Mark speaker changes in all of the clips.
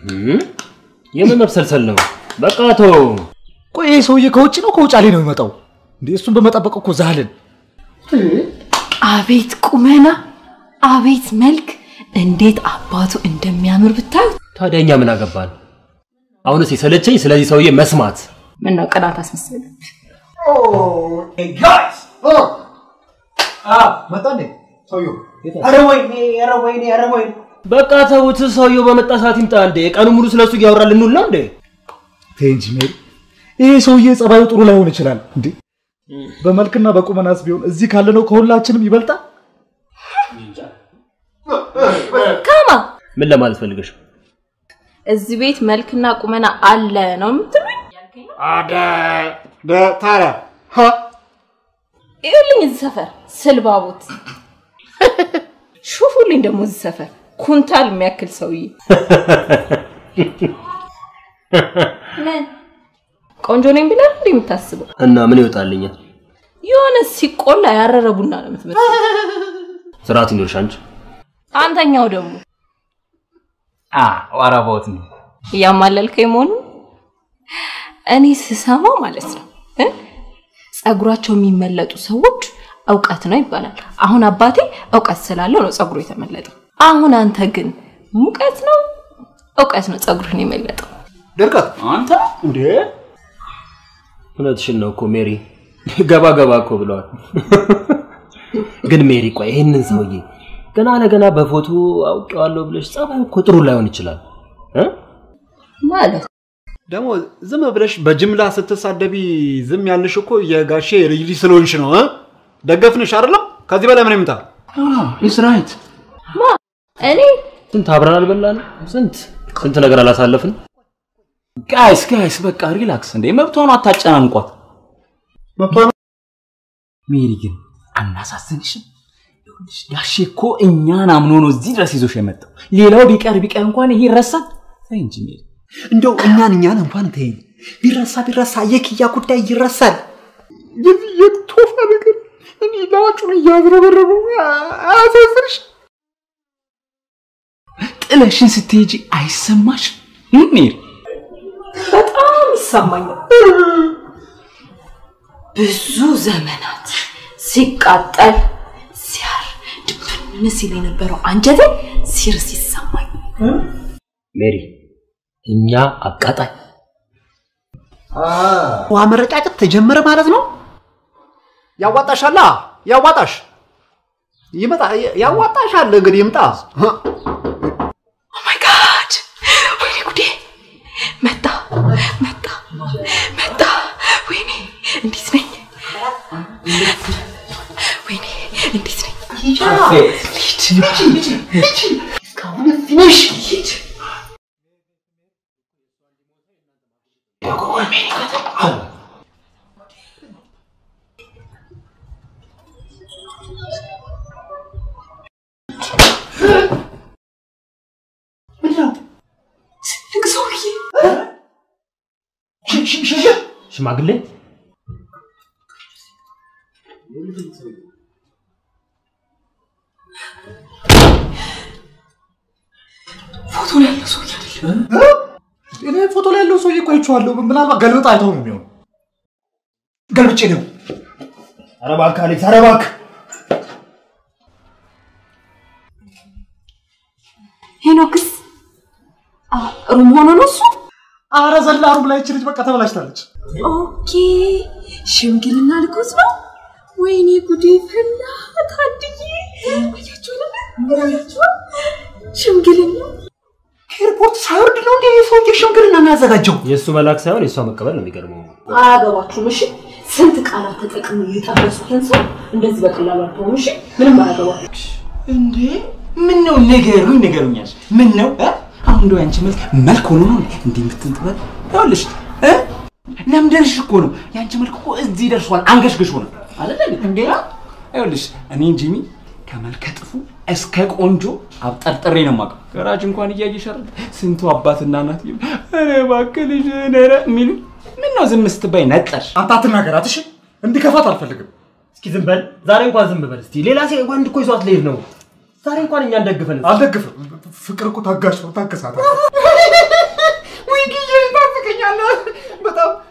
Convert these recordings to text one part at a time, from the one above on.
Speaker 1: የምን መብሰልሰል ነው? በቃ ተው።
Speaker 2: ቆይ ይሄ ሰውዬ ከውጭ ነው ከውጫሌ ነው የሚመጣው? እንዴ እሱን በመጠበቅ እኮ ዛልን።
Speaker 3: አቤት ቁመና፣ አቤት መልክ፣ እንዴት አባቱ እንደሚያምር ብታዩ።
Speaker 1: ታዲያ እኛ ምን አገባን? አሁንስ የሰለቸኝ ስለዚህ ሰውዬ መስማት።
Speaker 3: ምን ነው ቅናት አስመሰለ?
Speaker 2: መጣ እንዴ ሰውዬው?
Speaker 4: ኧረ ወይኔ ኧረ ወይኔ ኧረ ወይኔ
Speaker 1: በቃ ተውት። ሰውየው በመጣ ሰዓት ይምጣ እንዴ። ቀኑ ሙሉ ስለሱ እያወራ ልንውል ነው እንዴ?
Speaker 2: ተይ እንጂ ሜሪ፣ ይሄ ሰውዬ ጸባዩ ጥሩ ላይሆን ይችላል። እንዴ በመልክና በቁመናስ ቢሆን እዚህ ካለነው ከሁላችንም ይበልጣል።
Speaker 3: ካማ
Speaker 1: ምን ለማለት ፈልገሽ?
Speaker 3: እዚህ ቤት መልክና ቁመና አለ ነው የምትሉኝ?
Speaker 4: ታዲያ
Speaker 3: ይኸውልኝ እዚህ ሰፈር ስልባቦት ሹፉልኝ ደግሞ እዚህ ሰፈር ኩንታል የሚያክል ሰውዬ ምን ቆንጆ ነኝ ብለህ እንዴ የምታስበው?
Speaker 1: እና ምን ይወጣልኛል?
Speaker 3: የሆነ ሲቆላ ያረረ ቡና ነው የምትመስለው።
Speaker 1: ስርዓት ይኖርሽ አንቺ።
Speaker 3: አንተኛው ደግሞ
Speaker 5: ዋራቦት ነው
Speaker 3: እያማለልከኝ መሆኑ እኔ ስሰማው ማለት ነው እ ጸጉራቸው የሚመለጡ ሰዎች እውቀት ነው ይባላል። አሁን አባቴ እውቀት ስላለው ነው ጸጉሩ የተመለጠው። አሁን አንተ ግን ሙቀት ነው እውቀት ነው ጸጉርህን የመለጠው።
Speaker 4: ድርቀት
Speaker 5: አንተ
Speaker 4: እንዴ
Speaker 1: እውነትሽን ነው እኮ ሜሪ። ገባ ገባ እኮ ብለዋል። ግን ሜሪ ቆይ ይህንን ሰውዬ ገና ለገና በፎቶ አውቄዋለሁ ብለሽ ጸባዩ እኮ ጥሩ ላይሆን ይችላል እ?
Speaker 3: ማለት
Speaker 4: ደግሞ ዝም ብለሽ በጅምላ ስትሳደቢ ዝም ያልሽ እኮ የጋሼ ልጅ ልጅ ስለሆንሽ ነው እ? ደገፍንሽ አይደለም ከዚህ በላይ ምን ይምጣ
Speaker 5: ኢስ ራይት
Speaker 3: ማ እኔ
Speaker 1: ስንት አብረን አልበላንም? ስንት ስንት ነገር አላሳለፍን?
Speaker 5: ጋይስ ጋይስ በቃ ሪላክስ እንዴ መብቷን አታጨናንቋት
Speaker 4: መብቷ ነው
Speaker 5: ሜሪ ግን አናሳዝንሽም ይኸውልሽ ጋሼ እኮ እኛን አምኖ ነው እዚህ ድረስ ይዞሽ የመጣው ሌላው ቢቀር ቢቀር እንኳን ይሄ ይረሳል ተይ እንጂ ሜሪ
Speaker 4: እንደው እኛን እኛን እንኳን ተይኝ ቢረሳ ቢረሳ የክያ ጉዳይ ይረሳል የዚህ የቶፋ ነገር እኔ ላጩን እያዝረበረቡ አያሳዝንሽ
Speaker 5: ጥለሽን ስትሄጂ አይሰማሽ ሜሪ
Speaker 3: በጣም ይሰማኛል። ብዙ ዘመናት ሲቃጠል ሲያር ድብን ሲል የነበረው አንጀቴ ሲርስ ይሰማኝ።
Speaker 1: ሜሪ እኛ አቃጣይ
Speaker 4: ውሃ መረጫጨት ተጀመረ ማለት ነው ያዋጣሻላ ያዋጣሽ ይመጣ ያዋጣሻል እንግዲህ ይምጣ
Speaker 3: ኦ ማይ ጋድ! ወይኔ ጉዴ! መጣ መጣ መጣ! ወይኔ እንዴት ነኝ? ወይኔ እንዴት ነኝ? ትልቅ ሰውዬ
Speaker 1: ሽማግሌ
Speaker 3: ፎቶ ላይ ያለው ሰውዬ አይደለም።
Speaker 2: እኔ ፎቶ ላይ ያለው ሰውዬ እኮ አይቼዋለሁ። ምናልባት ገልብጣ አይተው ነው የሚሆነው። ገልብጬ ነው።
Speaker 1: ኧረ እባክህ አሌክስ፣ ኧረ እባክህ
Speaker 3: ሄኖክስ አ፣ ሩም ሆኖ ነው እሱ?
Speaker 2: አረ ዘላ ሩም ላይ ይቺ ልጅ በቃ ተበላሽታለች።
Speaker 3: ኦኬ ሽምግልና ልኮስ ነው። ወይኔ ጉዴ ፈላ። ታድዬ አያችሁ አይደለ? አያችሁ ሽምግልና
Speaker 4: ኤርፖርት ሳይወርድ ነው እንዴ የሰውዬ ሽምግልና የሚያዘጋጀው
Speaker 1: የእሱ መላክ ሳይሆን የእሷ መቀበል ነው የሚገርመው።
Speaker 3: አያገባችሁም። እሺ ስንት ቃላት ተጠቅሞ የጠበሱትን ሰው እንደዚህ በቀላሉ አትሆኑ። እሺ ምንም አያገባችሁ።
Speaker 5: እንዴ ምን ነው ንገሩኝ ንገሩኛል ምን ነው እ? አሁን እንደው ያንቺ መልክ መልክ ሆኖ ነው እንዲህ የምትንጥበት ይኸውልሽ እ ለምደርሽ እኮ ነው ያንቺ መልክ እኮ እዚህ ደርሷል አንገሽግሽ ሆነ አይደል እንዴ ይኸውልሽ እኔን ጂሚ ከመልከ ጥፉ እስከ ቆንጆ አብጠርጥሬ ነው የማውቀው ገራጅ እንኳን እያየሽ አይደል ስንቱ አባትና እናት ይሉ ኧረ እባክህ ልጅ ኧረ የሚሉ ምን ነው ዝም ስትባይ ነጠርሽ
Speaker 2: አንተ አትናገራት እሺ። እንዲከፋት አልፈልግም።
Speaker 1: እስኪ ዝም በል ዛሬ እንኳን ዝም በል እስቲ። ሌላ ሴ ወንድ እኮ ይዟት ልሄድ ነው። ዛሬ እንኳን እኛን ደግፈን እስቲ።
Speaker 2: አልደግፍም። ፍቅር እኮ ታጋሽ ነው። ታገሳት።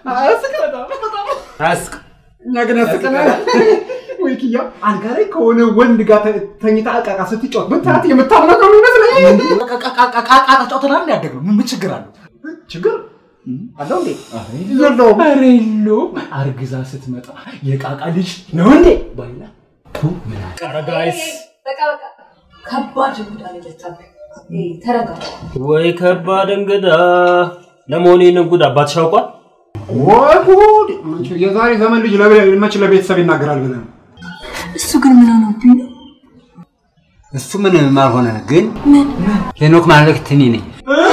Speaker 1: አያስቅ
Speaker 4: እኛ ግን ያስቀናል። ወይ ኪያ አልጋ ላይ ከሆነ ወንድ ጋር ተ- ተኝታ እቃቃ ስትጫወት ብታያት የምታምናት ነው ይመስለኝ።
Speaker 2: ቃቃ ጫውተናል ያደግነው ምን ችግር አለው?
Speaker 4: ችግር አለው እንዴ? የለውም።
Speaker 5: ኧረ የለውም። አርግዛ ስትመጣ የቃቃ ልጅ ነው እንዴ ባይላ
Speaker 1: ጋይስ
Speaker 3: በቃ በቃ ከባድ እንግዳ ነው የመጣብህ። ይሄ ተረጋጋ።
Speaker 1: ወይ ከባድ እንግዳ። ለመሆኑ ይህንን ጉድ አባትሽ ያውቋል?
Speaker 4: ወይ ጉድ! የዛሬ ዘመን ልጅ ለቤ- መች ለቤተሰብ ይናገራል ብለህ ነው?
Speaker 3: እሱ ግን ምን ሆነብኝ ነው?
Speaker 6: እሱ ምንም አልሆነ፣ ግን ሄኖክ ማለት እኔ ነኝ።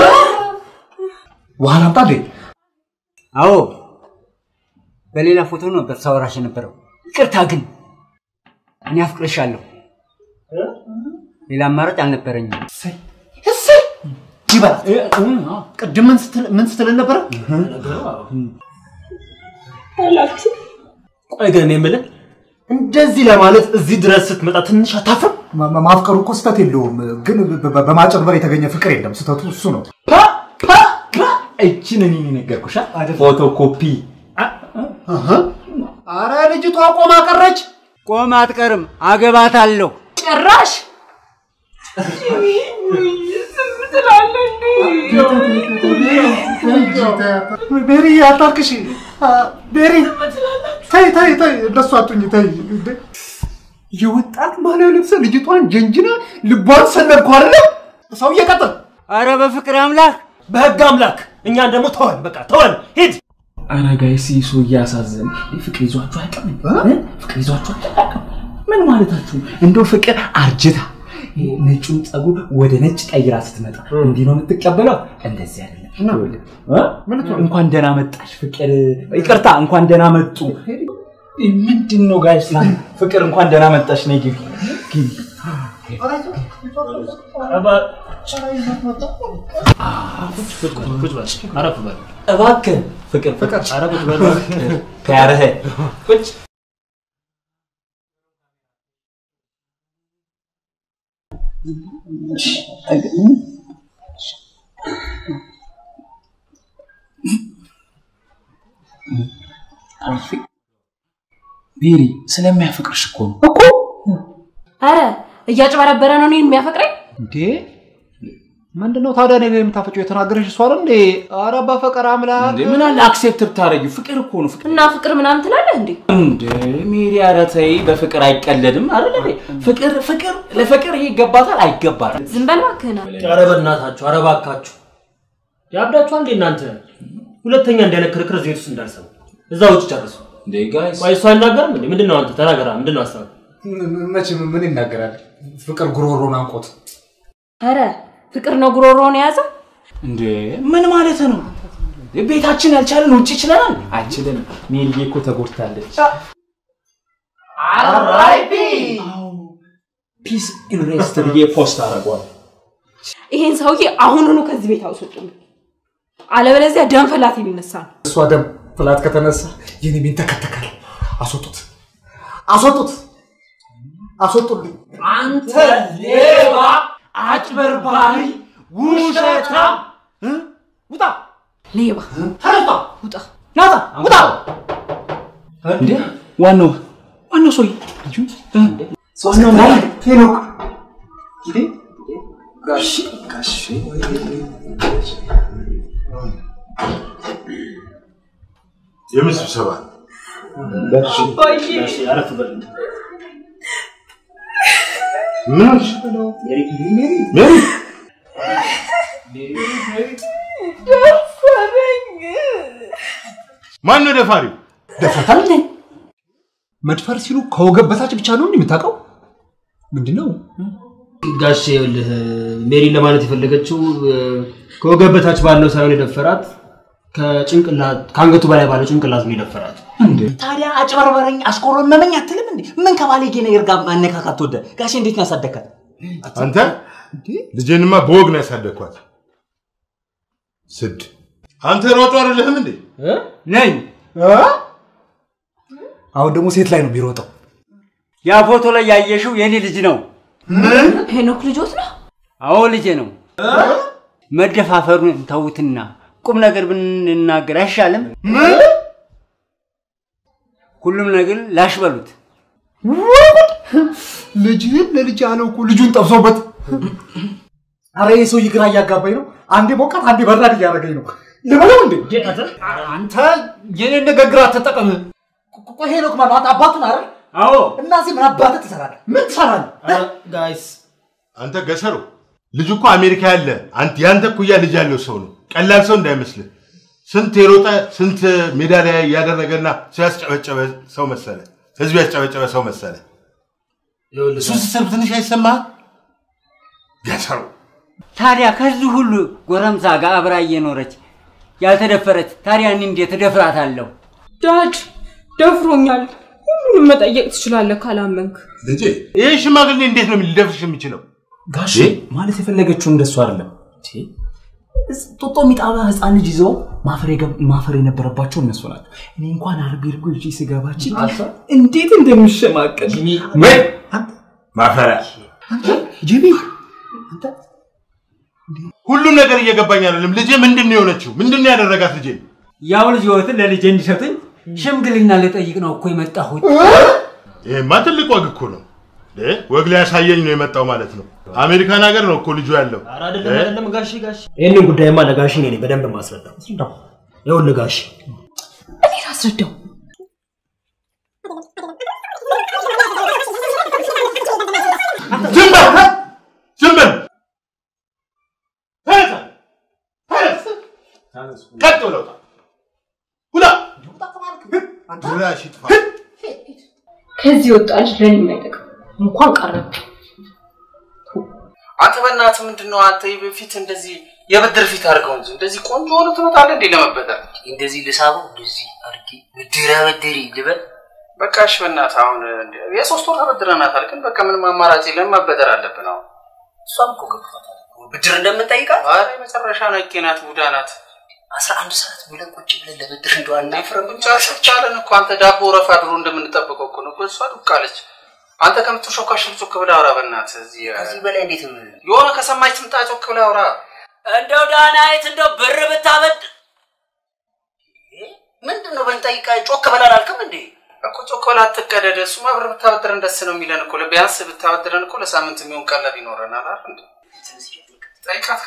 Speaker 2: ውሃ ላምጣ እንዴ?
Speaker 6: አዎ በሌላ ፎቶ ነበር ሳወራሽ የነበረው። ይቅርታ ግን እኔ አፍቅርሻለሁ። ሌላ አማራጭ አልነበረኝም።
Speaker 2: እሰይ ይበላት። ቅድም ምን ስትል- ምን ስትል ነበረ?
Speaker 1: ቆይ ግን እኔ የምልህ እንደዚህ ለማለት እዚህ ድረስ ስትመጣ ትንሽ አታፍርም?
Speaker 2: ማ- ማ- ማፍቀሩ እኮ ስህተት የለውም፣ ግን በ- በ- በማጭበርበር የተገኘ ፍቅር የለም። ስህተቱ እሱ ነው።
Speaker 5: እችን እኔ ነገርኩሽ ፎቶኮፒ
Speaker 4: አረ ልጅቷ ቆማ ቀረች።
Speaker 6: ቆም አትቀርም፣ አገባታለሁ።
Speaker 3: ጭራሽ
Speaker 2: ቤሪ አታልቅሽ። አ፣ ቤሪ ተይ ተይ ተይ፣ እንደሱ አቱኝ ተይ። እንዴ!
Speaker 4: የወጣት ማሊያ ለብሰ ልጅቷን ጀንጅና ልቧን ሰነድኩ አይደለ? ሰው እየቀጥል
Speaker 6: አረ በፍቅር አምላክ
Speaker 1: በህግ አምላክ እኛን ደግሞ ተወን፣ በቃ ተወን፣ ሂድ።
Speaker 5: ኧረ ጋይስ ይህ ሰው እያሳዘን ፍቅር ይዟችሁ አያውቅም እ? ፍቅር ይዟችሁ አያውቅም ምን ማለታችሁ እንደው ፍቅር አርጅታ ይሄ ነጩን ፀጉር ወደ ነጭ ቀይራ ስትመጣ እንዲህ ነው የምትቀበለው እንደዚህ አይደለም ይኸውልህ፣ እ? እንኳን ደህና መጣሽ ፍቅር ይቅርታ እንኳን ደህና መጡ ምንድን ነው ጋይስ ፍቅር እንኳን ደህና መጣሽ ነይ ግቢ ግቢ
Speaker 1: ቁጭ በል፣ አረፍ በል።
Speaker 5: እባክህ ፍቅር ፍቅር
Speaker 1: ኧረ ቁጭ በል እባክህ።
Speaker 5: ከያረህ ቁጭ ቤሪ ስለሚያፈቅርሽ እኮ ነው
Speaker 3: አረ እያጭበረበረ ነው እኔን የሚያፈቅረኝ።
Speaker 2: እንዴ ምንድነው ታዲያ እኔ ላይ የምታፈጪው? የተናገረሽ እሷ አይደል እንዴ? ኧረ በፈቀር አምላክ
Speaker 5: እንዴ ምን አለ አክሴፕት ብታረጊው ፍቅር እኮ ነው ፍቅር
Speaker 3: እና ፍቅር ምናምን ትላለህ እንዴ?
Speaker 5: እንደ ሜሪ ኧረ ተይ በፍቅር አይቀለድም አይደል እንዴ ፍቅር ፍቅር ለፍቅር ይሄ ይገባታል አይገባታል
Speaker 3: ዝም በል እባክህን።
Speaker 1: ኧረ በእናታችሁ፣ ኧረ እባካችሁ ያብዳችኋል እንዴ እናንተ? ሁለተኛ እንዲህ አይነት ክርክር እዚህ ቤት ውስጥ እንዳልሰማ እዛ ውጭ ጨርሱ።
Speaker 5: እንዴ ጋይስ
Speaker 1: ቆይ እሱ አይናገርም እንዴ? ምንድን ነው አንተ ተናገራ፣ ምንድን ነው ሀሳብ?
Speaker 2: መቼም ምን ይናገራል? ፍቅር ጉሮሮን አንቆት
Speaker 3: አረ ፍቅር ነው ጉሮሮውን የያዘ።
Speaker 5: እንዴ ምን ማለት ነው ቤታችን ያልቻለን ውጭ ይችለናል አይችልም ሜሪዬ እኮ ተጎድታለች ፒስ ኢንሬስት ብዬ ፖስት አደርገዋል
Speaker 3: ይሄን ሰውዬ አሁኑኑ ከዚህ ቤት አውስጡልኝ፣ አለበለዚያ ደም ፈላት የሚነሳ ነው።
Speaker 2: እሷ ደም ፍላት ከተነሳ የኔ ቤት ተከተካል። አስወጡት፣ አስወጡት፣ አስወጡልኝ።
Speaker 5: አንተ ሌባ አጭበርባሪ ውሸታም ውጣ
Speaker 3: ሌባ
Speaker 5: ተረታ
Speaker 3: ውጣ።
Speaker 5: ናታ ውጣ እንዴ ዋናው ዋናው ሰውዬ ልጁ እ? ዋናው ማን
Speaker 2: ሄኖክ
Speaker 7: የምን ስብሰባ ነው?
Speaker 1: እሺ፣ አረፍ በል።
Speaker 7: ምን ሆንሽ? ሜሪ ማን ነው ደፋሪው?
Speaker 2: ደፍረታል እንዴ? መድፈር ሲሉ ከወገብ በታች ብቻ ነው እንዴ የምታውቀው? ምንድነው?
Speaker 1: ጋሼ ይኸውልህ ሜሪ ለማለት የፈለገችው እ፣ ከወገብ በታች ባለው ሳይሆን የደፈራት ከጭንቅላት ከአንገቱ በላይ ባለው ጭንቅላት ነው የደፈራት።
Speaker 5: ታዲያ አጭበርበረኝ አስቆረመመኝ አትልም እንዴ ምን ከባለጌ ነገር ጋር ማነካካት ተወደ ጋሼ እንዴት ነው ያሳደግካት
Speaker 7: አንተ ልጄንማ በወግ ነው ያሳደግኳት። ስድ አንተ ሯጩ አይደለህም እንዴ?
Speaker 6: ነኝ።
Speaker 2: አሁን ደግሞ ሴት ላይ ነው የሚሮጠው።
Speaker 6: ያ ፎቶ ላይ ያየሽው የኔ ልጅ ነው።
Speaker 3: ሄኖክ ልጆት ነው።
Speaker 6: አዎ ልጄ ነው። መደፋፈሩን ተውትና ቁም ነገር ብንናገር አይሻልም? ሁሉም ነገር ላሽ በሉት።
Speaker 2: ልጅህን ለልጅ ያለው እኮ ልጁን ጠብሶበት። አረ ይህ ሰውዬ ግራ እያጋባኝ ነው። አንዴ ሞቃት፣ አንዴ በራድ እያደረገኝ ነው። ልበለው እንዴ? አንተ የኔን ንግግር አትጠቀም። ቆይ ሄኖክ ማለት አንተ አባቱን አይደል?
Speaker 6: አዎ
Speaker 2: እና እዚህ ምን አባትህ ትሰራለህ? ምን ትሰራለህ?
Speaker 1: ጋይስ
Speaker 7: አንተ ገሰሩ ልጅ እኮ አሜሪካ ያለ አንተ ያንተ እኩያ ልጅ ያለው ሰው ነው። ቀላል ሰው እንዳይመስልህ። ስንት የሮጠ ስንት ሜዳሊያ ያደረገና ሰው ያስጨበጨበ ሰው መሰለ፣ ህዝብ ያስጨበጨበ ሰው መሰለ። እሱ ስትሰብ ትንሽ አይሰማህ? ገሰሩ
Speaker 6: ታዲያ ከዚህ ሁሉ ጎረምሳ ጋር አብራ እየኖረች ያልተደፈረች ታዲያ እኔ እንዴት እደፍራታለሁ?
Speaker 8: ዳድ ደፍሮኛል። ሁሉንም መጠየቅ ትችላለህ ካላመንክ።
Speaker 7: ልጄ ይህ ሽማግሌ እንዴት ነው ሊደፍርሽ የሚችለው?
Speaker 5: ጋሽ ማለት የፈለገችው እንደሱ አይደለም። ጦጦ የሚጣባ ህፃን ልጅ ይዘው ማፈር የገብ- ማፈር የነበረባቸው እነሱ ናቸው። እኔ እንኳን አርቤ እርጎ ይዤ ስገባች እንዴት እንደምሸማቀል
Speaker 7: ምን ማፈሪያ
Speaker 2: ጂቢ
Speaker 7: ሁሉም ነገር እየገባኝ አይደለም። ልጄ ምንድን ነው የሆነችው? ምንድን ነው ያደረጋት ልጄ?
Speaker 6: ያው ልጅ ህይወትን ለልጄ እንዲሰጡኝ ሽምግልና ልጠይቅ ነው እኮ የመጣሁት።
Speaker 7: ይሄማ ትልቅ ወግ እኮ ነው። እ? ወግ ሊያሳየኝ ነው የመጣው ማለት ነው። አሜሪካን ሀገር ነው እኮ ልጁ ያለው።
Speaker 1: ኧረ አይደለም አይደለም ጋሼ ጋሼ ይህንን ጉዳይማ ለጋሼ እኔ ነኝ በደንብ ማስረዳው። ይኸውልህ ጋሼ
Speaker 3: እኔ ላስረዳው።
Speaker 7: ዝም በል ዝም በል ተነሳ፣ ተነስ፣ ቀጥ ብለው ውጣ። ውጣ ድራሽ ይጥፋ።
Speaker 3: ከዚህ ወጣ ልጅ ለእኔ የማይጠቅም እንኳን ቀረብ
Speaker 1: አንተ በእናትህ ምንድን ነው አንተ በፊት እንደዚህ የብድር ፊት አድርገው እንጂ እንደዚህ ቆንጆ ሆነ ትመጣለህ እንዴ ለመበደር?
Speaker 9: እንደዚህ ልሳበው እንደዚህ አድርጌ ብድር አበድሪ ልበል።
Speaker 1: በቃ እሺ በእናትህ አሁን እንደ- የሶስት ወር ተበድረናታል፣ ግን በቃ ምንም አማራጭ የለም መበደር አለብን አሁን።
Speaker 9: እሷም እኮ ገብቷታል ብድር እንደምንጠይቃት።
Speaker 1: ኧረ የመጨረሻ ነቄ ናት፣ ቡዳ ናት።
Speaker 9: አስራ አንድ ሰዓት ብለን ቁጭ ብለን ለብድር እንደው አናፍርም።
Speaker 1: ቻለን እኮ አንተ ዳቦ ረፋ ድሮ እንደምንጠብቀው እኮ ነው እኮ እሷ ዱቃለች። አንተ ከምትሾካሽል ጮክ ብለህ አውራ በእናትህ። እዚህ
Speaker 9: ከዚህ በላይ እንዴት
Speaker 1: የሆነ ከሰማች ትምጣ ጮክ ብለህ አውራ።
Speaker 9: እንደው ዳናይት እንደው ብር ብታበድ ምንድን ነው ብንጠይቃ ጮክ በላል አልክም እንዴ?
Speaker 1: እኮ ጮክ ብለህ አትቀደድ። እሱማ ብር ብታበድረን ደስ ነው የሚለን እኮ ቢያንስ ብታበድረን እኮ ለሳምንት የሚሆን ቀለብ ይኖረናል አይደል እንዴ? ጠይቃት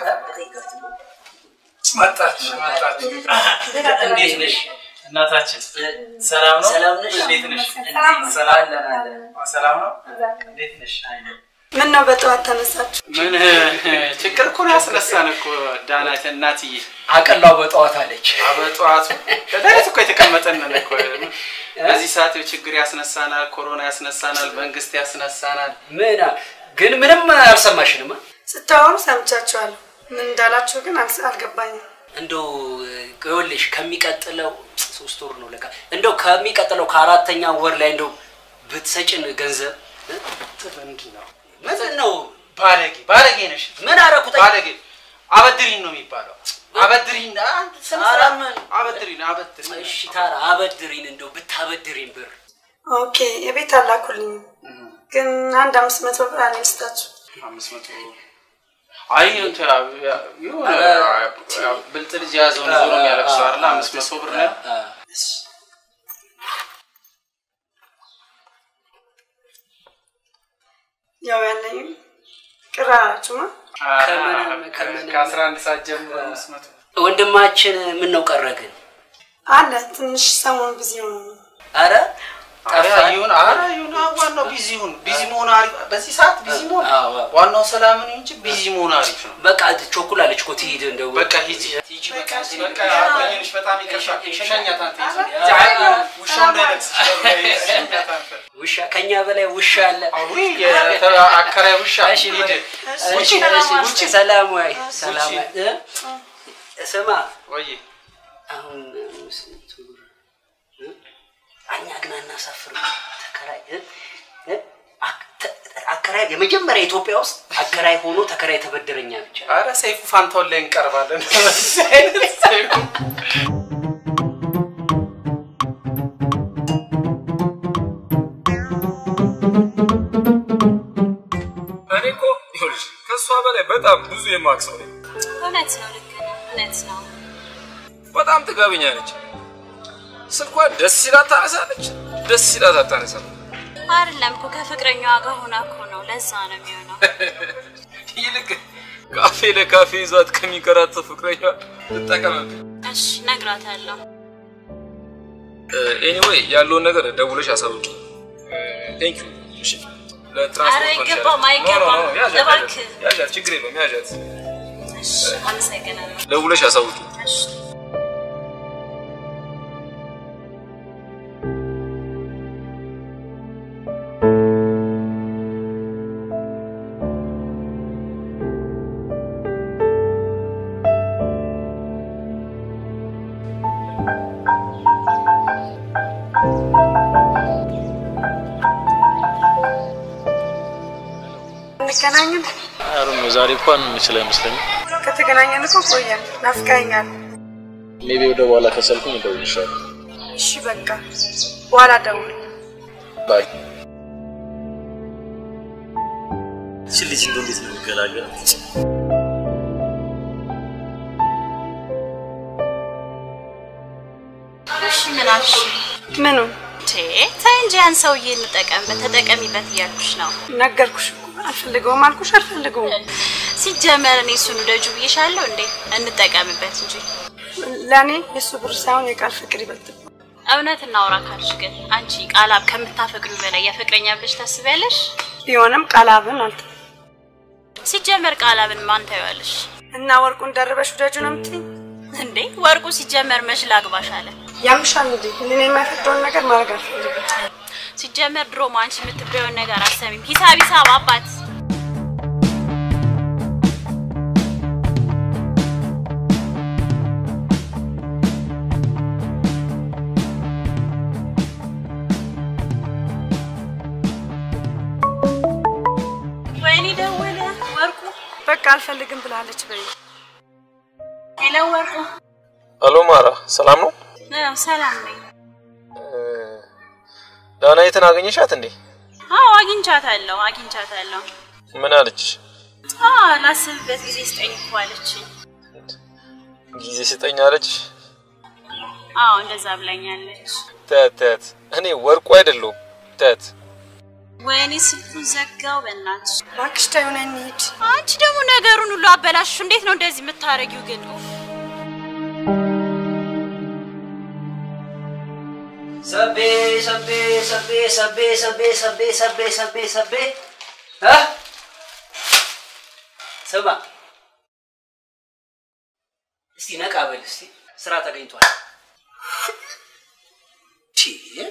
Speaker 1: መጣች መጣች። እንዴት ነሽ እናታችን? ሰላም ነው?
Speaker 9: ሰላም ነሽ?
Speaker 1: እንዴት ነሽ?
Speaker 10: ሰላም ነው።
Speaker 1: ሰላም ሰላም ነው? እንዴት ነሽ?
Speaker 10: ምን ነው በጠዋት ተነሳችሁ?
Speaker 1: ምን ችግር እኮ ነው ያስነሳን እኮ ዳናት እናትዬ
Speaker 9: አቀላው በጠዋት አለች።
Speaker 1: በጠዋቱ ሌሊት እኮ የተቀመጠንን እኮ በዚህ ሰዓት ችግር ያስነሳናል፣ ኮሮና ያስነሳናል፣ መንግስት ያስነሳናል።
Speaker 9: ምን ግን ምንም አልሰማሽንም?
Speaker 10: ስታወሩ ሰምቻችኋለሁ። ምን እንዳላችሁ ግን አልስ- አልገባኝም።
Speaker 9: እንደው ይኸውልሽ ከሚቀጥለው ሶስት ወር ነው ለካ እንደው ከሚቀጥለው ከአራተኛ ወር ላይ እንደው ብትሰጭን ገንዘብ እ?
Speaker 1: ምንድን ነው
Speaker 9: ምንድን ነው
Speaker 1: ባለጌ ባለጌ ነሽ።
Speaker 9: ምን አደረኩት?
Speaker 1: ባለጌ አበድሪን ነው የሚባለው። አበድሪን አንድ ስነ
Speaker 9: ኧረ
Speaker 1: ስርዓት
Speaker 9: ምን?
Speaker 1: አበድሪን አበድሪን።
Speaker 9: እሺ ታራ አበድሪን እንደው ብታበድሪን ብር
Speaker 10: ኦኬ የቤት አላኩልኝ፣ ግን አንድ አምስት መቶ ብር አለኝ ልስጣችሁ።
Speaker 1: አምስት መቶ አይ እንትን የሆነ ብልጥ ልጅ የያዘውን ዞሮ የሚያለቅሰው አይደለ? አምስት መቶ ብር ነው
Speaker 10: ያው ያለኝም ቅር አላችሁማ።
Speaker 1: ከአስራ አንድ ሰዓት ጀምሮ አምስት መቶ
Speaker 9: ወንድማችን ምን ነው ቀረ ግን?
Speaker 10: አለ ትንሽ ሰሞኑን ቢዚ ሆነ ነው።
Speaker 9: አረ
Speaker 1: ኧረ
Speaker 9: ጠፋ።
Speaker 1: ይሁን ኧረ ይሁን አዎ፣ ዋናው ቢዚ ይሁን ቢዚ መሆን አሪፍ በዚህ ሰዓት ቢዚ መሆን
Speaker 9: አዎ፣ አዎ።
Speaker 1: ዋናው ሰላም ነው እንጂ ቢዚ መሆን አሪፍ ነው
Speaker 9: በቃ ቾኩላለች እኮ ትሂድ እንደው
Speaker 1: በቃ ሂጂ ሂጂ በቃ በቃ አቆየንሽ በጣም ይቅርታ ሸኛት አንተ ውሻው እንዳይነክስሽ ሸኛት አንተ
Speaker 9: ውሻ ከኛ በላይ ውሻ አለ።
Speaker 1: አውሪ አከራይ ውሻ
Speaker 9: እሺ
Speaker 1: ሂድ
Speaker 9: እሺ፣ እሺ፣ ውጭ ሰላም ወይ ሰላም ወይ እ? ስማ
Speaker 1: ወይ
Speaker 9: አሁን ስንት ብር እ? እኛ ግን አናሳፍርም። ተከራይ እ? እ? አክ- ተ- አከራይ የመጀመሪያ ኢትዮጵያ ውስጥ አከራይ ሆኖ ተከራይ ተበደረኛ ብቻ
Speaker 1: አረ ሰይፉ ፋንታውን ላይ እንቀርባለን በዚህ አይነት ሰይፉ
Speaker 11: እኔ እኮ ይኸውልሽ ከእሷ በላይ በጣም ብዙ የማውቅ ሰው ነኝ።
Speaker 12: እውነት ነው፣ ልክ ነህ። እውነት ነው።
Speaker 11: በጣም ጥጋበኛ ነች። ስልኳ ደስ ሲላት ታነሳለች፣ ደስ ሲላት አታነሳም።
Speaker 12: አይደለም እኮ ከፍቅረኛዋ ጋር ሆና እኮ ነው። ለዛ ነው የሚሆነው።
Speaker 11: ይልቅ ካፌ ለካፌ ይዟት ከሚንከራተት ፍቅረኛ ትጠቀምብኝ።
Speaker 12: እሺ እነግራታለሁ።
Speaker 11: ኤኒዌይ ያለውን ነገር ደውለሽ አሳውቂ። ቴንክ ዩ። እሺ ለትራንስፖርት
Speaker 12: ኧረ አይገባም፣ አይገባም። እባክህ።
Speaker 11: ያዣት፣ ችግር የለውም ያዣት።
Speaker 12: እሺ አመሰግናለሁ።
Speaker 11: ደውለሽ አሳውቂ።
Speaker 12: እሺ
Speaker 10: እንገናኝም።
Speaker 13: አሩም ዛሬ እንኳን የምችል አይመስለኝም።
Speaker 10: ከተገናኘን እኮ ቆየን። ናፍቀኸኛል።
Speaker 13: ሜቢ ወደ በኋላ ከሰልኩኝ እደውልልሻለሁ።
Speaker 10: እሺ በቃ በኋላ ደውል።
Speaker 13: ባይ። እቺ ልጅ እንደው እንዴት ነው የሚገላገላት?
Speaker 12: እሺ ምን አልሽ?
Speaker 10: ምኑ
Speaker 12: ቴ ተይ እንጂ ያን ሰውዬ እንጠቀምበት፣ ተጠቀሚበት እያልኩሽ ነው።
Speaker 10: ነገርኩሽ እኮ አልፈልገውም አልኩሽ አልፈልገውም።
Speaker 12: ሲጀመር እኔ እሱን ውደጁ ብዬሻለሁ እንዴ? እንጠቀምበት እንጂ
Speaker 10: ለእኔ የእሱ ብር ሳይሆን የቃል ፍቅር ይበልጥ።
Speaker 12: እውነት እናውራ ካልሽ ግን አንቺ ቃላብ ከምታፈቅዱ በላይ የፍቅረኛ ብለሽ ታስቢያለሽ?
Speaker 10: ቢሆንም ቃላብን አልተ
Speaker 12: ሲጀመር ቃላብን ማን ታየዋለሽ?
Speaker 10: እና ወርቁን ደርበሽ ውደጁ ነው የምትይኝ?
Speaker 12: እንዴ ወርቁ ሲጀመር መች ላግባሽ አለ።
Speaker 10: ያምሻል እንዴ? እኔን የማይፈቅደውን ነገር ማድረግ አልፈልግም።
Speaker 12: ሲጀመር ድሮም አንቺ የምትበየውን ነገር አሰሚም። ሂሳብ ሂሳብ አባት ወይኔ ደወለ ወርቁ።
Speaker 10: በቃ አልፈልግም ብላለች በይ።
Speaker 12: ሄሎ ወርቁ።
Speaker 13: አሎ ማራ፣ ሰላም ነው?
Speaker 12: አዎ ሰላም ነኝ።
Speaker 13: ዳናይትን አገኘሻት እንዴ?
Speaker 12: አዎ አግኝቻታለሁ አግኝቻታለሁ።
Speaker 13: ምን አለች?
Speaker 12: አዎ ላስብበት ጊዜ ስጠኝ እኮ አለችኝ።
Speaker 13: ጊዜ ስጠኝ አለች?
Speaker 12: አዎ እንደዛ ብላኛለች።
Speaker 13: ተት ተት፣ እኔ ወርቁ አይደለሁም። ተት
Speaker 12: ወይኔ ስልኩን ዘጋው። በእናትሽ
Speaker 10: እባክሽ ተይው ነይ እንሂድ።
Speaker 12: አንቺ ደግሞ ነገሩን ሁሉ አበላሽሽ። እንዴት ነው እንደዚህ የምታረጊው ግን? ኡፍ።
Speaker 9: ሰቤ ሰቤ ሰቤ ሰቤ ሰቤ ሰቤ ሰቤ ሰቤ ሰቤ እ ስማ እስቲ ነቃ በል እስቲ ስራ ተገኝቷል። ቺ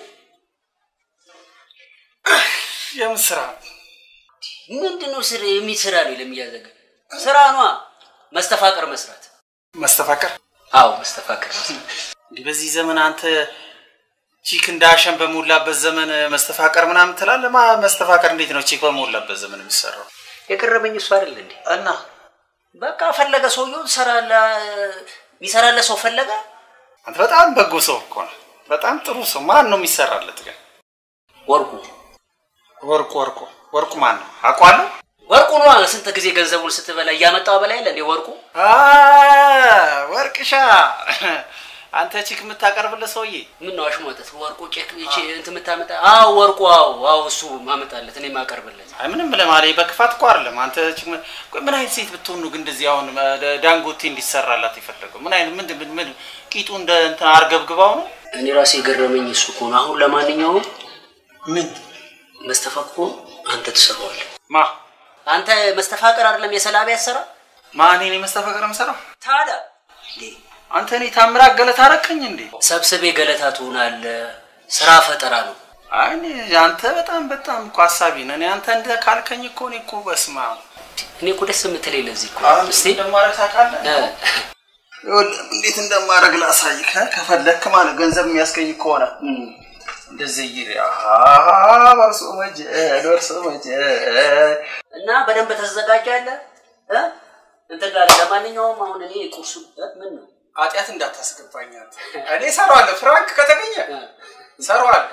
Speaker 2: የምን ስራ?
Speaker 9: ምንድን ነው ስራ የሚሰራ ነው ለሚያዘገ ስራ ነዋ። መስተፋቀር መስራት።
Speaker 2: መስተፋቀር?
Speaker 9: አዎ መስተፋቀር መስራት።
Speaker 2: እንዲህ በዚህ ዘመን አንተ ቺክ እንዳሸን በሞላበት ዘመን መስተፋቀር ምናምን ትላለህ? ማ መስተፋቀር እንዴት ነው ቺክ በሞላበት ዘመን የሚሰራው?
Speaker 9: የቀረበኝ እሱ አይደል እንዴ?
Speaker 2: እና
Speaker 9: በቃ ፈለገ ሰውየው ሰራለ የሚሰራለ ሰው ፈለገ።
Speaker 2: አንተ በጣም በጎ ሰው እኮ ነው። በጣም ጥሩ ሰው። ማን ነው የሚሰራለት ግን?
Speaker 9: ወርቁ
Speaker 2: ወርቁ ወርቁ ወርቁ ማን ነው? አውቀዋለሁ።
Speaker 9: ወርቁ ነዋ። ስንት ጊዜ ገንዘቡን ስትበላ እያመጣው በላይ የለ እንዴ ወርቁ።
Speaker 2: አ ወርቅሻ አንተ ቺክ የምታቀርብለት ሰውዬ
Speaker 9: ምን ነው አሽሟጠት? ወርቁ ቼክ እቺ እንትን የምታመጣ? አዎ ወርቁ፣ አዎ አዎ፣ እሱ ማመጣለት እኔ ማቀርብለት።
Speaker 2: አይ ምንም ለማለት በክፋት እኮ አይደለም። አንተ ቺክ ምን ቆይ ምን አይነት ሴት ብትሆን ነው ግን እንደዚህ አሁን ዳንጎቴ እንዲሰራላት የፈለገው? ምን አይነት ምን ምን ምን ቂጡ እንደ እንትን አርገብግባው ነው?
Speaker 9: እኔ ራሴ የገረመኝ እሱ እኮ ነው። አሁን ለማንኛውም
Speaker 2: ምን
Speaker 9: መስተፋቅሩን አንተ ትሰራዋለህ።
Speaker 2: ማ
Speaker 9: አንተ መስተፋቅር አይደለም የሰላቢ ያሰራ
Speaker 2: ማ እኔ ነኝ መስተፋቅር የምሰራው?
Speaker 9: ታዲያ
Speaker 2: አንተ እኔ ታምራት ገለታ አረከኝ እንዴ?
Speaker 9: ሰብስቤ ገለታ ትሆናለህ። ስራ ፈጠራ ነው።
Speaker 2: አይ እኔ አንተ በጣም በጣም እኮ ሀሳቢ ነህ። እኔ አንተ እንደ ካልከኝ እኮ እኔ እኮ በስማ
Speaker 9: እኔ እኮ ደስ የምትለኝ ለዚህ እኮ
Speaker 2: እስቲ እንደማረግ ታውቃለህ? ይኸውልህ እንዴት እንደማረግ ላሳይህ። ከፈለክ ማለት ገንዘብ የሚያስገኝ ከሆነ እንደዚህ ይሪ በርሶ መጀድ በርሶ መጀድ
Speaker 9: እና በደንብ ተዘጋጃለህ እ እንትን ጋር ለማንኛውም አሁን እኔ ቁርሱ ምን ነው
Speaker 2: ኃጢአት እንዳታስገባኝ አንተ። እኔ እሰራዋለሁ፣ ፍራንክ ከተገኘ እሰራዋለሁ።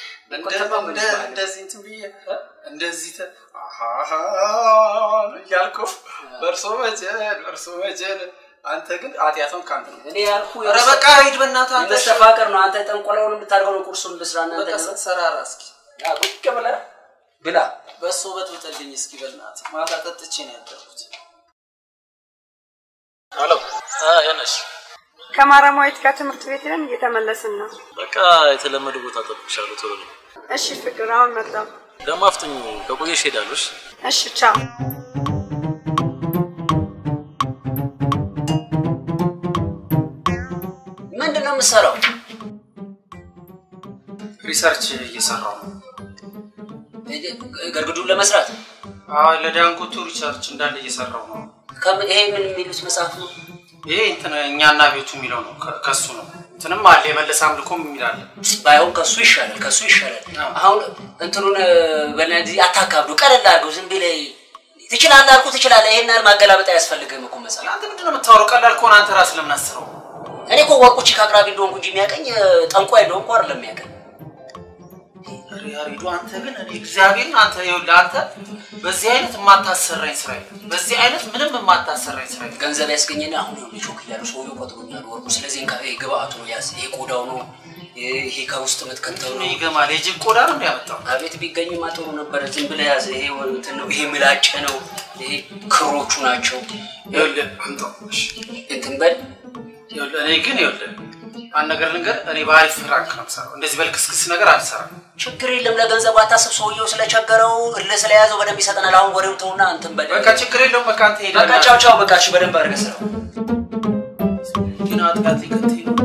Speaker 2: እንደዚህ እንትን ብዬ እንደዚህ ተ አሃሃ እያልኩ በእርሶ መጀን በእርሶ መጀን
Speaker 14: አንተ ግን ኃጢአቷን ከአንተ ነው።
Speaker 9: እኔ ያልኩ
Speaker 14: ኧረ በቃ ሂድ በእናትህ አንተ።
Speaker 9: የመስተፋቀር ነው። አንተ ጠንቆላውን የምታደርገው ነው። ቁርሱን ልስራ እና
Speaker 14: በቃ ሰራራ እስኪ
Speaker 9: ቁጭ ብለህ ብላ።
Speaker 14: በሱ በጥብጥልኝ እስኪ በእናትህ። ማታ ጠጥቼ ነው ያደርኩት።
Speaker 13: ሄሎ ያነሽ
Speaker 10: ከማረማዊት ጋር ትምህርት ቤት ነን፣ እየተመለስን ነው።
Speaker 13: በቃ የተለመደ ቦታ ጠብቅሻለሁ። ቶሎ ነው
Speaker 10: እሺ ፍቅር፣ አሁን መጣሁ።
Speaker 13: ደግሞ አፍጥኝ። ከቆየሽ ሄዳለሽ።
Speaker 10: እሺ ቻው።
Speaker 9: ምንድን ነው የምትሰራው?
Speaker 14: ሪሰርች እየሰራው ነው።
Speaker 9: ገርግዱን ለመስራት
Speaker 14: አዎ፣ ለዳንጎቱ ሪሰርች እንዳለ እየሰራው ነው።
Speaker 9: ከም- ይሄ ምን የሚሉት መጽሐፍ ነው?
Speaker 14: ይሄ እንትን እኛና ቤቱ የሚለው ነው። ከ- ከሱ ነው። እንትንም አለ የመለስ አምልኮም የሚል አለ።
Speaker 9: ባይሆን ከሱ ይሻላል፣ ከሱ ይሻላል። አሁን እንትኑን በነዚህ አታካብዱ፣ ቀለል አድርገው። ዝም ብለህ ትችላለህ አልኩህ፣ ትችላለህ። ይሄን ያህል ማገላበጥ አያስፈልግም እኮ መጽሐፍ።
Speaker 14: አንተ ምንድን ነው የምታወራው? ቀላል ከሆነ አንተ ራስህ ለምን አስረው?
Speaker 9: እኔ እኮ ወርቁ ቺክ አቅራቢ እንደሆንኩ እንጂ የሚያቀኝ ጠንቋይ እንደሆንኩ አይደለም የሚያቀኝ።
Speaker 14: ያሬዱ አንተ ግን እኔ እግዚአብሔርን አንተ ይኸውልህ አንተ በዚህ አይነት የማታሰራኝ ስራ የለም። በዚህ አይነት ምንም የማታሰራኝ ስራ የለም።
Speaker 9: ገንዘብ ያስገኘና አሁን ይኸውልህ ቾክ እያሉ ሰውዬው ቆጥሮኛል ወርቁ። ስለዚህ እንካ፣ ይሄ ግብአቱ ነው ያዝ። ይሄ ቆዳው ነው፣ ይሄ ከውስጥ የምትከተው ነው።
Speaker 14: ይገማል። የጅብ ቆዳ ነው ያመጣው።
Speaker 9: አቤት ቢገኝማ ጥሩ ነበረ። ዝም ብለህ ያዝ። ይሄ እንትን ነው፣ ይሄ ምላጭ ነው፣ ይሄ ክሮቹ ናቸው።
Speaker 14: ይኸውልህ አምጣው። እሺ
Speaker 9: እንትን በል
Speaker 14: ይኸውልህ እኔ ግን ይኸውልህ አንድ ነገር ልንገር፣ እኔ በአሪፍ ፍራንክ ነው የምሰራው። እንደዚህ በልክስክስ ነገር አልሰራም።
Speaker 9: ችግር የለም። ለገንዘቡ አታስብ። ሰውየው ስለቸገረው እልህ ስለያዘው በደንብ ይሰጠናል። አሁን ወሬው ተውና እንትን በል።
Speaker 14: በቃ ችግር የለውም። በቃ አንተ ሄደህ
Speaker 9: በቃ ቻው ቻው። በቃ እሺ፣ በደንብ አድርገህ ስራው።
Speaker 14: ግን አጥቃት ሊከትይ ነው።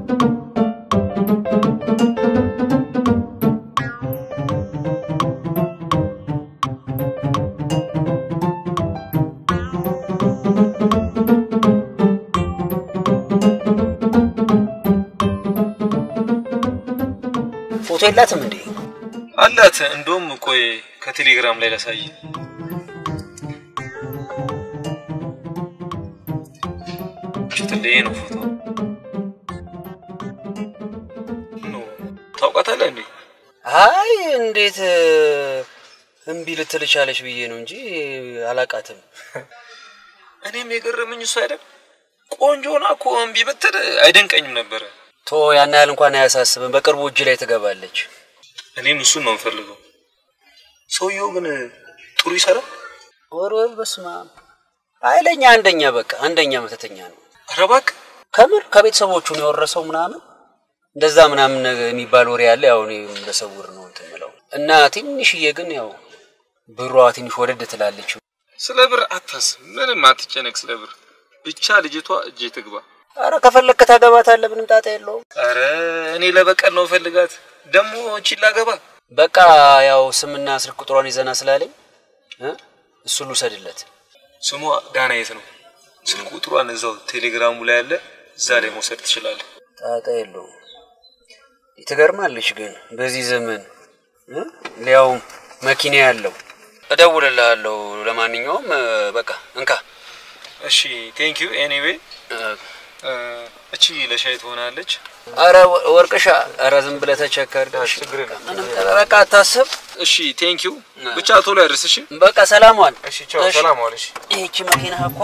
Speaker 9: ፎቶ የላትም እንዴ?
Speaker 11: አላት። እንደውም ቆይ ከቴሌግራም ላይ ላሳይ። ሽትልዬ ነው ፎቶ ነው። ታውቃታለህ እንዴ?
Speaker 9: አይ እንዴት እምቢ ልትል ቻለች ብዬ ነው እንጂ አላቃትም።
Speaker 11: እኔም የገረመኝ እሱ አይደል ቆንጆ ሆና እኮ እምቢ ብትል አይደንቀኝም ነበረ።
Speaker 9: ቶ ያን ያህል እንኳን አያሳስብም። በቅርቡ እጅ ላይ ትገባለች።
Speaker 11: እኔም እሱን ነው የምፈልገው። ሰውየው ግን ጥሩ ይሰራል።
Speaker 9: ወር ወር በስመ አብ ኃይለኛ አንደኛ፣ በቃ አንደኛ መተተኛ ነው።
Speaker 11: ኧረ እባክህ
Speaker 9: ከምር ከቤተሰቦቹ ነው የወረሰው ምናምን እንደዛ ምናምን ነገር የሚባል ወሬ ያለ ያው እኔ በሰውር ነው እንትን የምለው እና ትንሽዬ ግን ያው ብሯ ትንሽ ወደድ ትላለች።
Speaker 11: ስለ ብር አታስብ፣ ምንም አትጨነቅ ስለ ብር። ብቻ ልጅቷ እጄ ትግባ።
Speaker 9: አረ ከፈለግክ ታገባታለህ፣ ምንም ጣጣ የለውም።
Speaker 11: አረ እኔ ለበቀል ነው ፈልጋት ደግሞ ቺላ ገባ
Speaker 9: በቃ ያው ስምና ስልክ ቁጥሯን ይዘና ስላለኝ እ እሱን ልውሰድለት።
Speaker 11: ስሟ ዳናየት ነው። ስልክ ቁጥሯን እዛው ቴሌግራሙ ላይ ያለ፣ እዛ ላይ መውሰድ ትችላለህ።
Speaker 9: ጣጣ የለውም። ትገርማለች ግን በዚህ ዘመን እ ሊያውም መኪና ያለው እደውልልሃለሁ። ለማንኛውም እ፣ በቃ እንካ።
Speaker 11: እሺ ቴንክ ዩ ኤኒዌይ። እቺ ለሻይ ትሆናለች።
Speaker 9: አረ ወ- ወርቅሻ፣ አረ ዝም ብለህ ተቸከር።
Speaker 11: ችግር የለም።
Speaker 9: ምንም በቃ አታስብ።
Speaker 11: እሺ ቴንክ ዩ። ብቻ ቶሎ ያድርስ። እሺ
Speaker 9: በቃ ሰላም ዋል።
Speaker 11: እሺ ቻው፣ ሰላም ዋል። እሺ
Speaker 9: ይህቺ መኪና እኮ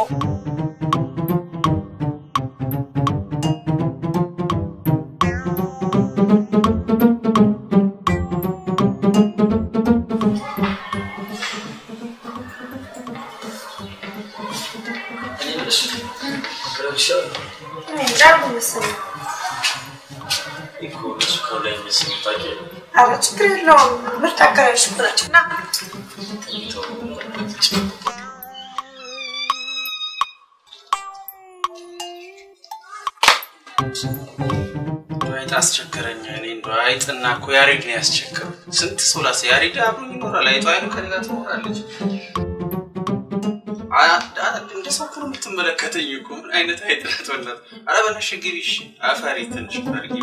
Speaker 10: እንዳሉ መሰለኝ። ኧረ ችግር የለውም። ምርጥ አከራዮች እኮ ናቸው። ና
Speaker 14: አይጥ አስቸገረኝ። እኔ እንደው አይጥና እኮ ያሬድ ነው ያስቸገረው። ስንት ሰው ላሰ ያሬድ አብሮኝ ይኖራል። አይጧ አይኑ ከኔ ጋር ትኖራለች። አ- አ- እንደ ሰው እኮ ነው የምትመለከተኝ እኮ ምን አይነት አይጥ ናት? በእናትህ ኧረ በእናትሽ ግቢ እሺ። አፈሪ ትንሽ ፈርጊ።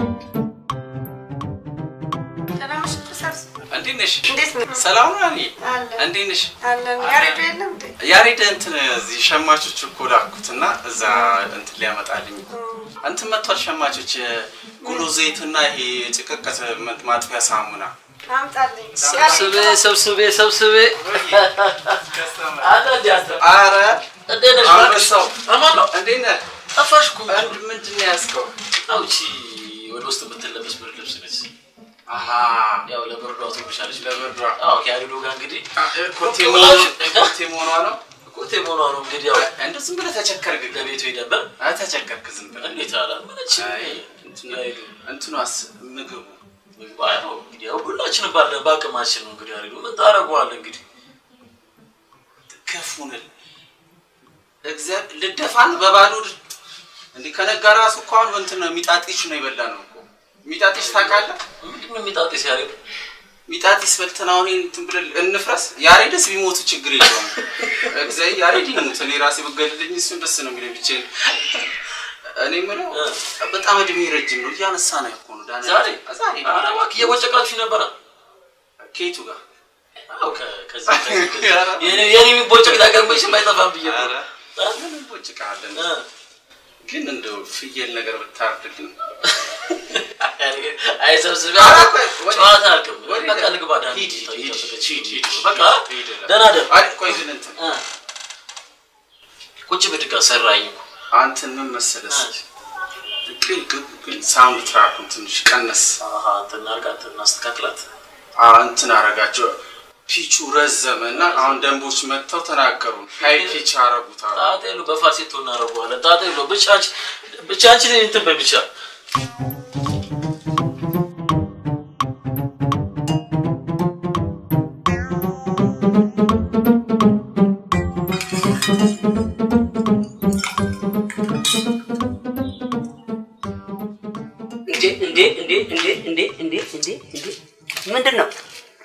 Speaker 10: ሰላም ነሽ? ተሳስ
Speaker 14: እንዴት ነሽ?
Speaker 10: እንዴት ነው?
Speaker 14: ሰላም ነው እኔ
Speaker 10: አለን
Speaker 14: እንዴት ነሽ?
Speaker 10: አለን። ያሬዱ የለም እንዴ?
Speaker 14: ያሬድ እንትን እዚህ ሸማቾች እኮ ላኩትና እዛ እንትን ሊያመጣልኝ እንትን መጥቷል። ሸማቾች ጉሎ ዘይትና ይሄ ጭቅቅት ማጥፊያ ሳሙና
Speaker 10: አምጣልኝ።
Speaker 9: ሰብስቤ ሰብስቤ ሰብስቤ
Speaker 14: አረ
Speaker 15: እንዴት ነሽ?
Speaker 14: አንበሳው
Speaker 15: አማን ነው?
Speaker 14: እንዴት ነህ?
Speaker 15: ጠፋሽ እኮ።
Speaker 14: ምንድን ነው ያዝከው?
Speaker 15: አውቺ ወደ ውስጥ የምትለበስ ብርድ ልብስ ነች።
Speaker 14: አሃ
Speaker 15: ያው ለብርዷ ትሆንሻለች።
Speaker 14: ለብርዷ
Speaker 15: አዎ፣ ከያሪዶ ጋር እንግዲህ
Speaker 14: ኮቴ መሆኗ- ኮቴ መሆኗ ነው።
Speaker 15: ኮቴ መሆኗ ነው እንግዲህ ያው
Speaker 14: እንደ ዝም ብለህ ተቸከርክ።
Speaker 15: ለቤቱ ሄደበት
Speaker 14: አይ ተቸከርክ ዝም ብለህ።
Speaker 15: እንዴት አላ ምንች
Speaker 14: እንትኗስ ምግቡ
Speaker 15: ምግብ ያው እንግዲህ ያው ሁላችን ባለ በአቅማችን ነው እንግዲህ ያሪዶ ምን ታደርገዋለህ እንግዲህ
Speaker 14: ከፉንል እግዚአብሔር ልደፋን በባዶ ድ- እንዲህ ከነጋ ራሱ እኮ አሁን እንትን ነው ሚጣጢሽ ነው የበላ ነው እኮ ሚጣጢሽ ታውቃለህ?
Speaker 15: ምንድን ነው ሚጣጢስ ያሬድ?
Speaker 14: ሚጣጢስ በልተን አሁን ይሄን እንትን ብለን እንፍረስ። ያሬድስ ቢሞቱ ችግር የለውም። እግዚአብሔር ያሬድ ይሙት፣ እኔ ራሴ ብገድልኝ እሱን ደስ ነው የሚለኝ ብቻዬን። እኔ የምለው በጣም እድሜ ረጅም ነው እያነሳ ነው እኮ ነው ዳንኤል።
Speaker 15: ዛሬ
Speaker 14: ዛሬ
Speaker 15: ኧረ እባክህ እየቦጨቃችሁ ነበረ።
Speaker 14: ከየቱ ጋር
Speaker 15: አዎ ከ- ከዚህ ከዚህ ከዚህ የኔ የኔ የሚቦጨቅ ነገር መቼም አይጠፋም ብዬ እኮ ነው።
Speaker 14: ምን እንቦጭቃለን? ግን እንደው ፍየል ነገር ብታርድልን
Speaker 15: አይ ሰብስቤ
Speaker 14: ኧረ ቆይ፣ ወዴት?
Speaker 15: ጨዋታ አልክም።
Speaker 14: ወዴት?
Speaker 15: በቃ ልግባ ዳን
Speaker 14: ሂድ፣ ሂድ፣ ሂድ፣ ሂድ፣ ሂድ፣
Speaker 15: በቃ
Speaker 14: ሂድ፣ ሂድ።
Speaker 15: ደህና ደር
Speaker 14: አይ ቆይ ግን እንትን
Speaker 15: ቁጭ ብድግ ሰራኝ እኮ
Speaker 14: አንተን ምን መሰለህ እስኪ ግን ግን ግን ሳውንድ ትራኩን ትንሽ ቀነስ
Speaker 15: አሃ እንትን አድርጋት እናስተካክላት።
Speaker 14: አዎ እንትን አረጋቸው ፒቹ ረዘመ እና አሁን ደንቦች መጥተው ተናገሩ ሀይ ፒች አረጉት አሉ
Speaker 15: ጣጣ የለው በፋሴቶ እናደርገዋለን። ጣጣ የለው ብቻ አንቺ ብቻ አንቺ እንትን በይ ብቻ
Speaker 9: እንዴ እንዴ እንዴ እንዴ እንዴ እንዴ እንዴ እንዴ ምንድን ነው?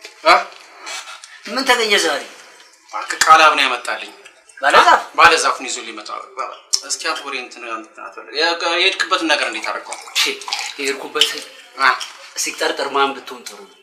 Speaker 9: ምን ተገኘ ዛሬ?
Speaker 14: እባክህ ቃላብ ነው ያመጣልኝ
Speaker 9: ባለዛፍ
Speaker 14: ባለዛፉን ይዞ ሊመጣ እስኪ አንተ ወሬ እንትን እንትን አትበል። የ- የሄድክበትን ነገር እንዴት አደረገው?
Speaker 9: የሄድኩበት ሲጠርጠር ማን ብትሆን ጥሩ ነው?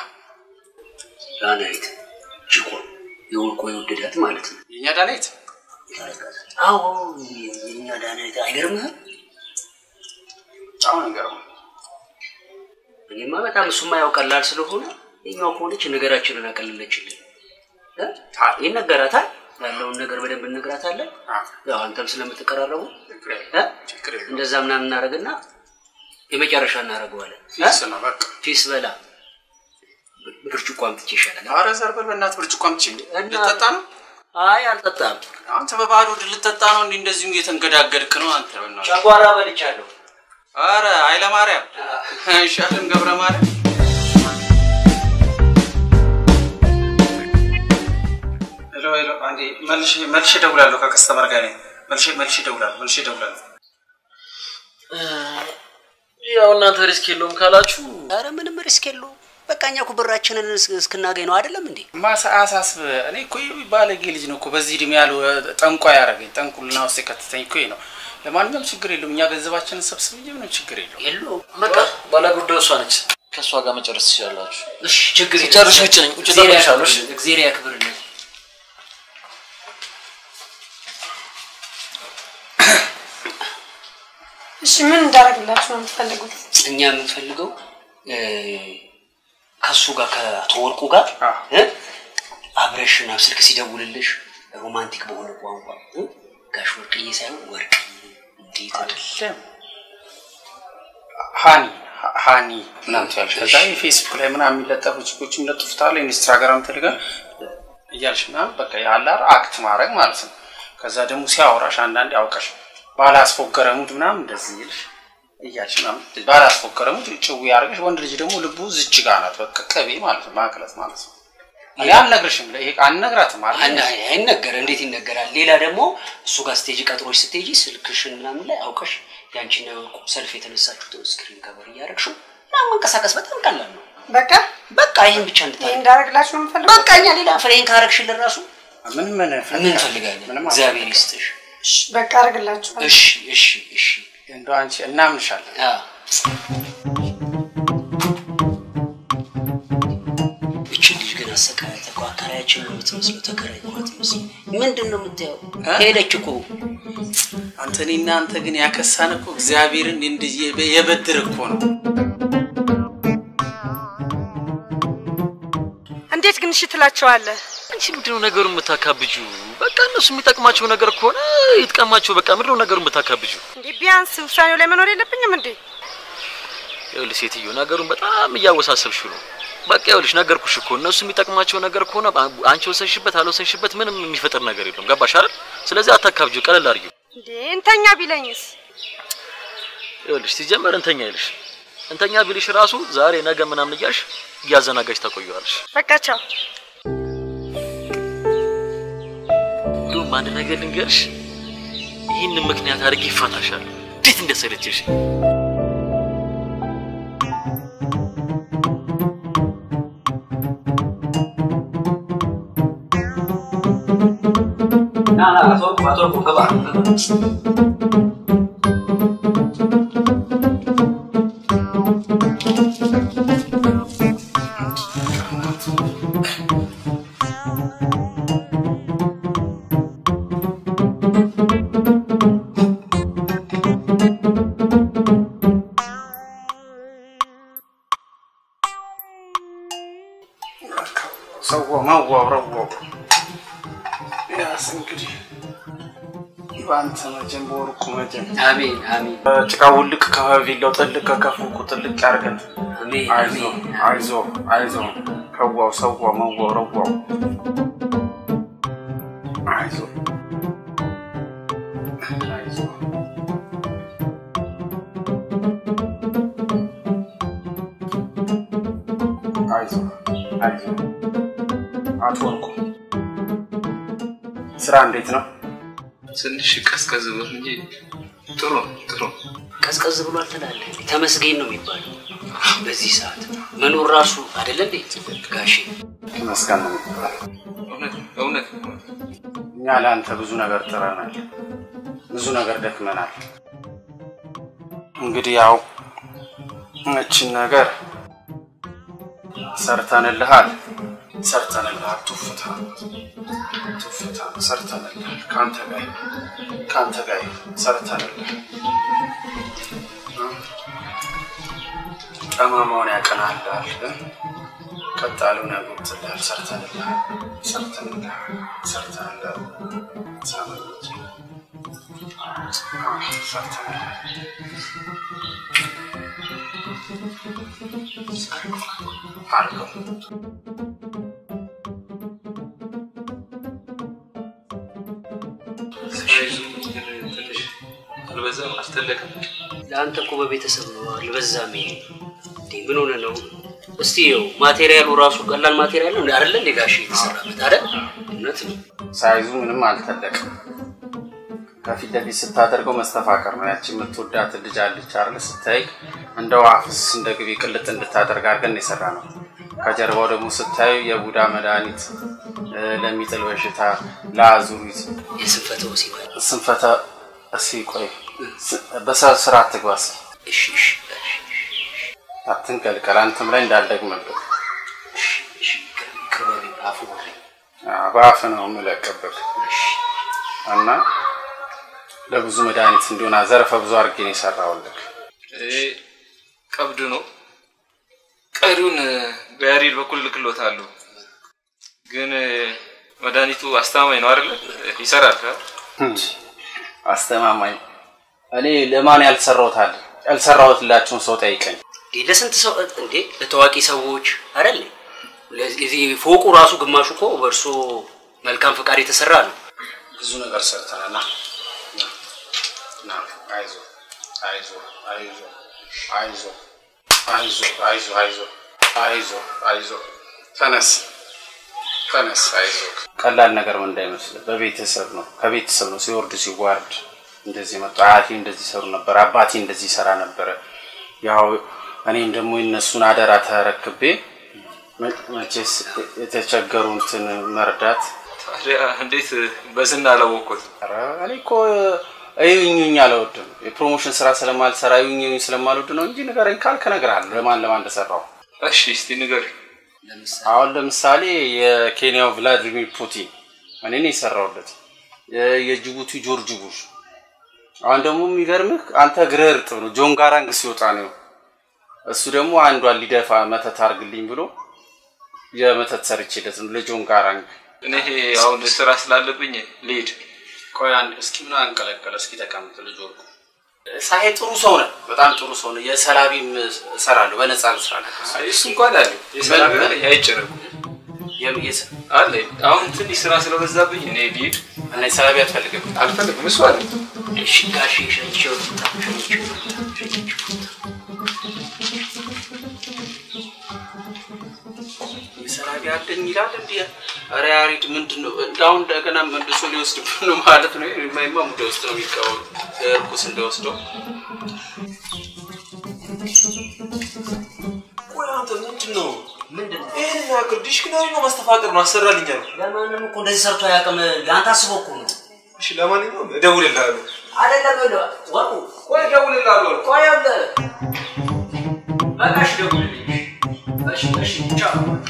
Speaker 9: ዳናይት ጅቆ የወርቆ የወደዳት ማለት ነው።
Speaker 14: የእኛ ዳናይት
Speaker 9: አዎ የኛ ዳናይት አይገርምህም?
Speaker 14: በጣም ነው የሚገርመው።
Speaker 9: እኔማ በጣም እሱማ ያው ቀላል ስለሆነ የኛው ከሆነች ነገራችንን አቀለለችልን። እ? ይነገራታል ያለውን ነገር በደንብ እንነግራታለን። ያው አንተም ስለምትቀራረቡ እ? እንደዛ ምናምን እናደርግና የመጨረሻ እናደርገዋለን። እ?
Speaker 14: ፊስ ነው በቃ
Speaker 9: ፊስ በላ ብርጭቆ አምጥቼ ይሻላል።
Speaker 14: ኧረ ዘርበል በእናትህ ብርጭቆ አምጪ። ልጠጣ ነው?
Speaker 9: አይ አልጠጣም።
Speaker 14: አንተ በባዶ ሆድ ልጠጣ ነው? እንዲህ እንደዚሁ እየተንገዳገድክ ነው አንተ። በእናትህ
Speaker 9: ጨጓራ በልቻለሁ።
Speaker 14: ኧረ ኃይለማርያም አይሻልም ገብረ ማርያም ሄሎ ሄሎ፣ አንዴ መልሼ መልሼ እደውላለሁ። ከከስተመር ጋር ነኝ። መልሼ መልሼ እደውላለሁ። መልሼ እደውላለሁ።
Speaker 15: ያው እናንተ ሪስክ የለውም ካላችሁ
Speaker 9: ኧረ ምንም ሪስክ የለው። በቃ እኛ እኮ ብራችንን እስ- እስክናገኝ ነው አይደለም እንዴ?
Speaker 14: ማሳ አሳስብ እኔ እኮ ይህ ባለጌ ልጅ ነው እኮ በዚህ እድሜ ያሉ ጠንቋ ያደረገኝ ጠንቁልና ውስጥ የከተተኝ እኮ ይህ ነው። ለማንኛውም ችግር የለውም። እኛ ገንዘባችንን ሰብስብ እንጂ ምንም ችግር የለውም።
Speaker 9: የለውም።
Speaker 15: በቃ ባለጉዳዩ እሷ ነች። ከእሷ ጋር መጨረስ ትችላላችሁ።
Speaker 9: እሺ ችግር የለም።
Speaker 15: ሲጨርስ ውጭ ነኝ። ውጭ
Speaker 9: እግዚአብሔር
Speaker 15: እጠብቅሻለሁ። እሺ?
Speaker 9: ያክብርልን፣ እግዚአብሔር ያክብርልን።
Speaker 10: እሺ ምን እንዳደረግላችሁ ነው የምትፈልጉት?
Speaker 9: እኛ የምንፈልገው እ፣ ከሱ ጋር ከአቶ ወርቁ ጋር እ፣ አብረሽና ስልክ ሲደውልልሽ ሮማንቲክ በሆነ ቋንቋ እ፣ ጋሽ ወርቅዬ ሳይሆን ወርቅዬ እንዴት
Speaker 14: አይደለም ሃኒ ሃኒ ምናምን ትያለሽ። ከዛ የፌስቡክ ላይ ምናምን የሚለጠፉ ጽሁፎች የሚለጥፉታል ኢንስታግራም፣ ቴሌግራም እያልሽ ምናምን በቃ ያላር አክት ማድረግ ማለት ነው። ከዛ ደግሞ ሲያወራሽ አንዳንዴ አውቀሽ ባላስፎገረ ሙድ ምናምን እንደዚህ ይልሽ እያልሽ ምናምን ባላስፎገረ ሙድ ጭው ያደርገሽ። ወንድ ልጅ ደግሞ ልቡ ዝች ጋር ናት። በቃ ቅቤ ማለት ነው ማቅለጥ ማለት ነው። እኔ አልነግርሽም፣ ይሄ አልነግራትም አለ
Speaker 9: አና- አይነገር እንዴት ይነገራል? ሌላ ደግሞ እሱ ጋር ስቴጅ ቀጥሮች ስትሄጂ ስልክሽን ምናምን ላይ አውቀሽ ያንቺና የወርቁ ሰልፍ የተነሳችሁትን ስክሪን ከበር እያደረግሽው ምናምን መንቀሳቀስ በጣም ቀላል ነው።
Speaker 10: በቃ
Speaker 9: በቃ ይህን ብቻ
Speaker 10: ይህ
Speaker 9: እንድታደርግ
Speaker 10: እንዳደረግላችሁ ነው የምትፈልጉት?
Speaker 9: በቃ እኛ ሌላ ፍሬን ካረግሽልን ራሱ
Speaker 14: ምን ምን
Speaker 9: ምን እንፈልጋለን? እግዚአብሔር ይስጥሽ።
Speaker 10: በቃ አደርግላችኋለሁ።
Speaker 9: እሺ እሺ እሺ
Speaker 14: እንደው አንቺ እናምንሻለን።
Speaker 9: እችን ልጅ ግን አሰቃያት እኮ አከራያችን ነው የምትመስለው፣ ተከራይ ነው የምትመስለው። ምንድን ነው የምታየው? ሄደች እኮ
Speaker 14: አንተ እኔና አንተ ግን ያከሳን እኮ እግዚአብሔርን እንዲህ የበ- የበድር እኮ ነው።
Speaker 10: እንዴት ግን እሺ ትላቸዋለህ?
Speaker 15: አንቺ ምንድነው ነገሩን የምታካብጁ? በቃ በቃ እነሱ የሚጠቅማቸው ነገር ከሆነ ይጥቀማቸው። በቃ ምንድን ነው ነገሩን ብታካብጁ?
Speaker 10: እንዴ ቢያንስ ውሳኔው ላይ መኖር የለብኝም እንዴ?
Speaker 15: ይኸውልሽ ሴትዮ ነገሩን በጣም እያወሳሰብሽው ነው። በቃ ይኸውልሽ ነገርኩሽ እኮ እነሱ የሚጠቅማቸው ነገር ከሆነ አንቺ ወሰንሽበት አልወሰንሽበት ምንም የሚፈጥር ነገር የለም። ገባሽ አይደል? ስለዚህ አታካብጂው፣ ቀለል አድርጊው።
Speaker 10: እንዴ እንተኛ ቢለኝስ?
Speaker 15: ይኸውልሽ ሲጀመር እንተኛ ይልሽ እንተኛ ቢልሽ ራሱ ዛሬ ነገ ምናምን እያልሽ እያዘናጋሽ ታቆየዋለሽ።
Speaker 10: በቃ ቻው።
Speaker 15: እንዲሁም አንድ ነገር ልንገርሽ፣ ይህንን ምክንያት አድርጌ ይፋታሻል። እንዴት እንደሰለችሽ
Speaker 9: ና ና አቶ ወርቁ አቶ ወርቁ ግባ ግባ።
Speaker 14: ሰው ማዋረው ያስ እንግዲህ በአንተ መጀን በወርቁ መጀን
Speaker 9: አሜን አሜን።
Speaker 14: ጭቃ ውልቅ ከቪላው ጥልቅ ከከፉቁ ጥልቅ ያርገን። አይዞ አይዞ አይዞ ከዋው ሰዋ መዋው ረዋው አይዞ አይዞ አይዞ አይዞ አቶ ወርቁ ስራ እንዴት ነው?
Speaker 11: ትንሽ ቀዝቀዝ ብሎ እንጂ ጥሩ ነው፣ ጥሩ ነው።
Speaker 9: ቀዝቀዝ ብሏል ትላለህ። ተመስገን ነው የሚባለው በዚህ ሰዓት መኖር ራሱ አይደለ እንዴ ጋሼ?
Speaker 14: ተመስገን ነው የሚባለው።
Speaker 11: እውነት እውነት
Speaker 14: እኛ ለአንተ ብዙ ነገር ጥረናል፣ ብዙ ነገር ደክመናል። እንግዲህ ያው እችን ነገር ሰርተንልሃል፣ ሰርተንልሃል። ቱፍታ ቱፍታ ሰርተንልሃል። ከአንተ ጋር ይሁን፣ ከአንተ ጋር ይሁን፣ ሰርተንልሃል። ጠማማውን ያቀናልሃል፣ ቀጥ ያለውን ያጎትልሃል። ሰርተንልሃል፣ ሰርተንልሃል፣ ሰርተንልሃል። ሳመኖች ሰርተንልሃል። አድርገው
Speaker 11: ሳይዙ ትንሽ አልበዛም? አልተለቀም?
Speaker 9: ለአንተ እኮ በቤተሰብ ነው አልበዛም። ይሄ እንዴ ምን ሆነ ነው? እስቲ ይኸው ማቴሪያሉ ራሱ ቀላል ማቴሪያል ነው አይደለ እንዴ ጋሼ የተሰራበት አይደል? እውነት ነው።
Speaker 14: ሳይዙ ምንም አልተለቅም። ከፊት ለፊት ስታደርገው መስተፋቀር ነው። ያቺ የምትወዳት ልጅ አለች አይደል? ስታይ እንደ ውሃ ፍስ እንደ ግቢ ቅልጥ እንድታደርግ አድርገን የሰራ ነው። ከጀርባው ደግሞ ስታዩ የቡዳ መድኃኒት እ፣ ለሚጥል በሽታ፣ ለአዙሪት፣
Speaker 9: የስንፈተ ወሲብ
Speaker 14: ስንፈተ እሲ ቆይ ስ- በስርዓት ስራ አትግባ እስኪ
Speaker 9: እሺ እሺ
Speaker 14: አትንቀልቀል። አንተም ላይ እንዳልደግምብህ
Speaker 9: እሺ ቅርበቢ አፉ በለኝ።
Speaker 14: አዎ፣ በአፍ ነው የምለቅብህ እና ለብዙ መድኃኒት እንዲሆን ዘርፈ ብዙ አድርጌ ነው የሰራሁልህ።
Speaker 11: ይሄ ቀብድ ነው። ቀሪውን በያሬድ በኩል ልክሎታለሁ። ግን መድኃኒቱ አስተማማኝ ነው አይደለ? ይሰራል። ካ
Speaker 14: አስተማማኝ እኔ ለማን ያልሰራሁት አለ ያልሰራሁትላቸውን ሰው ጠይቀኝ።
Speaker 9: እንዴ ለስንት ሰው እንዴ ለታዋቂ ሰዎች አይደል? ለዚህ ፎቁ ራሱ ግማሹ እኮ በእርሶ መልካም ፈቃድ የተሰራ ነው።
Speaker 14: ብዙ ነገር ሰርተናል። ና ና፣ አይዞ አይዞ አይዞ አይዞ አይዞ አይዞ አይዞ አይዞ አይዞ ተነስ ተነስ፣ አይዞ ቀላል ነገር ምን እንዳይመስልህ፣ በቤተሰብ ነው ከቤተሰብ ነው ሲወርድ ሲዋርድ እንደዚህ መጡ። አያቴ እንደዚህ ሰሩ ነበር፣ አባቴ እንደዚህ ሰራ ነበረ። ያው እኔም ደግሞ የነሱን አደራ ተረክቤ መ- መቼስ የተቸገሩትን መርዳት
Speaker 11: ታዲያ እንዴት በዝና አላወቅኩት?
Speaker 14: ኧረ እኔ እኮ እዩኝኝ አልወድም። የፕሮሞሽን ስራ ስለማልሰራ እዩኝኝ ስለማልወድ ነው እንጂ ንገረኝ ካልክ እነግርሃለሁ ለማን ለማን እንደሰራው።
Speaker 11: እሺ እስቲ ንገር።
Speaker 14: አሁን ለምሳሌ የኬንያው ቭላዲሚር ፑቲን እኔ ነው የሰራሁለት። የ- የጅቡቲ ጆርጅ ቡሽ። አሁን ደግሞ የሚገርምህ አንተ እግርህ እርጥብ ነው። ጆን ጋራንግ ሲወጣ ነው እሱ ደግሞ አንዷን ሊደፋ መተት አርግልኝ ብሎ የመተት ሰርቼለት ነው ለጆን ጋራንግ
Speaker 11: እኔ ይሄ አሁን ስራ ስላለብኝ ልሂድ።
Speaker 14: ቆይ አንድ እስኪ ምን አንቀለቀለ? እስኪ ተቀምጥ ልጅ ወርቁ። ሳሄ ጥሩ ሰው ነህ፣ በጣም ጥሩ ሰው ነህ። የሰላቢም እሰራለሁ በነፃ ልስራለህ።
Speaker 11: እሱ እንኳን አለ የሰላም ቢሆን አይጨነቁ አለ። አሁን ትንሽ ስራ ስለበዛብኝ እኔ ልሂድ
Speaker 14: እና የሰላቢ አትፈልግም?
Speaker 11: አልፈልግም። እሱ አለ
Speaker 9: እሺ ጋሼ ሸኝቼው ሸኝቼው
Speaker 14: የሰላቢ አለኝ ይላል እንዲ ኧረ ያሬድ ምንድን ነው እንዳሁን እንደገና መልሶ ሊወስድብህ ነው ማለት ነው። የማይማ ሙደ ውስጥ ነው የሚቀበሉ እርኩስ እንደወስደው
Speaker 11: ቆይ አንተ ምንድን ነው
Speaker 9: ምንድን ነው
Speaker 11: ይህን ያክል ዲሽክናሪ ነው ማስተፋቀር ነው አሰራልኛ ነው።
Speaker 9: ለማንም እኮ እንደዚህ ሰርቶ አያውቅም። አንተ አስበው እኮ ነው።
Speaker 11: እሺ ለማንኛውም እደውልልሃለሁ።
Speaker 9: አይደለም ብሎ ወርቁ
Speaker 11: ቆይ እደውልልሃለሁ።
Speaker 9: ቆይ አለ በቃ እሺ ደውልልኝ። እሺ እሺ ቻው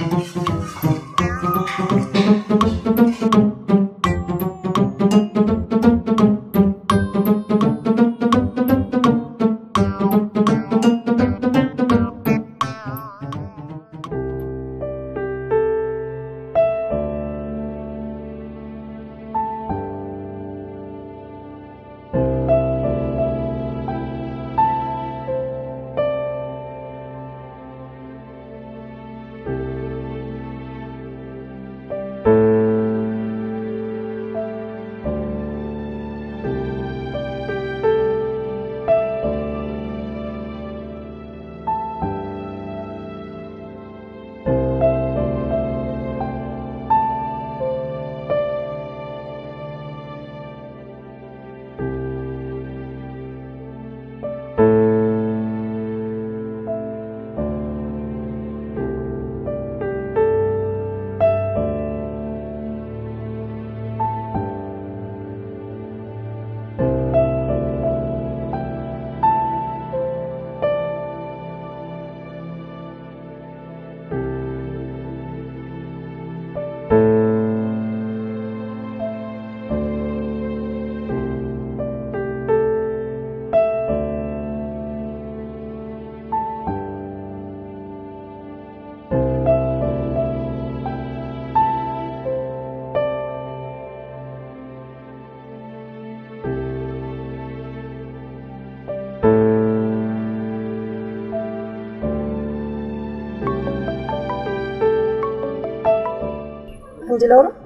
Speaker 10: እንድለው ነው።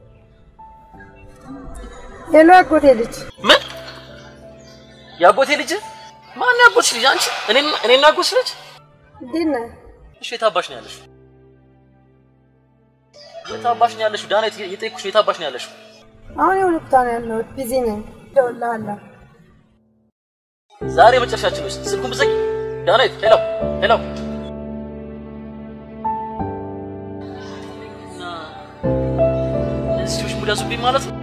Speaker 10: ሄሎ አጎቴ ልጅ
Speaker 15: ምን የአጎቴ ልጅ ማን ያጎትሽ ልጅ አንቺ እኔ እኔና አጎትሽ ልጅ
Speaker 10: እንዴት ነህ?
Speaker 15: እሺ የታባሽ ነው ያለሽው የታባሽ ነው ያለሽው ዳና የጠየኩሽ የታባሽ ነው ያለሽው
Speaker 10: አሁን የሆነ ቦታ ነው ያለሁት። ቢዚ ነኝ። እደውልልሃለሁ።
Speaker 15: ዛሬ መጨረሻችን ውስጥ ስልኩን ብዘጊ ዳናይት ሄሎ ሄሎ እና እነዚህ ሰዎች ሙድ ያዙብኝ ማለት ነው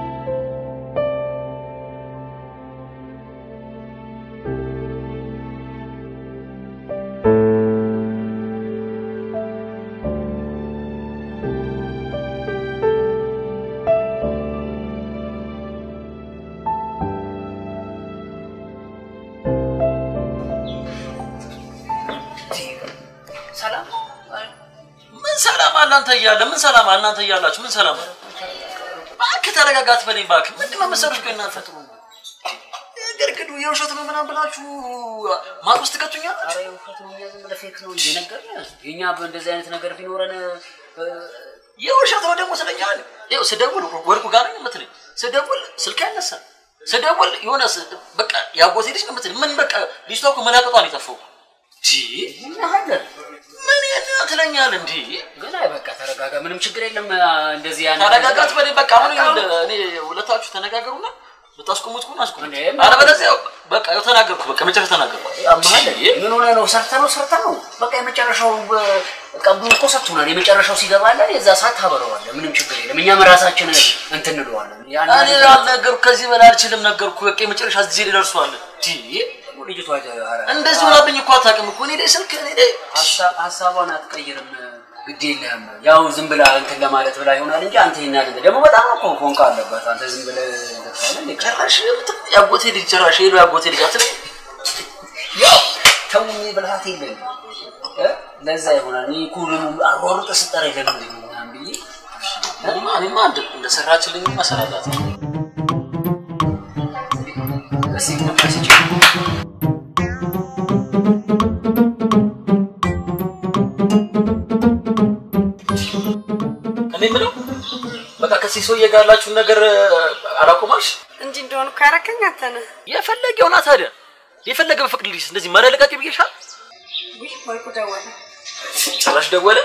Speaker 9: ሰላም
Speaker 15: ምን ሰላም አለ አንተ እያለ ምን ሰላም አለ እናንተ እያላችሁ ምን ሰላም አለ እባክህ ተረጋጋ አትበለኝ እባክህ ምንድን ነው መሰሎች ቆይ እናንተ ግርግዱ የውሸት ነው ምናምን ብላችሁ ማቅ ውስጥ ትከቱኛላችሁ
Speaker 9: ኧረ የውሸት ነው እኛ ዝም ብለህ ፌክ ነው እንጂ ነገርንህ። የእኛ በእንደዚህ አይነት ነገር ቢኖረን እ፣
Speaker 15: የውሸት ነው ደግሞ ስለኛል ይኸው ስደውል ወርቁ ጋር ነኝ የምትለኝ ስደውል ስልክ አይነሳም ስደውል የሆነ ስ- በቃ ያጎቴ ልጅ ነው የምትለኝ ምን በቃ ልጅቷ እኮ መላቀጧን የጠፋው
Speaker 9: ሀገር
Speaker 15: ምን ያን ትለኛል እንዲ
Speaker 9: ግን አይ በቃ ተረጋጋ፣ ምንም ችግር የለም። እንደዚህ ያን
Speaker 15: ተረጋጋት በለኝ በቃ አሁን ይኸውልህ፣ እኔ ሁለታችሁ ተነጋገሩና ብታስቆሙት ከሆነ አስቆሙት አለበለዚያ በቃ ያው ተናገርኩ በቃ መጨረሻ ተናገርኩ
Speaker 9: ያመሃል ምን ሆነ ነው? ሰርተ ነው ሰርተ ነው። በቃ የመጨረሻው ቀብዱ እኮ ሰጥቶናል። የመጨረሻው ሲገባለን የዛ ሰዓት ታበረዋለህ። ምንም ችግር የለም። እኛም ራሳችን እንትን እንለዋለን። ያን
Speaker 15: እኔ አልነገርኩ ከዚህ በላይ አልችልም ነገርኩ በቃ የመጨረሻ ጊዜ ላይ ደርሷል ዲ
Speaker 9: ልጅቷ
Speaker 15: እንደዚህ ሆናብኝ እኮ አታውቅም እኮ እኔ ላይ ስልክ እኔ ላይ
Speaker 9: ሀሳቧን አትቀይርም። ግድ የለህም። ያው ዝም ብላ እንትን ለማለት ብላ ይሆናል እንጂ አንተ ይናል ደግሞ በጣም እኮ ፎንቃ አለባት። አንተ ዝም ብለህ
Speaker 15: ጭራሽ ያጎቴ ልጅ ጭራሽ ሄሎ ያጎቴ ልጅ አትለኝ
Speaker 9: ያው ተው ብልሃት የለን ለዛ ይሆናል። እኔ እኮ ደግሞ አሯሩጠህ ስጠራ የለም ምናምን ብዬ
Speaker 15: እኔማ እኔማ እንደ- እንደሰራችልኝ መሰራላት ነው።
Speaker 9: እስኪ ግማሽ ስጪኝ።
Speaker 15: እኔ የምለው በቃ ከዚህ ሰውዬ ጋር ያላችሁን ነገር አላቆማልሽ?
Speaker 10: እንዲህ እንደሆኑ እኮ ያደረገኝ አንተ ነህ።
Speaker 15: የፈለገ የሆና ታዲያ የፈለገ በፍቅድልሽ እንደዚህ መለለቃቂ ብዬሻል።
Speaker 10: ውይ ወርቁ ደወለ።
Speaker 15: ጭራሽ ደወለ።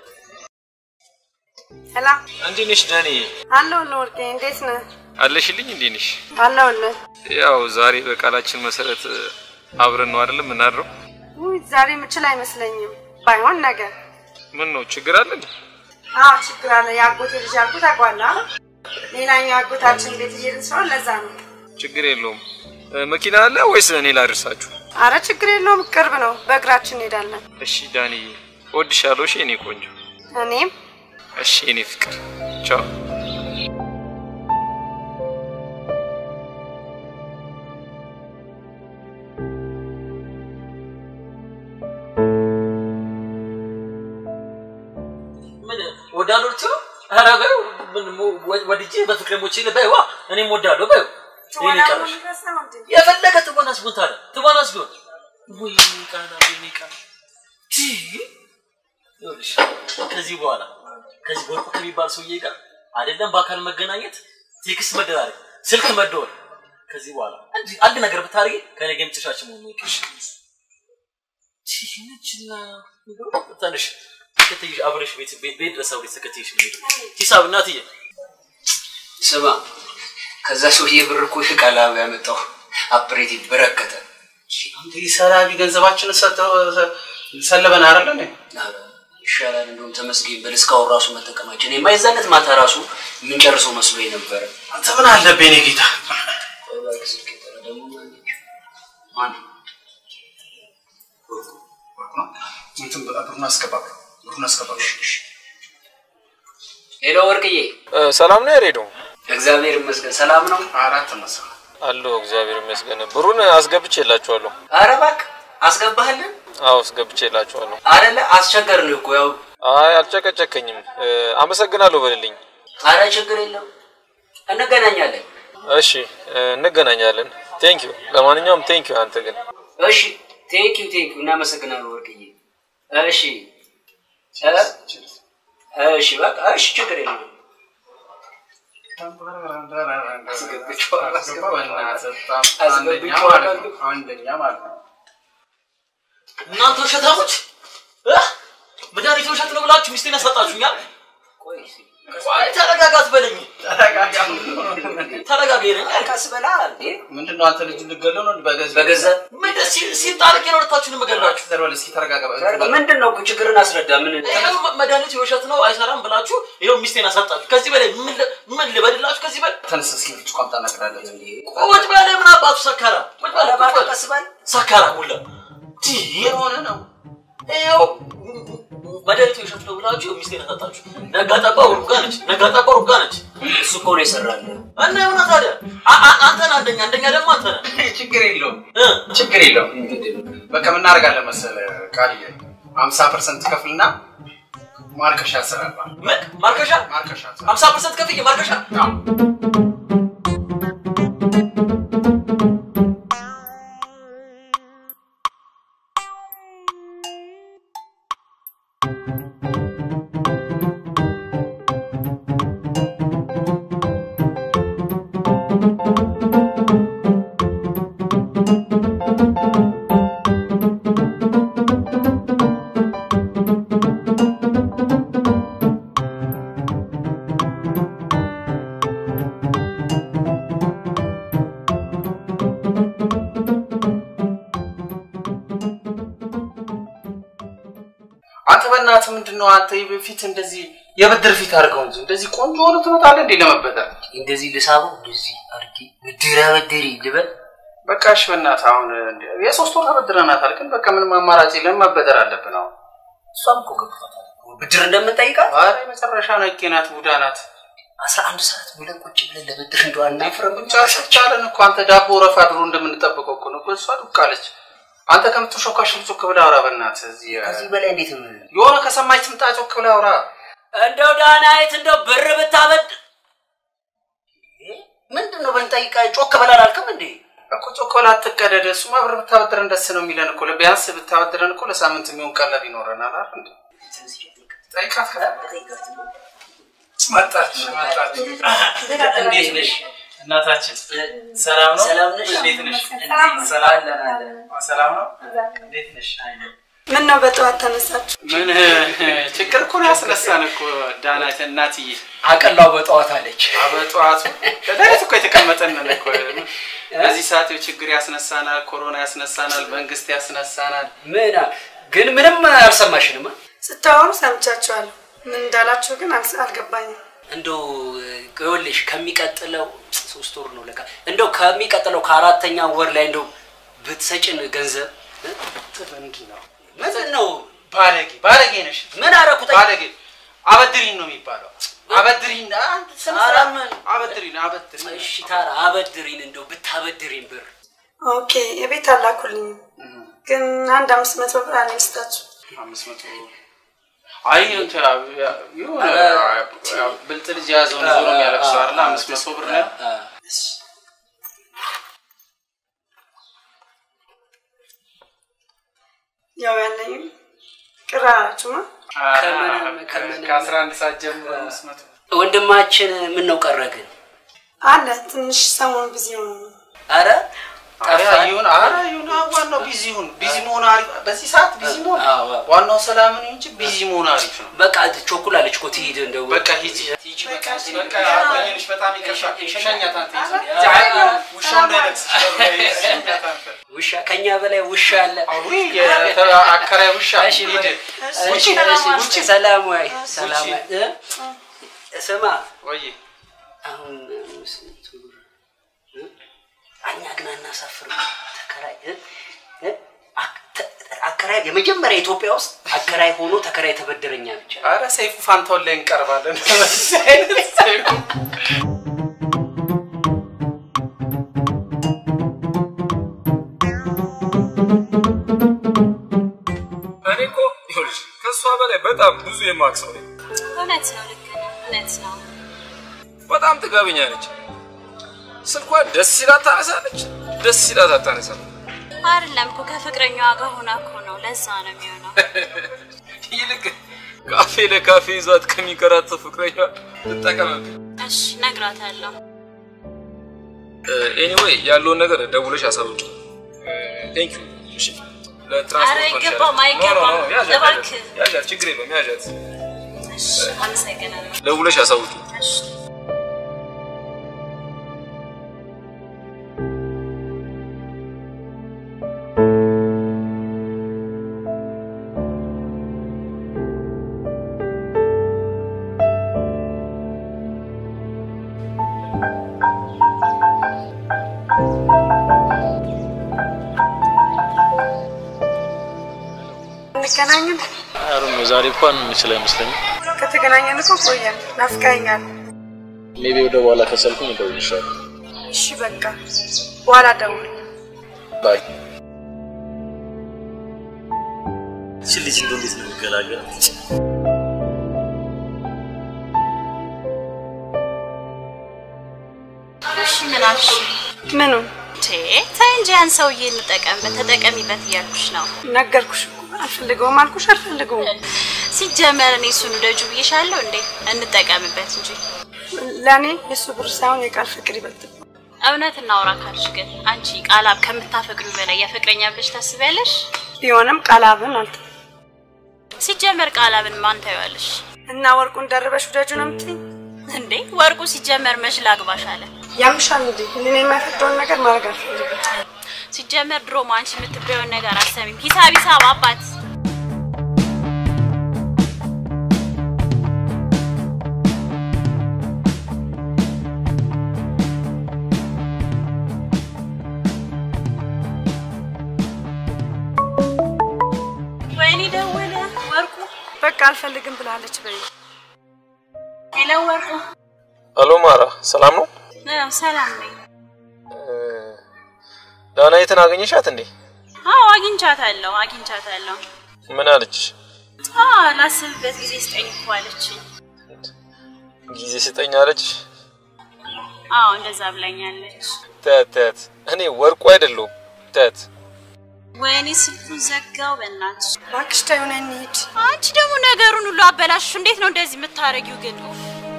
Speaker 10: ሄላ
Speaker 11: እንዴት ነሽ ዳኒ?
Speaker 10: አለሁልህ ወርቄ፣ እንዴት ነህ?
Speaker 11: አለሽልኝ? እንዴት ነሽ?
Speaker 10: አለሁልህ።
Speaker 11: ያው ዛሬ በቃላችን መሰረት አብረን ነው አይደለም የምናድረው?
Speaker 10: ውይ ዛሬ የምችል አይመስለኝም። ባይሆን ነገር
Speaker 11: ምን ነው ችግር አለ እንዴ?
Speaker 10: አዎ ችግር አለ። የአጎቴ ልጅ ያልኩት ታውቀዋለህ አይደል? ሌላኛው የአጎታችን ቤት እየሄድን ስለሆነ ለዛ ነው።
Speaker 11: ችግር የለውም። እ፣ መኪና አለ ወይስ እኔ ላድርሳችሁ?
Speaker 10: አረ ችግር የለውም፣ ቅርብ ነው። በእግራችን እንሄዳለን።
Speaker 11: እሺ ዳንዬ፣ እወድሻለሁ። እሺ የኔ ቆንጆ።
Speaker 10: እኔም
Speaker 11: እሺ የኔ ፍቅር። ቻው።
Speaker 15: ምን ወዳለሁ ልትሉ? ኧረ በይው ምን ሞ- ወ- ወድጄ በፍቅር ሞቼ በይዋ እኔም ወዳለሁ በይው። ይሄን ይቀርሽ የፈለገ ትወናስ ቢሆን ታዲያ ትወናስ ቢሆን ወይኔ ቃና ወይኔ ቃና ቲ ይኸውልሽ ከዚህ በኋላ ከዚህ ወርቁ ከሚባል ሰውዬ ጋር አይደለም በአካል መገናኘት ቴክስት መደራረግ ስልክ መደወል ከዚህ በኋላ አንድ አንድ ነገር ብታደርጊ ከኔ ጋር የምትሻች መሆኑ ይቅርሽ ነችና ትንሽ ተከትይሽ አብረሽ ቤት ቤት ቤት ድረስ አብረሽ ተከትይሽ ነው የምሄደው። ሂሳብ እናትዬ
Speaker 9: ስማ፣ ከዛ ሰውዬ ብር እኮ ቃላዊ ያመጣው አፕሬቲቭ በረከተ።
Speaker 14: አንተ ሰላቢ ገንዘባችንን ሰጥተው ሰለበን አይደለ እንዴ?
Speaker 9: ኧረ ይሻላል እንደውም ተመስገን በል እስካሁን ራሱ መጠቀማችን የማይዛለት ማታ ራሱ የምንጨርሰው መስሎ ነበረ።
Speaker 14: አንተ ምን አለብህ የኔ ጌታ?
Speaker 9: ቆይ እባክህ ስልክ የጠራ ደግሞ ማነች? ማን
Speaker 14: እንትን ብሩን አስገባ፣ ብሩን አስገባ።
Speaker 9: ሄሎ ወርቅዬ፣
Speaker 11: ሰላም ነው ያሬዶ?
Speaker 9: እግዚአብሔር ይመስገን ሰላም ነው።
Speaker 14: አራት መሰ
Speaker 11: አለሁ እግዚአብሔር ይመስገን። ብሩን አስገብቼላችኋለሁ።
Speaker 9: ኧረ እባክህ አስገባህልን
Speaker 11: አዎ አስገብቼላችኋለሁ።
Speaker 9: አይደለ? አስቸገርን እኮ ያው።
Speaker 11: አይ አልጨቀጨከኝም። እ፣ አመሰግናለሁ በልልኝ።
Speaker 9: ኧረ ችግር የለም እንገናኛለን።
Speaker 11: እሺ እ፣ እንገናኛለን። ቴንክ ዩ። ለማንኛውም ቴንክ ዩ። አንተ ግን
Speaker 9: እሺ ቴንክ ዩ ቴንክ ዩ እናመሰግናለን ወርቅዬ። እሺ እ? እሺ በቃ እሺ ችግር የለም።
Speaker 14: አንደኛ ማለት ነው።
Speaker 15: እናንተ ውሸታሞች እ? መድኃኒት ውሸት ነው ብላችሁ ሚስቴን ያሰጣችሁኛል። ቆይ ተረጋጋ አትበለኝ። ተረጋጋ ይለኛል።
Speaker 9: ቀስ በላ እንዴ።
Speaker 14: ምንድን ነው አንተ ልጅ ልገለው ነው? በገዛ
Speaker 9: በገዛ
Speaker 15: ምን ሲ- ሲጣልቅ ነው ሁለታችሁንም እገድላችሁ።
Speaker 14: እስኪ ተረጋጋ።
Speaker 9: ምንድን ነው ችግርን አስረዳ። ምን
Speaker 15: ይኸው መ- መድኃኒቱ የውሸት ነው አይሰራም ብላችሁ ይኸው ሚስቴን አሳጣችሁ። ከዚህ በላይ ምን ል- ምን ልበድላችሁ? ከዚህ በላይ
Speaker 14: ተነስ እስኪ ብርጭቆ አምጣ እነግርሃለሁ።
Speaker 15: ቁጭ በለ። ምን አባቱ ሰካራ ቁጭ በለ። ቁጭ በለ።
Speaker 9: ቀስ በል
Speaker 15: ሰካራ ሁላ
Speaker 9: የሆነ ነው።
Speaker 15: ይኸው መድኃኒቱ የውሸት ነው ብላችሁ ይኸው ሚስቴን አሳጣችሁ። ነጋ ጠባ ሩጋ ነች። ነጋ ጠባ ሩጋ ነች።
Speaker 9: እሱ እኮ ነው የሰራልህ።
Speaker 15: እና የሆነ ታዲያ አ- አ- አንተ ነህ አንደኛ፣ አንደኛ ደግሞ አንተ ነህ።
Speaker 14: ችግር የለውም ችግር የለውም። በቃ ምን እናደርጋለን መሰለህ ቃልዬ፣ ሀምሳ ፐርሰንት ከፍልና ማርከሻ ያሰራል።
Speaker 15: ምን ማርከሻ?
Speaker 14: ማርከሻ
Speaker 15: ሀምሳ ፐርሰንት ከፍዬ ማርከሻ
Speaker 14: አንተ በእናትህ ምንድን ነው አንተ ፊት እንደዚህ የብድር ፊት አድርገው እንጂ እንደዚህ ቆንጆ ሆነ ትመጣለህ እንዴ ለመበደር?
Speaker 9: እንደዚህ ልሳበው እንደዚህ አድርጌ ብድር አበድሪ ልበል።
Speaker 14: በቃ እሺ በእናትህ አሁን እንደ- የሶስት ወር ተበድረናታል፣ ግን በቃ ምንም አማራጭ የለም መበደር አለብን አሁን።
Speaker 9: እሷም እኮ ገብቷታል ብድር እንደምንጠይቃት።
Speaker 14: ኧረ የመጨረሻ ነቄ ናት፣ ቡዳ ናት።
Speaker 9: አስራ አንድ ሰዓት ብለን ቁጭ ብለን ለብድር እንደው አናፍርም።
Speaker 14: ቻለን እኮ አንተ ዳቦ ረፋ ድሮ እንደምንጠብቀው እኮ ነው እኮ እሷ ዱቃለች። አንተ ከምትሾካሽ ጮክ ብለህ አውራ በእናትህ። እዚህ
Speaker 9: ከዚህ በላይ እንዴት ነው?
Speaker 14: የሆነ ከሰማች ትምጣ ጮክ ብለህ አውራ።
Speaker 9: እንደው ዳናይት እንደው ብር ብታበድ ምንድን ነው ብንጠይቃ ጮክ በላል አልክም እንዴ?
Speaker 14: እኮ ጮኮላ አትቀደደ። እሱማ ብር ብታበድረን ደስ ነው የሚለን እኮ። ቢያንስ ብታበድረን እኮ ለሳምንት የሚሆን ቀለብ ይኖረናል አይደል እንዴ? ጠይቃት
Speaker 11: መጣች መጣች። እንዴት ነሽ እናታችን? ሰላም ነው?
Speaker 9: ሰላም ነሽ?
Speaker 11: እንዴት ነሽ?
Speaker 10: ሰላም ነው።
Speaker 11: ሰላም ሰላም ነው? እንዴት ነሽ?
Speaker 10: ምን ነው በጠዋት ተነሳችሁ?
Speaker 14: ምን ችግር እኮ ነው ያስነሳን እኮ ዳናት እናትዬ።
Speaker 9: አቀላው በጠዋት አለች።
Speaker 14: በጠዋቱ ለሌሊት እኮ የተቀመጠን ነን እኮ። በዚህ ሰዓት ይኸው ችግር ያስነሳናል፣ ኮሮና ያስነሳናል፣ መንግስት ያስነሳናል።
Speaker 9: ምን ግን ምንም አልሰማሽንም?
Speaker 10: ስታወሩ ሰምቻችኋለሁ። ምን እንዳላችሁ ግን አልስ- አልገባኝም።
Speaker 9: እንደው ይኸውልሽ ከሚቀጥለው ሶስት ወር ነው ለካ እንደው ከሚቀጥለው ከአራተኛ ወር ላይ እንደው ብትሰጭን ገንዘብ እ?
Speaker 14: ምንድን ነው
Speaker 9: ምንድን ነው
Speaker 14: ባለጌ ባለጌ ነሽ።
Speaker 9: ምን አደረኩት?
Speaker 14: ባለጌ አበድሪን ነው የሚባለው። አበድሪን አንድ ስነ
Speaker 9: ኧረ
Speaker 14: ስርዓት
Speaker 9: ምን
Speaker 14: አበድሪን አበድሪን።
Speaker 9: እሺ ታራ አበድሪን እንደው ብታበድሪን ብር
Speaker 10: ኦኬ የቤት አላኩልኝም፣ ግን አንድ አምስት መቶ ብር አለኝ ስጣችሁ።
Speaker 14: አምስት መቶ አይ እንትን የሆነ ያው ብልጥ ልጅ የያዘውን ዞሮ የሚያለቅሰው አይደል? አምስት መቶ ብር ነው።
Speaker 10: ያው ያለኝም ቅር አላችሁማ።
Speaker 14: ከአስራ አንድ ሰዓት ጀምሮ አምስት መቶ
Speaker 9: ወንድማችን ምን ነው ቀረ ግን?
Speaker 10: አለ ትንሽ ሰሞኑን ቢዚ ሆነ ነው።
Speaker 9: አረ
Speaker 14: ኧረ ይሁን ኧረ ይሁን አዎ፣ ዋናው ቢዚ ይሁን ቢዚ መሆን አሪፍ በዚህ ሰዓት ቢዚ መሆን ዋናው ሰላም ነው እንጂ ቢዚ መሆን አሪፍ ነው
Speaker 9: በቃ ቾኩላለች እኮ ትሂድ እንደው
Speaker 14: በቃ ሂጂ ሂጂ በቃ በቃ አቆየንሽ በጣም ይቅርታ ሸኛት አንተ ውሻው እንዳይነክስሽ ሸኛት አንተ
Speaker 9: ውሻ ከኛ በላይ ውሻ አለ።
Speaker 14: አዊ አከራይ ውሻ
Speaker 9: እሺ
Speaker 14: ሂድ
Speaker 9: እሺ፣ እሺ፣ ውጭ ሰላም ወይ ሰላም ወይ እ? ስማ
Speaker 14: ወይ
Speaker 9: አሁን ስንት ብር እ? እኛ ግን አናሳፍርም። ተከራይ እ? እ? አክ- ተ- አከራይ የመጀመሪያ ኢትዮጵያ ውስጥ አከራይ ሆኖ ተከራይ ተበደረኛ ብቻ
Speaker 14: ኧረ ሰይፉ ፋንታውን ላይ እንቀርባለን በዚህ አይነት ሰይፉ
Speaker 11: እኔ እኮ ይኸውልሽ ከእሷ በላይ በጣም ብዙ የማውቅ ሰው ነኝ።
Speaker 12: እውነት ነው፣ ልክ ነው፣ እውነት ነው።
Speaker 11: በጣም ጥጋበኛ ነች። ስልኳ ደስ ሲላት ታነሳለች፣ ደስ ሲላት አታነሳም።
Speaker 12: አይደለም እኮ ከፍቅረኛዋ ጋር ሆና እኮ ነው። ለዛ ነው የሚሆነው።
Speaker 11: ይልቅ ካፌ ለካፌ ይዟት ከሚንከራተት ፍቅረኛ ትጠቀምብኝ።
Speaker 12: እሺ እነግራታለሁ።
Speaker 11: ኤኒዌይ ያለውን ነገር ደውለሽ አሳውቂ። ቴንክ ዩ። እሺ ለትራንስፖርት
Speaker 12: ኧረ
Speaker 11: ሆንሻል።
Speaker 12: አይገባም፣
Speaker 11: ኖ፣ ኖ፣ ኖ፣
Speaker 12: አይገባም።
Speaker 11: ያዣት፣
Speaker 12: እባክህ።
Speaker 11: ያዣት፣ ያዣት፣ ችግር የለውም ያዣት።
Speaker 12: እሺ አመሰግናለሁ።
Speaker 11: ደውለሽ አሳውቂ።
Speaker 12: እሺ
Speaker 10: እንገናኝም።
Speaker 15: አሩን ዛሬ እንኳን የምችል አይመስለኝም።
Speaker 10: ከተገናኘን እኮ ቆየን። ናፍቀኸኛል።
Speaker 15: ሜቢ ወደ በኋላ ከሰልኩኝ እደውልልሻለሁ።
Speaker 10: እሺ በቃ በኋላ ደውል።
Speaker 15: ባይ።
Speaker 13: እቺ ልጅ እንደው እንዴት ነው የሚገላገላት?
Speaker 12: እሺ ምን አልሽ?
Speaker 10: ምኑ
Speaker 12: ቴ ተይ እንጂ ያን ሰውዬ እንጠቀምበት፣ ተጠቀሚበት እያልኩሽ ነው።
Speaker 10: ነገርኩሽ እኮ አልፈልገውም አልኩሽ አልፈልገውም።
Speaker 12: ሲጀመር እኔ እሱን ውደጁ ብዬሻለሁ እንዴ? እንጠቀምበት እንጂ
Speaker 10: ለእኔ የእሱ ብር ሳይሆን የቃል ፍቅር ይበልጥ።
Speaker 12: እውነት እናውራ ካልሽ ግን አንቺ ቃላብ ከምታፈቅዱ በላይ የፍቅረኛ ብለሽ ታስቢያለሽ?
Speaker 10: ቢሆንም ቃላብን አልተ
Speaker 12: ሲጀመር ቃላብን ማን ታየዋለሽ
Speaker 10: እና ወርቁን ደርበሽ ውደጁ ነው የምትይኝ?
Speaker 12: እንዴ? ወርቁ ሲጀመር መች ላግባሽ አለ።
Speaker 10: ያምሻል እንዴ? እኔን የማይፈቅደውን ነገር ማድረግ አልፈልግም።
Speaker 12: ሲጀመር ድሮም አንቺ የምትበየውን ነገር አሰሚም። ሂሳብ ሂሳብ አባት ወይኔ ደወለ ወርቁ።
Speaker 10: በቃ አልፈልግም ብላለች በይ።
Speaker 12: ሄሎ ወርቁ።
Speaker 11: አሎ ማራ፣ ሰላም ነው?
Speaker 12: አዎ ሰላም ነኝ።
Speaker 11: ዳናይትን አገኘሻት እንዴ?
Speaker 12: አዎ አግኝቻታለሁ አግኝቻታለሁ።
Speaker 11: ምን አለች?
Speaker 12: አዎ ላስብበት ጊዜ ስጠኝ እኮ አለችኝ።
Speaker 11: ጊዜ ስጠኝ አለች።
Speaker 12: አዎ እንደዛ ብላኛለች።
Speaker 11: ተት ተት፣ እኔ ወርቁ አይደለሁም። ተት
Speaker 12: ወይኔ ስልኩን ዘጋው። በእናትሽ
Speaker 10: እባክሽ ተይው ነይ እንሂድ።
Speaker 12: አንቺ ደግሞ ነገሩን ሁሉ አበላሽ። እንዴት ነው እንደዚህ የምታረጊው ግን? ኡፍ።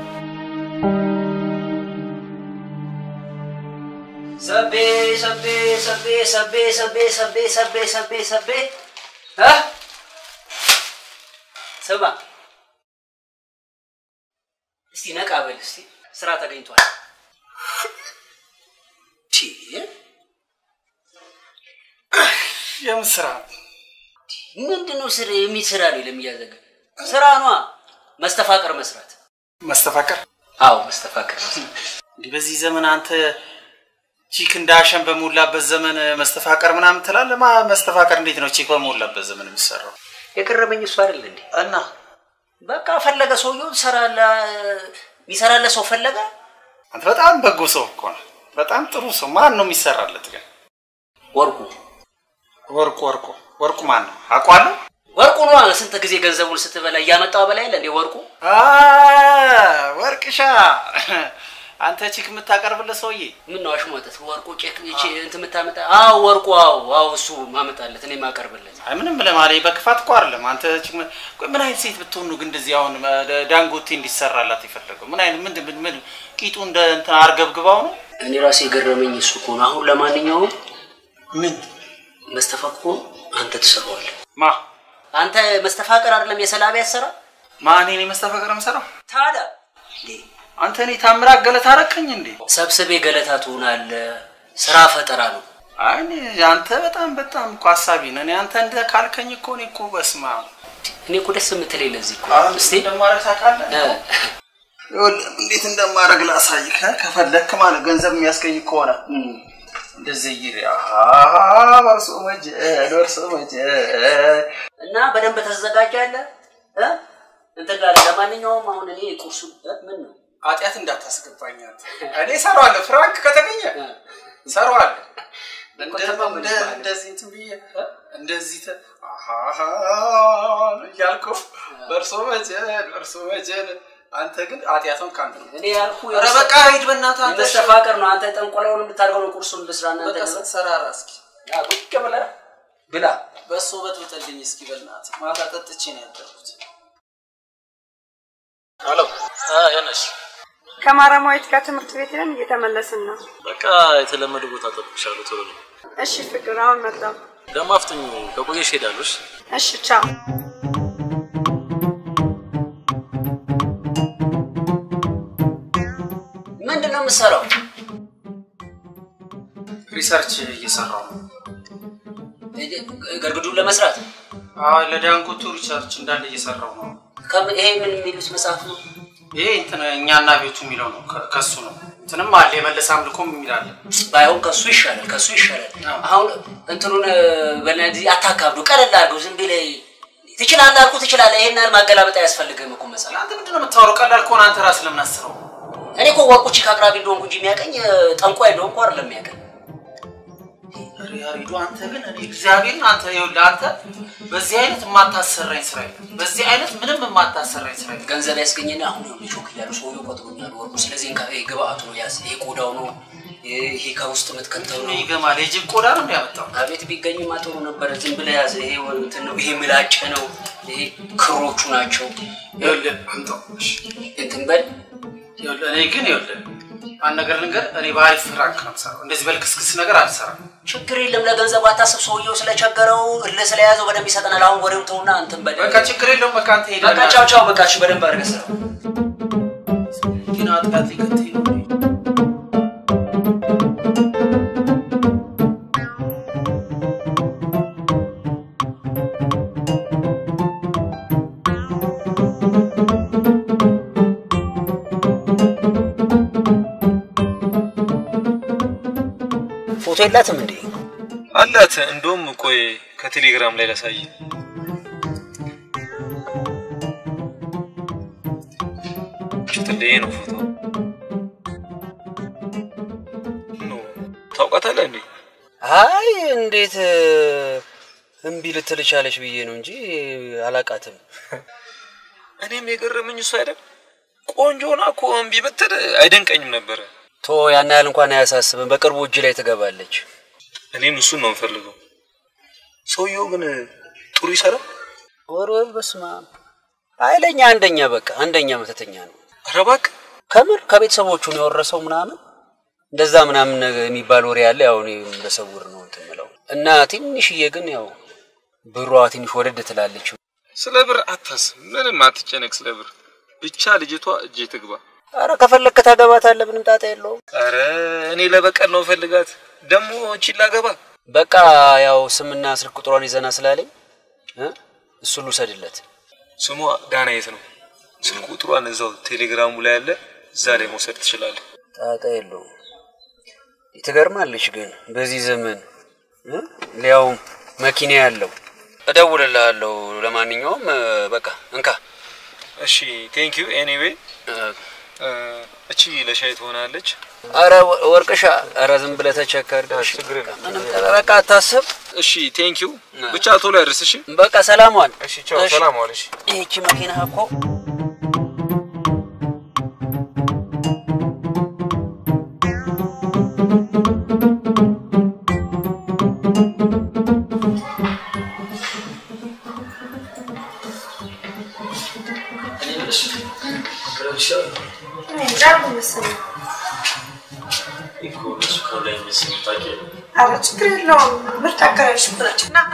Speaker 9: ሰቤ ሰቤ ሰቤ ሰቤ ሰቤ ሰቤ ሰቤ ሰቤ ሰቤ እ ስማ እስቲ ነቃ በል እስቲ ስራ ተገኝቷል። ቺ
Speaker 5: የምን ስራ?
Speaker 9: ምንድን ነው ስራ የሚሰራ ነው ለሚያዘገ ስራ ነዋ። መስተፋቀር መስራት።
Speaker 5: መስተፋቀር?
Speaker 9: አዎ መስተፋቀር መስራት።
Speaker 5: እንዲህ በዚህ ዘመን አንተ ቺክ እንዳሸን በሞላበት ዘመን መስተፋቀር ምናምን ትላለህ? ማ መስተፋቀር እንዴት ነው ቺክ በሞላበት ዘመን የሚሰራው?
Speaker 9: የቀረበኝ እሱ አይደል እንዴ?
Speaker 5: እና
Speaker 9: በቃ ፈለገ ሰውየው ሰራለ የሚሰራለ ሰው ፈለገ።
Speaker 5: አንተ በጣም በጎ ሰው እኮ ነው። በጣም ጥሩ ሰው። ማን ነው የሚሰራለት ግን?
Speaker 9: ወርቁ
Speaker 5: ወርቁ ወርቁ ወርቁ ማን ነው? አውቀዋለሁ።
Speaker 9: ወርቁ ነዋ። ስንት ጊዜ ገንዘቡን ስትበላ እያመጣው በላይ የለ እንዴ ወርቁ።
Speaker 5: አ ወርቅሻ አንተ ቺክ የምታቀርብለት ሰውዬ
Speaker 9: ምን ነው አሽሟጠት? ወርቁ ቼክ እቺ እንትን የምታመጣ? አዎ ወርቁ፣ አዎ አዎ፣ እሱ ማመጣለት እኔ ማቀርብለት።
Speaker 5: አይ ምንም ለማለት በክፋት እኮ አይደለም። አንተ ቺክ ምን ቆይ ምን አይነት ሴት ብትሆን ነው ግን እንደዚህ አሁን ዳንጎቴ እንዲሰራላት የፈለገው? ምን አይነት ምን ምን ምን ቂጡ እንደ እንትን አርገብግባው ነው?
Speaker 9: እኔ ራሴ የገረመኝ እሱ እኮ ነው። አሁን ለማንኛውም
Speaker 5: ምን
Speaker 9: መስተፋቅሩ አንተ ትሰራዋለህ።
Speaker 5: ማ
Speaker 9: አንተ መስተፋቅር አይደለም የሰላቢ ያሰራ
Speaker 5: ማ እኔ ነኝ መስተፋቅር የምሰራው?
Speaker 9: ታዲያ
Speaker 5: አንተ እኔ ታምራት ገለታ አረከኝ እንዴ?
Speaker 9: ሰብስቤ ገለታ ትሆናለህ። ስራ ፈጠራ ነው።
Speaker 5: አይ እኔ አንተ በጣም በጣም እኮ ሀሳቢ ነህ። እኔ አንተ እንደ ካልከኝ እኮ እኔ እኮ በስማ
Speaker 9: እኔ እኮ ደስ የምትለኝ ለዚህ እኮ
Speaker 5: እስቲ እንደማረግ ታውቃለህ? ይኸውልህ እንዴት እንደማረግ ላሳይህ። ከፈለክ ማለት ገንዘብ የሚያስገኝ ከሆነ እንደዚህ ይሪ በርሶ መጀ በርሶ መጀ
Speaker 9: እና በደንብ ተዘጋጃለህ እ እንትን ጋር ለማንኛውም አሁን እኔ ቁርሱ ምን ነው
Speaker 5: ኃጢአት እንዳታስገባኝ አንተ። እኔ እሰራዋለሁ፣ ፍራንክ ከተገኘ እሰራዋለሁ። እንደዚህ እንትን ብዬ እንደዚህ ተ- አሃሃ እያልኩ በእርሶ መጀን በእርሶ መጀን አንተ ግን ኃጢአቱን ከአንተ ነው።
Speaker 9: እኔ ያልኩ
Speaker 5: ኧረ በቃ ሂድ በእናትህ አንተ።
Speaker 9: መስተፋቅር ነው። አንተ ጠንቆላውን የምታደርገው ነው። ቁርሱን ልስራ እና
Speaker 5: በቃ ሰራራ እስኪ
Speaker 9: ቁጭ ብለህ ብላ።
Speaker 5: በእሱ በጥብጥልኝ እስኪ በእናትህ። ማታ ጠጥቼ ነው ያደርኩት።
Speaker 11: ሄሎ ያነሽ
Speaker 10: ከማረማዊት ጋር ትምህርት ቤት ሄደን እየተመለስን ነው።
Speaker 11: በቃ የተለመደ ቦታ ጠብቅሻለሁ። ቶሎ ነው
Speaker 10: እሺ ፍቅር፣ አሁን መጣሁ።
Speaker 11: ደግሞ አፍጥኝ። ከቆየሽ ሄዳለሽ።
Speaker 10: እሺ ቻው።
Speaker 9: ምንድን ነው የምትሰራው?
Speaker 5: ሪሰርች እየሰራው ነው።
Speaker 9: ገርግዱን ለመስራት
Speaker 5: አዎ ለዳንጎቱ ሪሰርች እንዳለ እየሰራው ነው።
Speaker 9: ከም- ይሄ ምን የሚሉት መጽሐፍ ነው?
Speaker 5: ይሄ እንትን እኛና ቤቱ የሚለው ነው። ከ- ከሱ ነው። እንትንም አለ የመለስ አምልኮም የሚል አለ።
Speaker 9: ባይሆን ከሱ ይሻላል፣ ከሱ ይሻላል። አሁን እንትኑን በነዚህ አታካብዱ፣ ቀለል አድርገው። ዝም ብለህ ትችላለህ አልኩህ፣ ትችላለህ። ይሄን ያህል ማገላበጥ አያስፈልግም እኮ መጽሐፍ።
Speaker 5: አንተ ምንድን ነው የምታወራው? ቀላል ከሆነ አንተ ራስህ ለምን አስበው?
Speaker 9: እኔ እኮ ወርቁ ቺክ አቅራቢ እንደሆንኩ እንጂ የሚያቀኝ ጠንቋይ እንደሆንኩ አይደለም የሚያቀኝ።
Speaker 5: ያሬዱ አንተ ግን እኔ እግዚአብሔርን አንተ ይኸውልህ አንተ በዚህ አይነት የማታሰራኝ ስራ የለም። በዚህ አይነት ምንም የማታሰራኝ ስራ የለም።
Speaker 9: ገንዘብ ያስገኘና አሁን ይኸውልህ ሾክ እያሉ ሰውዬው ቆጥሮኛል ወርቁ። ስለዚህ እንካ፣ ይሄ ግብአቱ ነው ያዝ፣ ይሄ ቆዳው ነው፣ ይሄ ከውስጥ የምትከተው ነው።
Speaker 5: ይገማል። የጅብ ቆዳ ነው የሚያመጣው።
Speaker 9: አቤት ቢገኝማ ጥሩ ነበረ። ዝም ብለህ ያዝ። ይሄ እንትን ነው፣ ይሄ ምላጭ ነው፣ ይሄ ክሮቹ ናቸው።
Speaker 5: ይኸውልህ አምጣው። እሺ
Speaker 9: እንትን በል
Speaker 5: ይኸውልህ እኔ ግን ይኸውልህ አንድ ነገር ልንገር፣ እኔ በአሪፍ ፍራንክ ነው የምሰራው። እንደዚህ በልክስክስ ነገር አልሰራም።
Speaker 9: ችግር የለም። ለገንዘቡ አታስብ። ሰውየው ስለቸገረው እልህ ስለያዘው በደንብ ይሰጠናል። አሁን ወሬው ተውና እንትን በል።
Speaker 5: በቃ ችግር የለውም። በቃ አንተ ሄደህ
Speaker 9: በቃ ቻው ቻው። በቃ እሺ፣ በደንብ አድርገህ ስራ።
Speaker 5: ግን አጥቃት ሊከተኝ ነው።
Speaker 9: ፎቶ የላትም እንዴ?
Speaker 11: አላት። እንደውም ቆይ ከቴሌግራም ላይ ላሳይ። ሽትልዬ ነው ፎቶ ነው። ታውቃታለህ እንዴ?
Speaker 9: አይ እንዴት እምቢ ልትል ቻለች ብዬ ነው እንጂ አላቃትም።
Speaker 11: እኔም የገረመኝ እሱ አይደል ቆንጆ ሆና እኮ እምቢ ብትል አይደንቀኝም ነበረ።
Speaker 9: ቶ ያን ያህል እንኳን አያሳስብም። በቅርቡ እጅ ላይ ትገባለች።
Speaker 11: እኔም እሱን ነው የምፈልገው። ሰውየው ግን ጥሩ ይሰራል።
Speaker 9: ወር ወር በስመ አብ ኃይለኛ አንደኛ፣ በቃ አንደኛ መተተኛ ነው።
Speaker 11: ኧረ እባክህ
Speaker 9: ከምር ከቤተሰቦቹ ነው የወረሰው ምናምን እንደዛ ምናምን ነገር የሚባል ወሬ ያለ ያው እኔ በሰውር ነው እንትን የምለው እና ትንሽዬ ግን ያው ብሯ ትንሽ ወደድ ትላለች።
Speaker 11: ስለ ብር አታስብ፣ ምንም አትጨነቅ ስለ ብር። ብቻ ልጅቷ እጄ ትግባ።
Speaker 9: አረ ከፈለግክ ታገባታለህ፣ ምንም ጣጣ የለውም።
Speaker 11: አረ እኔ ለበቀል ነው ፈልጋት ደግሞ ቺላ ገባ
Speaker 9: በቃ ያው ስምና ስልክ ቁጥሯን ይዘና ስላለኝ እ እሱን ልውሰድለት።
Speaker 11: ስሟ ዳናየት ነው። ስልክ ቁጥሯን እዛው ቴሌግራሙ ላይ ያለ፣ እዛ ላይ መውሰድ ትችላለህ።
Speaker 9: ጣጣ የለውም። ትገርማለች ግን በዚህ ዘመን እ ሊያውም መኪና ያለው እደውልልሃለሁ። ለማንኛውም እ፣ በቃ እንካ።
Speaker 11: እሺ ቴንክ ዩ ኤኒዌይ። እቺ ለሻይ ትሆናለች።
Speaker 9: አረ ወ- ወርቅሻ፣ አረ ዝም ብለህ ተቸከር።
Speaker 11: ችግር የለም።
Speaker 9: ምንም በቃ አታስብ።
Speaker 11: እሺ ቴንክ ዩ። ብቻ ቶሎ ያድርስ። እሺ
Speaker 9: በቃ ሰላም ዋል።
Speaker 11: እሺ ቻው፣ ሰላም ዋል። እሺ
Speaker 9: ይህቺ መኪና እኮ
Speaker 10: ኧረ ችግር የለውም። ምርጥ አከራዮች ናቸው። ና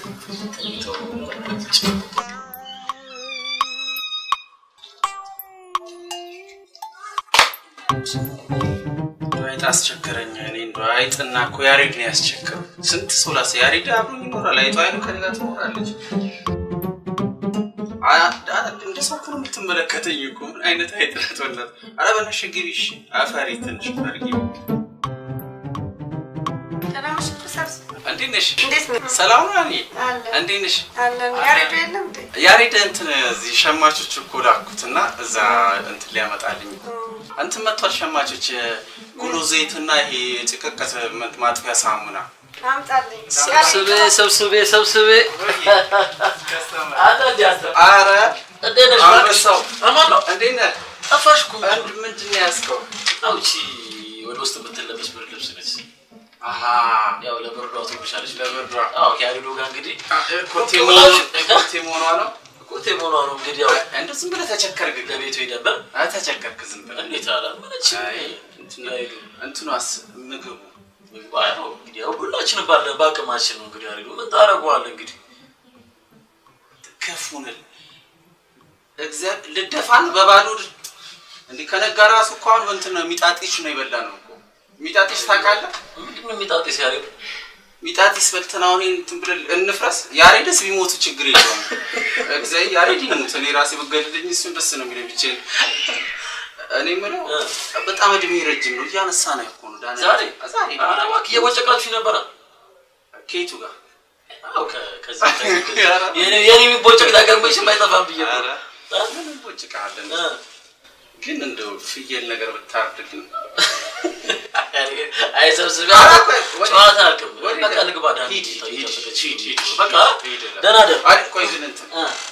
Speaker 14: አይጥ አስቸገረኝ። እኔ እንደው አይጥና እኮ ያሬድ ነው ያስቸገረው። ስንት ሰው ላሰ ያሬድ አብሮኝ ይኖራል። አይጧ አይኑ ከኔ ጋር ትኖራለች። አ- አ- እንደ ሰው እኮ ነው የምትመለከተኝ እኮ ምን አይነት አይጥ ናት? በእናትህ ኧረ በእናትሽ ግቢ እሺ። አፈሪ ትንሽ ፈርጊ። እንዴት ነሽ? ሰላም ነው እኔ እንዴት ነሽ?
Speaker 10: አለን ያሬዱ የለም እንዴ?
Speaker 14: ያሬድ እንትን እዚህ ሸማቾች እኮ ላኩትና እዛ እንትን ሊያመጣልኝ እንትን መጥቷል። ሸማቾች ጉሎ ዘይትና ይሄ ጭቅቅት ማጥፊያ ሳሙና
Speaker 10: አምጣልኝ።
Speaker 15: ሰብስቤ ሰብስቤ ሰብስቤ
Speaker 14: አረ
Speaker 15: እንዴት ነሽ?
Speaker 14: አንበሳው
Speaker 15: አማን ነው።
Speaker 14: እንዴት ነህ?
Speaker 15: ጠፋሽ እኮ።
Speaker 14: ምንድን ነው ያዝከው?
Speaker 15: አውቺ ወደ ውስጥ የምትለበስ ብርድ ልብስ ነች።
Speaker 14: አሃ
Speaker 15: ያው ለብርዷ ትሆንሻለች።
Speaker 14: ለብርዷ
Speaker 15: አዎ ከያሪዶ ጋር እንግዲህ
Speaker 14: ኮቴ መሆኗ- ኮቴ መሆኗ ነው።
Speaker 15: ኮቴ መሆኗ ነው እንግዲህ ያው
Speaker 14: እንደ ዝም ብለህ ተቸከርክ።
Speaker 15: ለቤቱ ሄደበት
Speaker 14: አይ ተቸከርክ ዝም ብለህ
Speaker 15: እንዴት አላ ምንች
Speaker 14: እንትኗስ ምግቡ
Speaker 15: ምግባ ያው እንግዲህ ያው ሁላችን ባለ በአቅማችን ነው እንግዲህ ያሪዶ ምን ታደርገዋለህ እንግዲህ
Speaker 14: ከፉንል እግዚአብሔር ልደፋን በባዶ ድ- እንዲህ ከነጋ ራሱ እኮ አሁን እንትን ነው ሚጣጢሽ ነው የበላ ነው እኮ ሚጣጢሽ ታውቃለህ?
Speaker 15: ምንድን ነው የሚጣጢስ ያሬድ?
Speaker 14: ሚጣጢስ በልተን አሁን ይሄን እንትን ብለን እንፍረስ። ያሬድስ ቢሞቱ ችግር የለውም። እግዚአብሔር ያሬድ ይሙት፣ እኔ ራሴ ብገድልኝ እሱን ደስ ነው የሚለኝ ብቻዬን። እኔ የምለው በጣም እድሜ ረጅም ነው እያነሳ ነው እኮ ነው ዳንኤል።
Speaker 15: ዛሬ
Speaker 14: ዛሬ
Speaker 15: ኧረ እባክህ እየቦጨቃችሁ ነበረ
Speaker 14: ከየቱ ጋር
Speaker 15: አዎ ከ- ከዚህ ከዚህ ከዚህ የኔ- የኔ የሚቦጨቅ ነገር መቼም አይጠፋም ብዬ እኮ ነው።
Speaker 14: ምን እንቦጭቃለን? ግን እንደው ፍየል ነገር ብታርድልን
Speaker 15: አይ ሰብስቤ
Speaker 14: ኧረ ቆይ፣ ወዴት?
Speaker 15: ጨዋታ አልቅም
Speaker 14: ወዴት?
Speaker 15: በቃ ልግባ ዳን
Speaker 14: ሂድ፣ ሂድ፣ ሂድ፣ ሂድ፣
Speaker 15: በቃ
Speaker 14: ሂድ እላለሁ።
Speaker 15: ደህና ደር
Speaker 14: አይ ቆይ ግን እንትን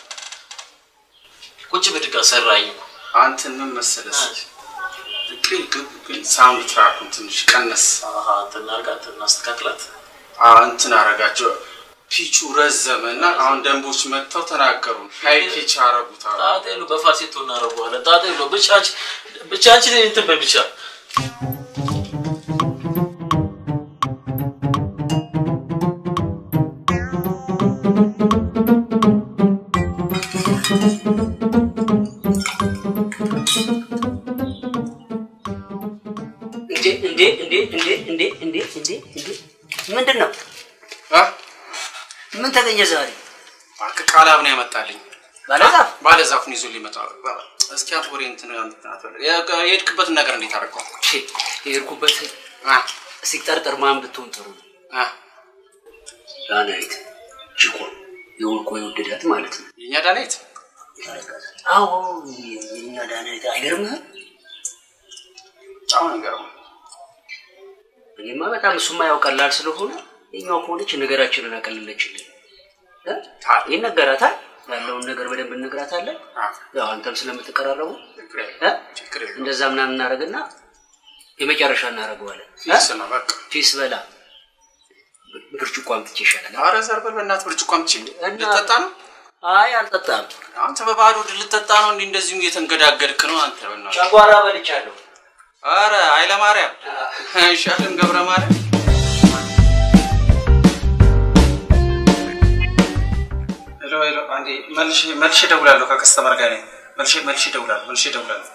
Speaker 15: ቁጭ ብድግ ሰራኝ እኮ
Speaker 14: አንተን ምን መሰለህ ግን ግን ግን ሳውንድ ትራኩን ትንሽ ቀነስ
Speaker 15: አሃ እንትን አድርጋት እናስተካክላት
Speaker 14: አዎ እንትን አረጋቸው ፒቹ ረዘመ እና አሁን ደንቦች መጥተው ተናገሩ ሀይ ፒች አረጉት አሉ
Speaker 15: ጣጣ የለው በፋሴቶ እናደርገዋለን ጣጣ የለው ብቻ አንቺ ብቻ አንቺ እንትን በይ ብቻ
Speaker 9: እንዴ እንዴ እንዴ እንዴ እንዴ እንዴ እንዴ እንዴ ምንድን ነው? ምን ተገኘ ዛሬ?
Speaker 14: እባክህ ቃላብ ነው ያመጣልኝ
Speaker 9: ባለዛፍ
Speaker 14: ባለዛፉን ይዞ ሊመጣ እስኪ አንተ ወሬ እንትን እንትን አትበል። የ- የሄድክበትን ነገር እንዴት አደረገው?
Speaker 9: የሄድኩበት ሲጠርጠር ማን ብትሆን ጥሩ ነው? ዳናይት ጅቆ የወርቆ የወደዳት ማለት ነው።
Speaker 14: የእኛ ዳናይት
Speaker 9: አዎ የኛ ዳናይት አይገርምህም?
Speaker 14: በጣም ነው የሚገርመው።
Speaker 9: እኔማ በጣም እሱማ ያው ቀላል ስለሆነ የኛው ከሆነች ነገራችንን አቀለለችልን። እ? ይነገራታል ያለውን ነገር በደንብ እንነግራታለን። ያው አንተም ስለምትቀራረቡ እ? እንደዛ ምናምን እናደርግና የመጨረሻ እናደርገዋለን።
Speaker 14: ፊስ ነው በቃ
Speaker 9: ፊስ በላ ብርጭቆ አምጥቼ ይሻላል።
Speaker 14: ኧረ ዘርበል በእናትህ ብርጭቆ አምጪ። ልጠጣ ነው?
Speaker 9: አይ አልጠጣም።
Speaker 14: አንተ በባዶ ሆድ ልጠጣ ነው? እንዲህ እንደዚሁ እየተንገዳገድክ ነው አንተ። በእናትህ
Speaker 9: ጨጓራ በልቻለሁ።
Speaker 14: ኧረ ኃይለ ማርያም አይሻልም? ገብረ ማርያም ሄሎ ሄሎ፣ አንዴ መልሼ መልሼ እደውላለሁ። ከከስተመር ጋር ነኝ። መልሼ መልሼ እደውላለሁ። መልሼ እደውላለሁ።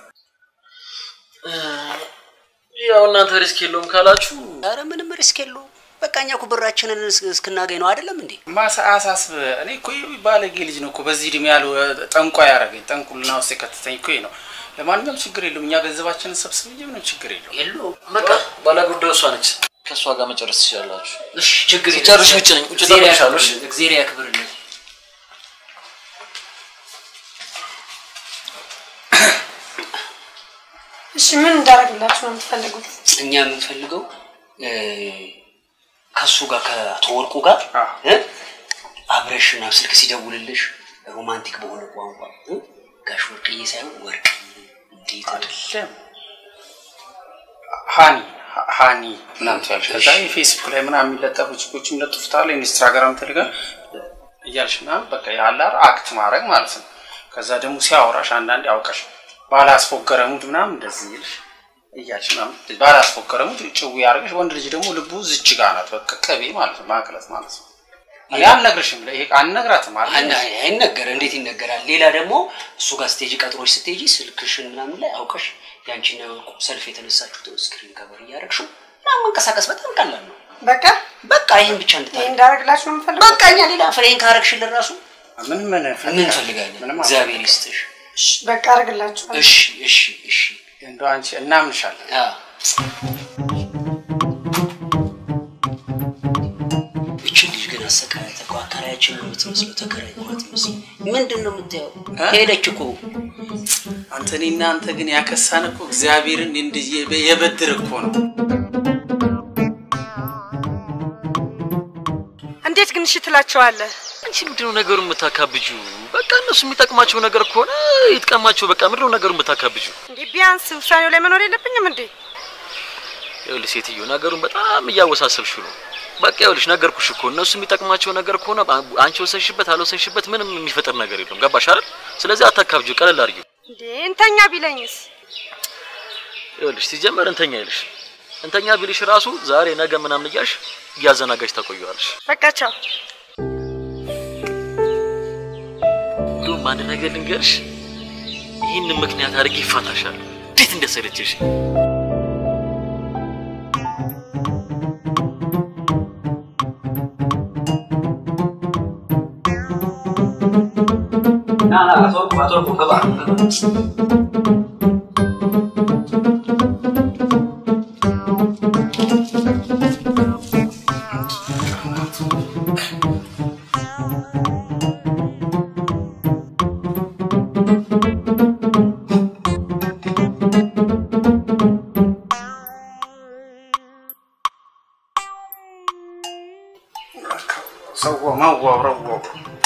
Speaker 15: ያው እናንተ ሪስክ የለውም ካላችሁ
Speaker 9: ኧረ ምንም ሪስክ የለውም። በቃ እኛ እኮ ብራችንን እስ- እስክናገኝ ነው አይደለም እንዴ?
Speaker 14: ማሳ አሳስብ። እኔ እኮ ይህ ባለጌ ልጅ ነው እኮ በዚህ እድሜ ያለው ጠንቋ ያደረገኝ ጠንቁልና ውስጥ የከተተኝ እኮ ይህ ነው። ለማንኛውም ችግር የለውም። እኛ ገንዘባችንን ሰብስብ እንጂ ምንም ችግር የለውም።
Speaker 9: የለውም።
Speaker 15: በቃ ባለጉዳዩ እሷ ነች። ከእሷ ጋር መጨረስ ትችላላችሁ።
Speaker 9: እሺ ችግር የለም።
Speaker 15: ሲጨርሽ ውጭ ነኝ። ውጭ
Speaker 9: እግዚአብሔር
Speaker 15: እጠብቅሻለሁ። እሺ?
Speaker 9: ያክብርልን፣ እግዚአብሔር ያክብርልን።
Speaker 10: እሺ ምን እንዳደረግላችሁ ነው የምትፈልጉት?
Speaker 9: እኛ የምንፈልገው እ፣ ከሱ ጋር ከአቶ ወርቁ ጋር እ፣ አብረሽ ምናምን ስልክ ሲደውልልሽ ሮማንቲክ በሆነ ቋንቋ እ፣ ጋሽ ወርቅዬ ሳይሆን ወርቅ እንዴት
Speaker 14: አይደለም ሃኒ ሃኒ ምናምን ትያለሽ። ከዛ የፌስቡክ ላይ ምናምን የሚለጠፉ ጽሁፎች የሚለጥፉታል ኢንስታግራም ቴሌግራም እያልሽ ምናምን በቃ ያላር አክት ማድረግ ማለት ነው። ከዛ ደግሞ ሲያወራሽ አንዳንዴ አውቀሽ ባላስፎገረ ሙድ ምናምን እንደዚህ ይልሽ እያልሽ ምናምን ባላስፎገረ ሙድ ጭው ያደርገሽ። ወንድ ልጅ ደግሞ ልቡ ዝች ጋ ናት፣ በቃ ቅቤ ማለት ነው፣ ማቅለጥ ማለት ነው። እኔ አልነግርሽም፣ ይሄ አልነግራትም አለ
Speaker 9: አና- አይነገር እንዴት ይነገራል? ሌላ ደግሞ እሱ ጋር ስቴጅ ቀጥሮች ስትሄጂ ስልክሽን ምናምን ላይ አውቀሽ ያንቺና የወርቁ ሰልፍ የተነሳችሁትን ስክሪን ከበር እያደረግሽው ምናምን መንቀሳቀስ በጣም ቀላል ነው።
Speaker 10: በቃ
Speaker 9: በቃ ይህን ብቻ
Speaker 10: ይሄ
Speaker 9: እንድታደርግ
Speaker 10: እንዳደረግላችሁ ነው የምትፈልጉት?
Speaker 9: በቃ እኛ ሌላ ፍሬን ካረግሽልን ራሱ
Speaker 14: ምን ምን
Speaker 9: ምን እንፈልጋለን? እግዚአብሔር ይስጥሽ።
Speaker 10: በቃ አደርግላችኋለሁ።
Speaker 9: እሺ እሺ እሺ
Speaker 14: እንደው አንቺ እናምንሻለን።
Speaker 9: እችን ልጅ ግን አሰቃያት እኮ አከራያችን ነው የምትመስለው፣ ተከራይ ነው የምትመስለው። ምንድን ነው የምታየው? ሄደች እኮ
Speaker 14: አንተ እኔ እና አንተ ግን ያከሳን እኮ እግዚአብሔርን እንዲህ የ- የበድር እኮ ነው።
Speaker 10: እንዴት ግን እሺ ትላቸዋለህ?
Speaker 15: አንቺ ምንድነው ነገሩን የምታካብጁ? በቃ እነሱ የሚጠቅማቸው ነገር ከሆነ ይጥቀማቸው። በቃ ምንድነው ነገሩን የምታካብጁ?
Speaker 10: እንዴ ቢያንስ ውሳኔው ላይ መኖር የለብኝም እንዴ?
Speaker 15: ይኸውልሽ ሴትዮ ነገሩን በጣም እያወሳሰብሽው ነው። በቃ ይኸውልሽ ነገርኩሽ እኮ እነሱ የሚጠቅማቸው ነገር ከሆነ በ- አንቺ ወሰንሽበት አልወሰንሽበት ምንም የሚፈጠር ነገር የለም። ገባሽ አይደል? ስለዚህ አታካብጂው፣ ቀለል አድርጊው።
Speaker 10: እንዴ እንተኛ ቢለኝስ?
Speaker 15: ይኸውልሽ ሲጀመር እንተኛ ይልሽ እንተኛ ቢልሽ ራሱ ዛሬ ነገ ምናምን እያልሽ እያዘናጋሽ ታቆየዋለሽ።
Speaker 10: በቃ ቻው።
Speaker 15: እንዲሁም አንድ ነገር ልንገርሽ፣ ይህንን ምክንያት አድርጌ ይፋታሻል። እንዴት እንደሰለችሽ
Speaker 9: ና ና አቶ ወርቁ አቶ ወርቁ ግባ ግባ።
Speaker 14: ሰው ማዋረው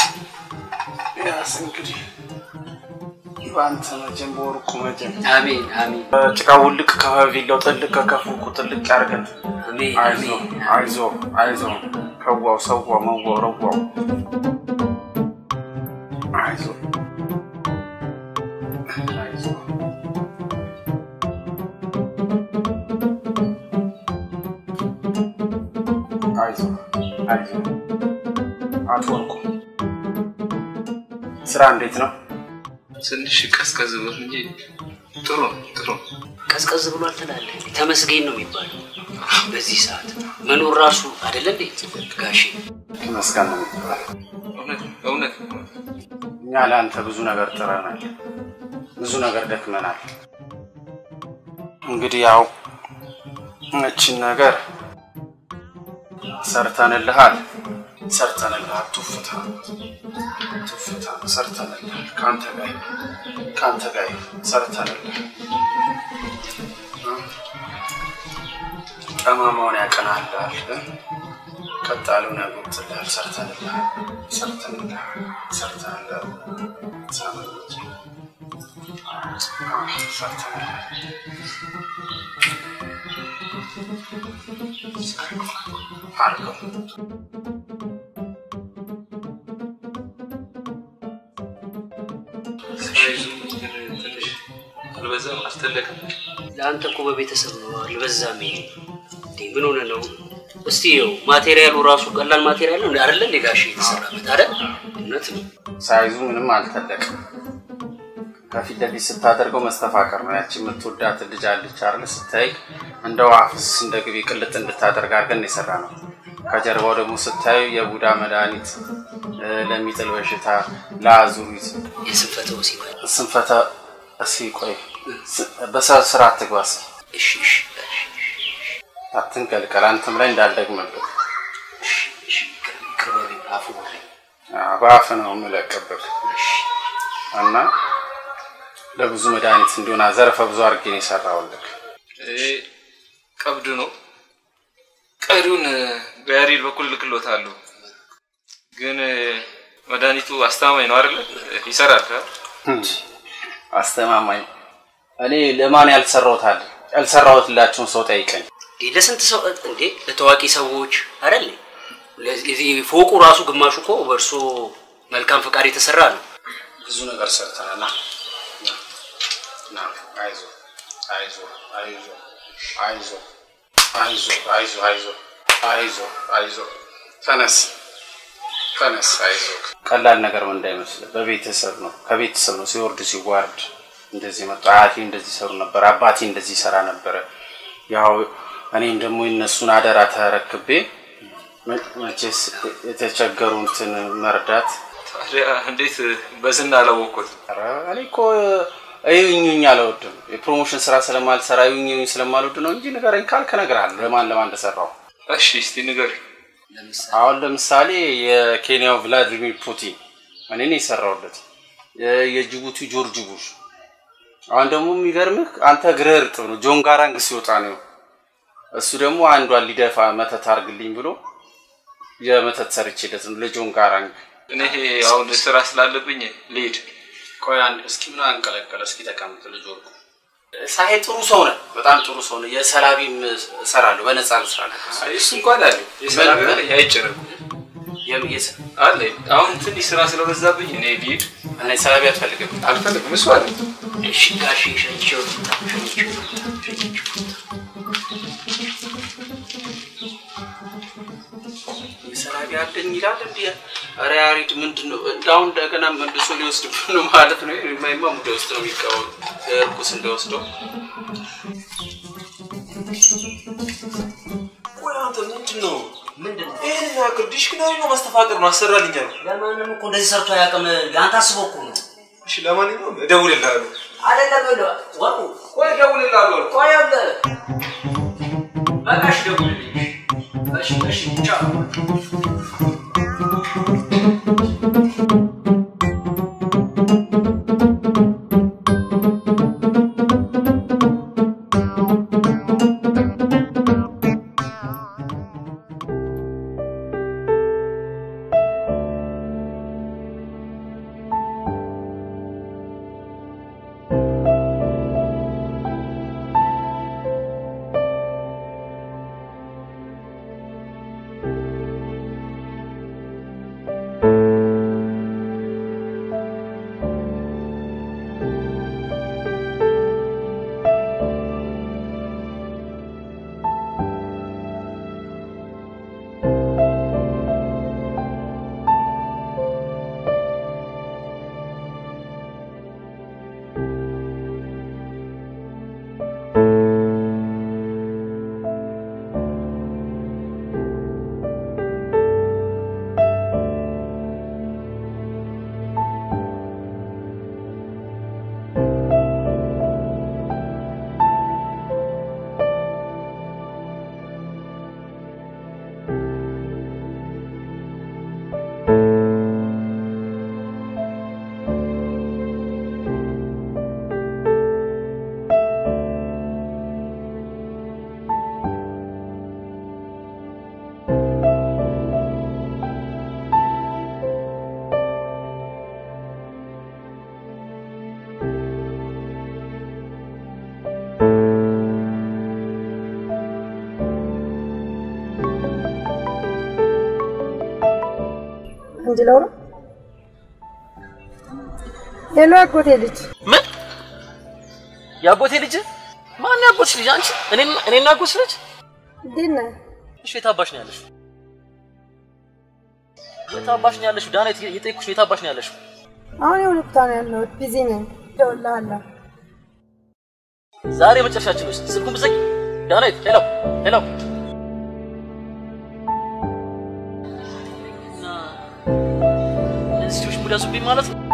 Speaker 14: ያስ እንግዲህ በአንተ መጀን በወርቁ መጀን
Speaker 9: አሜን አሜን።
Speaker 14: ጭቃ ውልቅ ከቪላው ጥልቅ ከከፉ ጥልቅ ያርገን።
Speaker 9: አሜን
Speaker 14: አይዞ አይዞ አይዞ ከዋው ሰዋ መዋው ረዋው አይዞ አይዞ አይዞ አይዞ አቶ ወርቁ ስራ እንዴት ነው?
Speaker 11: ትንሽ ቀዝቀዝ ብሎ እንጂ ጥሩ ነው ጥሩ ነው።
Speaker 9: ቀዝቀዝ ብሏል ትላለህ። ተመስገን ነው የሚባለው በዚህ ሰዓት መኖር ራሱ አይደለ እንዴ ጋሼ?
Speaker 14: መስጋን ነው የሚባለው።
Speaker 11: እውነት እውነት
Speaker 14: እኛ ለአንተ ብዙ ነገር ጥረናል፣ ብዙ ነገር ደክመናል። እንግዲህ ያው እችን ነገር ሰርተንልሃል፣ ሰርተንልሃል። ቱፍታ ቱፍታ ሰርተንልሃል። ከአንተ ጋር ይሁን፣ ከአንተ ጋር ይሁን፣ ሰርተንልሃል። ጠማማውን ያቀናልሃል፣ ቀጥ ያለውን ያጎትልሃል። ሰርተንልሃል፣ ሰርተንልሃል፣ ሰርተንልሃል። ሳመኖች
Speaker 11: ሳይዙ ግን ትንሽ አልበዛም? አልተለቀም?
Speaker 9: ለአንተ እኮ በቤተሰብ ነው አልበዛም። ይሄ እንዴ ምን ሆነ ነው? እስቲ ይኸው ማቴሪያሉ ራሱ ቀላል ማቴሪያል ነው አይደለ? እንደ ጋሽ የተሰራበት አይደል? እውነት ነው።
Speaker 14: ሳይዙ ምንም አልተለቅም። ከፊት ለፊት ስታደርገው መስተፋቀር ነው። ያቺ የምትወዳት ልጅ አለች አይደል? ስታይ እንደ ዋፍስ እንደ ግቢ ቅልጥ እንድታደርግ አድርገን የሰራ ነው። ከጀርባው ደግሞ ስታዩ የቡዳ መድኃኒት እ፣ ለሚጥል በሽታ፣ ለአዙሪት፣
Speaker 9: የስንፈተ ወሲብ
Speaker 14: ስንፈተ እስኪ ቆይ ስ- በሰ- ስራ አትግባስ፣
Speaker 9: እሺ እሺ
Speaker 14: አትንቀልቀል፣ አንተም ላይ እንዳልደግምብህ
Speaker 9: እሺ ይቅር በለኝ፣ አፉ በለኝ።
Speaker 14: አዎ፣ በአፍ ነው የምለቅብህ እና ለብዙ መድኃኒት እንዲሆን ዘርፈ ብዙ አድርጌ ነው የሰራሁልህ።
Speaker 11: ይሄ ቀብድ ነው። ቀሪውን በያሬድ በኩል ልክሎታለሁ። ግን መድኃኒቱ አስተማማኝ ነው አይደለ? ይሰራል። አ?
Speaker 14: አስተማማኝ እኔ ለማን ያልሰራሁት አለ ያልሰራሁትላቸውን ሰው ጠይቀኝ።
Speaker 9: እንዴ ለስንት ሰው እንዴ ለታዋቂ ሰዎች አይደል? ለዚህ ፎቁ ራሱ ግማሹ እኮ በእርሶ መልካም ፈቃድ የተሰራ ነው።
Speaker 14: ብዙ ነገር ሰርተናል። ና ና፣ አይዞ አይዞ አይዞ አይዞ አይዞ አይዞ አይዞ አይዞ አይዞ ተነስ ተነስ፣ አይዞ ቀላል ነገር ምን እንዳይመስል በቤተሰብ ነው ከቤተሰብ ነው ሲወርድ ሲዋርድ እንደዚህ መጡ። አያቴ እንደዚህ ሰሩ ነበር፣ አባቴ እንደዚህ ሰራ ነበረ። ያው እኔም ደግሞ የነሱን አደራ ተረክቤ መ- መቼስ የተቸገሩትን መርዳት
Speaker 11: ታዲያ እንዴት በዝና አላወቅኩት?
Speaker 14: ኧረ እኔ እኮ እዩኝኝ አልወድም። የፕሮሞሽን ስራ ስለማልሰራ እዩኝኝ ስለማልወድ ነው እንጂ ንገረኝ ካልክ እነግርሃለሁ ለማን ለማን እንደሰራው።
Speaker 11: እሺ እስቲ ንገር።
Speaker 14: አሁን ለምሳሌ የኬንያው ቭላዲሚር ፑቲን እኔ ነው የሰራሁለት። የ- የጅቡቲ ጆርጅ ቡሽ። አሁን ደግሞ የሚገርምህ አንተ እግርህ እርጥብ ነው። ጆን ጋራንግ ሲወጣ ነው እሱ ደግሞ አንዷን ሊደፋ መተት አርግልኝ ብሎ የመተት ሰርቼለት ነው ለጆን ጋራንግ።
Speaker 11: እኔ ይሄ አሁን ስራ ስላለብኝ ልሄድ።
Speaker 14: ቆይ አንድ እስኪ ምን አንቀለቀለ? እስኪ ተቀምጥ ልጅ ወርቁ። ሳሄ ጥሩ ሰው ነህ፣ በጣም ጥሩ ሰው ነህ። የሰላቢም እሰራለሁ፣ በነፃ ልስራለሁ።
Speaker 11: እሱ እንኳን አለ የሰላም ነገር አይጨነቁ አለ። አሁን ትንሽ ስራ ስለበዛብኝ እኔ ልሂድ።
Speaker 14: እኔ ሰላቢ አትፈልግም?
Speaker 11: አልፈልግም። እሱ አለ
Speaker 9: እሺ ጋሽ ሸኝቼው ልምጣ፣ ሸኝቼው ሸኝቼው
Speaker 14: የሰላቢ አለኝ ይላል እንዲ ኧረ ያሬድ ምንድን ነው እንዳሁን እንደገና መልሶ ሊወስድብህ ነው ማለት ነው። የማይማ ሙደ ውስጥ ነው የሚቀበሉ እርኩስ እንደወስደው
Speaker 11: ቆይ አንተ ምንድን ነው
Speaker 9: ምንድን ነው
Speaker 11: ይህን ያክል ዲሽክናሪ ነው ማስተፋቀር ነው አሰራልኛ ነው።
Speaker 9: ለማንም እኮ እንደዚህ ሰርቶ አያውቅም። አንተ አስበው እኮ ነው።
Speaker 11: እሺ ለማንኛውም እደውልልሃለሁ።
Speaker 9: አይደለም ብሎ ወርቁ
Speaker 11: ቆይ እደውልልሃለሁ።
Speaker 9: ቆይ አለ በቃ እሺ ደውልልኝ። እሺ እሺ ቻው
Speaker 16: ♪
Speaker 10: እንድለው ነው። ሄሎ አጎቴ ልጅ
Speaker 15: ምን የአጎቴ ልጅ ማን ያጎትሽ ልጅ አንቺ እኔ እኔና አጎትሽ ልጅ
Speaker 10: እንዴት ነህ?
Speaker 15: እሺ የት አባሽ ነው ያለሽው የት አባሽ ነው ያለሽው ዳና የጠየኩሽ የት አባሽ ነው ያለሽው
Speaker 10: አሁን የሆነ ቦታ ነው ያለሁት። ቢዚ ነኝ። እደውልልሃለሁ።
Speaker 15: ዛሬ መጨረሻችን ውስጥ ስልኩን ብዘጊ ዳናይት ሄሎ ሄሎ እና እነዚህ ሰዎች ሙድ ያዙብኝ ማለት ነው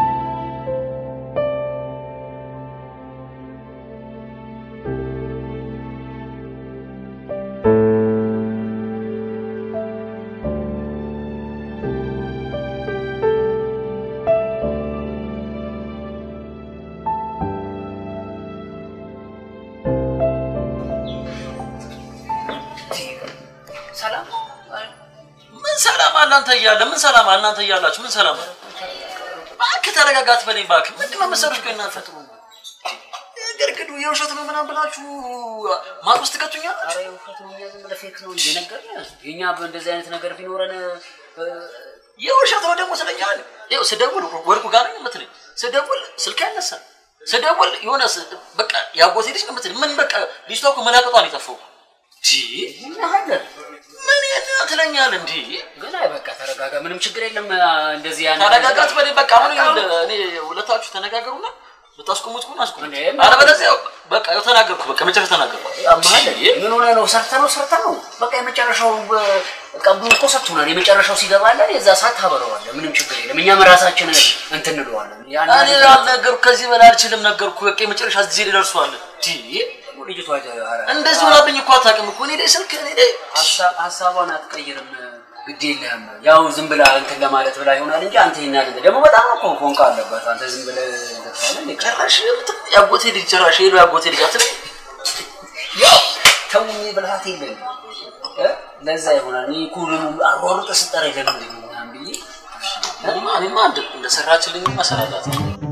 Speaker 9: ሰላም
Speaker 15: ምን ሰላም አለ አንተ እያለ ምን ሰላም አለ እናንተ እያላችሁ ምን ሰላም አለ እባክህ ተረጋጋ አትበለኝ እባክህ ምንድን ነው መሰሎች ቆይ እናንተ ግርግዱ የውሸት ነው ምናምን ብላችሁ ማቅ ውስጥ ትከቱኛላችሁ
Speaker 9: ኧረ የውሸት ነው እኛ ዝም ብለህ ፌክ ነው እንጂ ነገርንህ። የእኛ በእንደዚህ አይነት ነገር ቢኖረን እ፣
Speaker 15: የውሸት ነው ደግሞ ስለኛል ይኸው ስደውል ወርቁ ጋር ነኝ የምትለኝ ስደውል ስልክ አይነሳም ስደውል የሆነ ስ- በቃ ያጎቴ ልጅ ነው የምትለኝ ምን በቃ ልጅቷ እኮ መላቀጧን የጠፋው
Speaker 9: ምን ያህል
Speaker 15: ምን የት ትለኛል እንዲ
Speaker 9: ግን አይ በቃ ተረጋጋ፣ ምንም ችግር የለም። እንደዚህ ያን
Speaker 15: ተረጋጋት በኔ በቃ አሁን ይኸውልህ፣ እኔ ሁለታችሁ ተነጋገሩና ብታስቆሙት ከሆነ አስቆሙት አለበለዚያ በቃ ያው ተናገርኩ በቃ መጨረሻ ተናገርኩ
Speaker 9: ያማል ምን ሆነ ነው? ሰርተ ነው ሰርተ ነው። በቃ የመጨረሻው ቀቡ እኮ ሰጥቶናል። የመጨረሻው ሲገባለን የዛ ሰዓት ታበረዋለህ። ምንም ችግር የለም። እኛም ራሳችን እንትን እንለዋለን። ያን
Speaker 15: እኔ አልነገርኩ ከዚህ በላይ አልችልም ነገርኩ በቃ የመጨረሻ ጊዜ ላይ ደርሷል ዲ
Speaker 9: ልጅቷ
Speaker 15: እንደዚህ ሆናብኝ እኮ አታውቅም እኮ እኔ ላይ ስልክ እኔ ላይ
Speaker 9: ሀሳቧን አትቀይርም። ግድ የለህም። ያው ዝም ብላ እንትን ለማለት ብላ ይሆናል እንጂ አንተ ይናል ደግሞ በጣም እኮ ፎንቃ አለበት። አንተ ዝም ብለህ እንትን ትላለህ።
Speaker 15: ጭራሽ ያጎቴ ልጅ ጭራሽ ሄሎ ያጎቴ ልጅ አትለኝ
Speaker 9: ያው ተው ብልሃት የለም እ? ለዛ ይሆናል። እኔ እኮ ደግሞ አሯሩጠህ ስጠራኝ ለምንድን ነው ምናምን ብዬ
Speaker 15: እኔማ እኔማ እንደ- እንደሰራችልኝ መሰላላት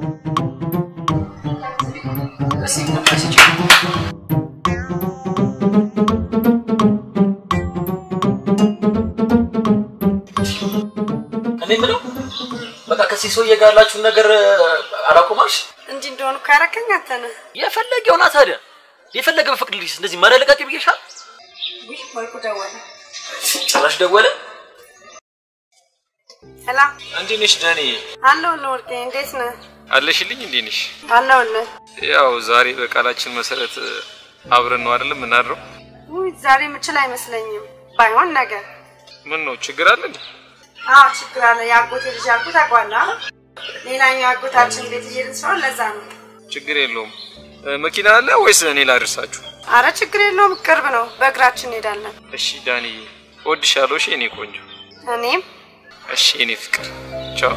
Speaker 9: እስኪ ቡና ስጭኝ።
Speaker 15: እኔ የምለው በቃ ከዚህ ሰውዬ ጋር ያላችሁን ነገር አላቆማልሽ
Speaker 10: እንዲህ እንደሆኑ እኮ ያደረከኝ አንተ ነህ።
Speaker 15: የፈለገ ሆና ታዲያ የፈለገ በፍቅድልሽ እንደዚህ መለለቃቂ ብዬሻል
Speaker 10: ውይ ወርቁ ደወለ።
Speaker 15: ጭራሽ ደወለ
Speaker 10: ሰላም
Speaker 11: እንዴት ነሽ ዳኒ?
Speaker 10: አለሁልህ ወርቄ፣ እንዴት ነህ?
Speaker 11: አለሽልኝ? እንዴት ነሽ?
Speaker 10: አለሁልህ።
Speaker 11: ያው ዛሬ በቃላችን መሰረት አብረን ነው አይደለም የምናድረው?
Speaker 10: ውይ ዛሬ የምችል አይመስለኝም። ባይሆን ነገር
Speaker 11: ምን ነው ችግር አለ እንዴ?
Speaker 10: አዎ ችግር አለ። የአጎቴ ልጅ ያልኩት ታውቀዋለህ አይደል? ሌላኛው የአጎታችን ቤት እየሄድን ስለሆነ ለዛ ነው።
Speaker 11: ችግር የለውም። እ፣ መኪና አለ ወይስ እኔ ላድርሳችሁ?
Speaker 10: አረ ችግር የለውም፣ ቅርብ ነው። በእግራችን እንሄዳለን።
Speaker 11: እሺ ዳንዬ፣ እወድሻለሁ። እሺ የኔ ቆንጆ።
Speaker 10: እኔም
Speaker 11: እሺ የኔ ፍቅር። ቻው።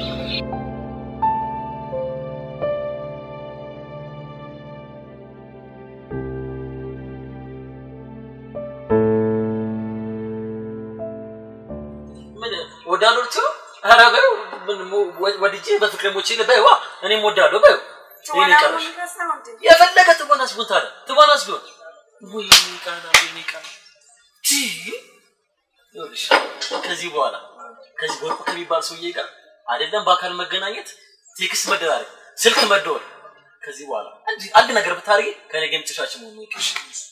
Speaker 15: ምን ወዳለሁ ልትለው ኧረ በይው ምን ሞ- ወ- ወድጄ በፍቅር ሞቼ በይዋ እኔም ወዳለሁ በይው ይሄን ይቀርሽ የፈለገ ትወናስ ቢሆን ታዲያ ትወናስ ቢሆን ወይ ቃና ወይ ቃና ቲ ይኸውልሽ ከዚህ በኋላ ከዚህ ወርቁ ከሚባል ሰውዬ ጋር አይደለም በአካል መገናኘት ቴክስት መደራረግ ስልክ መደወል ከዚህ በኋላ አንድ አንድ ነገር ብታደርጊ ከኔ ጋር የምትሻች መሆኑ ይቅርሽ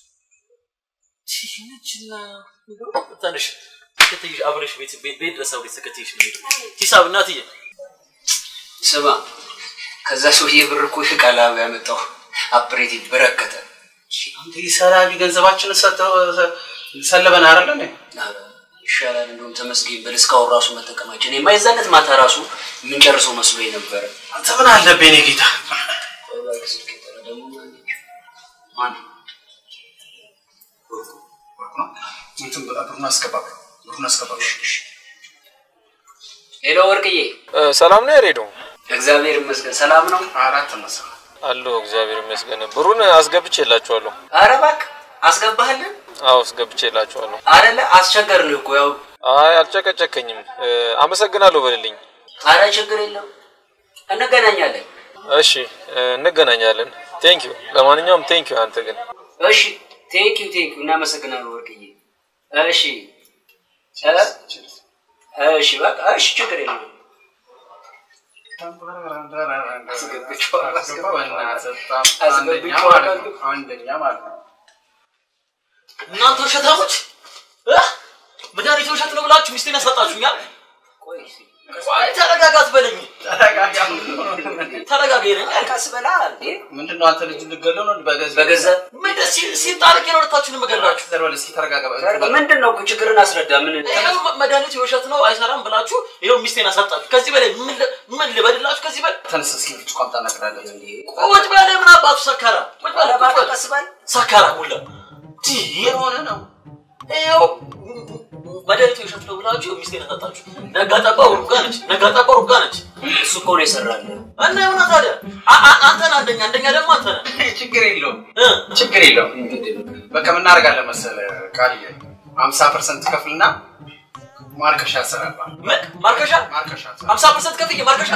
Speaker 15: ይህችና ትንሽ ተከትይሽ አብረሽ ቤት ቤት ቤት ድረስ አብረሽ ተከትይሽ ነው የምሄደው። ሂሳብ እናትዬ
Speaker 9: ስማ፣ ከዛ ሰውዬ ብር እኮ ቃላዊ ያመጣው አፕሬት በረከተ።
Speaker 14: አንተ ሰላቢ ገንዘባችንን ሰጥተው ሰለበን አይደለ እንዴ?
Speaker 9: ይሻላል እንደውም ተመስገን በል እስካሁን ራሱ መጠቀማችን የማይዛለት ማታ ራሱ የምንጨርሰው መስሎ ነበረ።
Speaker 14: አንተ ምን አለብህ የኔ ጌታ? እንትን ብላ ብሩን አስገባ፣ ብሩን አስገባ።
Speaker 9: ሄሎ ወርቅዬ፣
Speaker 11: ሰላም ነው ያሬዶ?
Speaker 9: እግዚአብሔር ይመስገን ሰላም ነው።
Speaker 14: አራት መሰ
Speaker 11: አለሁ እግዚአብሔር ይመስገን። ብሩን አስገብቼላችኋለሁ።
Speaker 9: ኧረ እባክህ አስገባህልን
Speaker 11: አዎ አስገብቼላችኋለሁ።
Speaker 9: አይደለ? አስቸገርን እኮ ያው።
Speaker 11: አይ አልጨቀጨከኝም። እ፣ አመሰግናለሁ በልልኝ።
Speaker 9: ኧረ ችግር የለም እንገናኛለን።
Speaker 11: እሺ እ፣ እንገናኛለን። ቴንክ ዩ። ለማንኛውም ቴንክ ዩ። አንተ ግን
Speaker 9: እሺ ቴንክ ዩ ቴንክ ዩ እናመሰግናለን ወርቅዬ። እሺ እ? እሺ በቃ እሺ፣ ችግር የለም።
Speaker 14: አንደኛ ማለት ነው።
Speaker 15: እናንተ ውሸታሞች እ? መድኃኒት ውሸት ነው ብላችሁ ሚስቴን ያሳጣችሁኛል። ቆይ ተረጋጋ አትበለኝ። ተረጋጋ ይለኛል።
Speaker 9: ቀስ በላ እንዴ።
Speaker 14: ምንድን ነው አንተ ልጅ ልገለው ነው? በገዛ
Speaker 9: በገዛ
Speaker 15: ምን ሲ- ሲጣልቅ ነው ሁለታችሁንም እገላችሁ።
Speaker 14: እስኪ ተረጋጋ።
Speaker 9: ምንድን ነው ችግርን አስረዳ። ምን
Speaker 15: ይኸው መድኃኒቱ የውሸት ነው አይሰራም ብላችሁ ይኸው ሚስቴን አሳጣችሁ። ከዚህ በላይ ምን ል- ምን ልበድላችሁ? ከዚህ በላይ
Speaker 14: ተነስ እስኪ ብርጭቆ አምጣ እነግርሃለሁ።
Speaker 15: ቁጭ በለ። ምን አባቱ ሰካራ ቁጭ በለ። ቁጭ በለ።
Speaker 9: ቀስ በል
Speaker 15: ሰካራ ሁላ የሆነ ነው። ይኸው መድኃኒቱ የውሸት ነው ብላችሁ ሚስቴን አሳጣችሁ። ነጋ ጠባ ሩጋ ነች። ነጋ ጠባ ሩጋ ነች።
Speaker 9: እሱ እኮ ነው የሰራል።
Speaker 15: እና የሆነ ታዲያ አ- አ- አንተ ነህ አንደኛ፣ አንደኛ ደግሞ አንተ ነህ።
Speaker 14: ችግር የለውም ችግር የለውም። በቃ ምን እናደርጋለን መሰለህ ቃልዬ፣ ሀምሳ ፐርሰንት ከፍልና ማርከሻ ያሰራባል።
Speaker 15: ምን ማርከሻ?
Speaker 14: ማርከሻ
Speaker 15: ሀምሳ ፐርሰንት ከፍዬ ማርከሻ?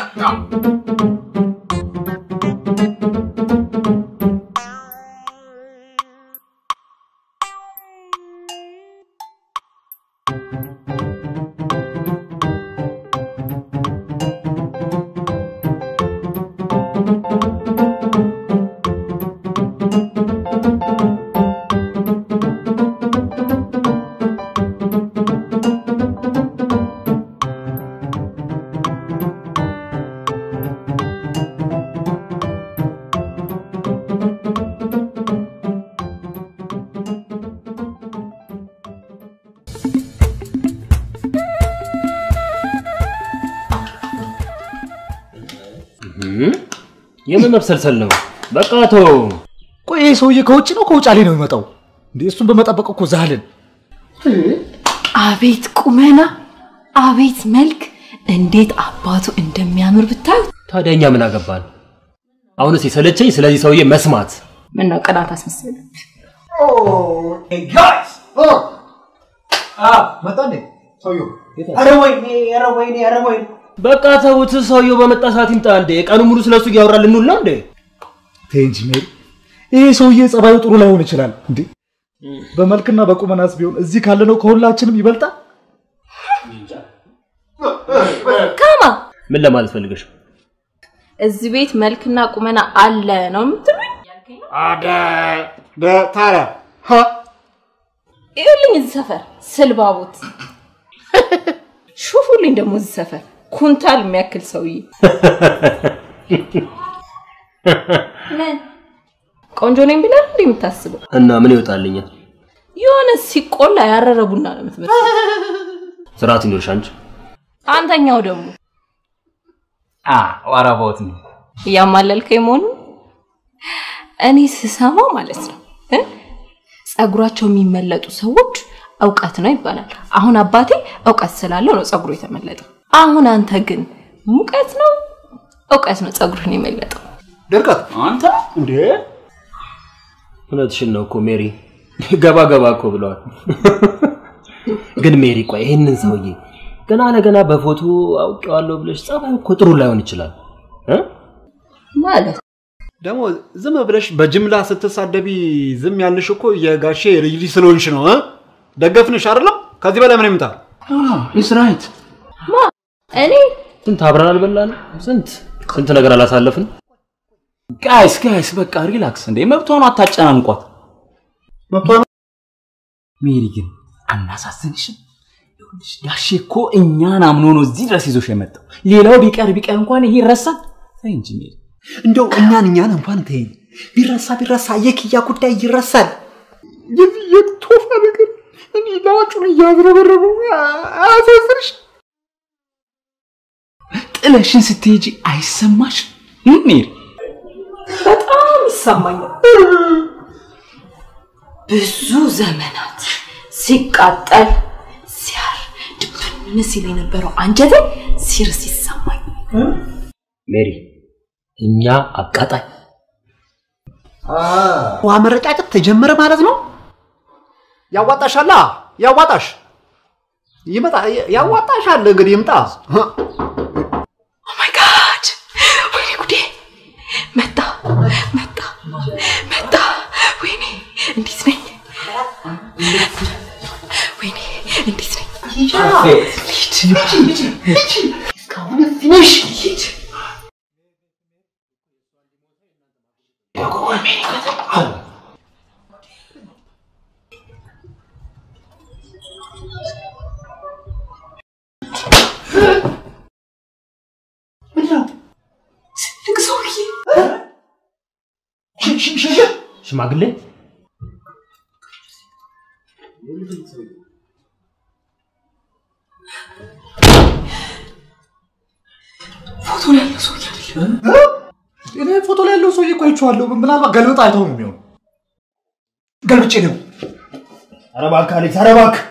Speaker 1: እም? የምን መብሰልሰል ነው? በቃ ተው።
Speaker 2: ቆይ ይሄ ሰውዬ ከውጭ ነው ከውጫሌ ነው የሚመጣው? እንዴ እሱን በመጠበቅ እኮ ዛልን።
Speaker 3: አቤት ቁመና፣ አቤት መልክ፣ እንዴት አባቱ እንደሚያምር ብታዩ።
Speaker 1: ታዲያ እኛ ምን አገባን? አሁንስ የሰለቸኝ ስለዚህ ሰውዬ መስማት።
Speaker 3: ምን ነው ቅናት አስመሰለ?
Speaker 2: መጣ እንዴ ሰውዬው?
Speaker 1: ኧረ ወይኔ፣ ኧረ ወይኔ፣ ኧረ ወይኔ። በቃ ተውት። ሰውየው በመጣ ሰዓት ይምጣ እንዴ። ቀኑ ሙሉ ስለሱ እያወራ ልንውል ነው እንዴ?
Speaker 2: ተይ እንጂ ሜሪ፣ ይሄ ሰውዬ ጸባዩ ጥሩ ላይሆን ይችላል እንዴ። በመልክና በቁመናስ ቢሆን እዚህ ካለነው ከሁላችንም ይበልጣል።
Speaker 3: ካማ
Speaker 1: ምን ለማለት ፈልገሽ?
Speaker 3: እዚህ ቤት መልክና ቁመና አለ ነው የምትሉኝ?
Speaker 2: አደ ታዲያ
Speaker 3: ይኸውልኝ እዚህ ሰፈር ስልባቦት ሹፉልኝ ደግሞ እዚህ ሰፈር ኩንታል የሚያክል ሰውዬ ምን ቆንጆ ነኝ ብለህ እንዴ የምታስበው?
Speaker 1: እና ምን ይወጣልኛል?
Speaker 3: የሆነ ሲቆላ ያረረ ቡና ነው የምትመስለው።
Speaker 1: ስርዓት ይኖርሽ አንቺ።
Speaker 3: አንተኛው ደግሞ
Speaker 5: ዋራባውት ነው
Speaker 3: እያማለልከኝ መሆኑ እኔ ስሰማው ማለት ነው እ? ጸጉራቸው የሚመለጡ ሰዎች እውቀት ነው ይባላል። አሁን አባቴ እውቀት ስላለው ነው ጸጉሩ የተመለጠው። አሁን አንተ ግን ሙቀት ነው እውቀት ነው ጸጉርን የመለጠው።
Speaker 2: ድርቀት
Speaker 5: አንተ
Speaker 2: እንዴ
Speaker 1: እውነትሽን ነው እኮ ሜሪ። ገባ ገባ እኮ ብለዋል። ግን ሜሪ ቆይ ይህንን ሰውዬ ገና ለገና በፎቶ አውቄዋለሁ ብለሽ ጸባዩ እኮ ጥሩ ላይሆን ይችላል እ?
Speaker 3: ማለት
Speaker 2: ደግሞ ዝም ብለሽ በጅምላ ስትሳደቢ ዝም ያልሽ እኮ የጋሼ ልጅ ልጅ ስለሆንሽ ነው እ? ደገፍንሽ አይደለም? ከዚህ በላይ ምን ይምጣ?
Speaker 5: ኢስ ራይት
Speaker 3: ማ እኔ
Speaker 1: ስንት አብረን አልበላን? ስንት ስንት ነገር አላሳለፍን?
Speaker 5: ጋይስ ጋይስ በቃ ሪላክስ እንዴ መብቷን አታጨናንቋት
Speaker 2: መብቷን
Speaker 5: ሜሪ ግን አናሳዝንሽም ይኸውልሽ ጋሼ እኮ እኛን አምኖ ነው እዚህ ድረስ ይዞሽ የመጣው ሌላው ቢቀር ቢቀር እንኳን ይሄ ይረሳል ተይ እንጂ ሜሪ
Speaker 4: እንደው እኛን እኛን እንኳን ተይኝ። ቢረሳ ቢረሳ የክያ ጉዳይ ይረሳል።
Speaker 2: የዚህ የቶፋ ነገር እኔ ላጩን እያዝረበረበው አያሳዝንሽ?
Speaker 5: ጥለሽን ስትሄጂ አይሰማሽ ሜሪ
Speaker 3: በጣም ይሰማኛል። ብዙ ዘመናት ሲቃጠል ሲያር ድብን ሲል የነበረው አንጀቴ ሲርስ ይሰማኝ።
Speaker 1: ሜሪ እኛ አቃጣይ
Speaker 4: ውሃ መረጫጨት ተጀመረ ማለት ነው።
Speaker 2: ያዋጣሻላ ያዋጣሽ ይመጣ ያዋጣሻል። እንግዲህ ይምጣ።
Speaker 3: ማይ ጋድ! ወይኔ ጉዴ! መጣ መጣ መጣ! ወይኔ እንዴት ነኝ? ወይኔ እንዴት ነኝ?
Speaker 2: እስካሁን እዚህ ነሽ? ሂድ።
Speaker 9: ትልቅ ሰውዬ
Speaker 1: ሽማግሌ
Speaker 2: ፎቶ ላይ ያለው ሰውዬ አይደለም። እኔ ፎቶ ላይ ያለው ሰውዬ እኮ አይቼዋለሁ። ምናልባት ገልብጥ አይተው ነው የሚሆነው። ገልብጬ ነው።
Speaker 1: ኧረ እባክህ አሌክስ፣ ኧረ እባክህ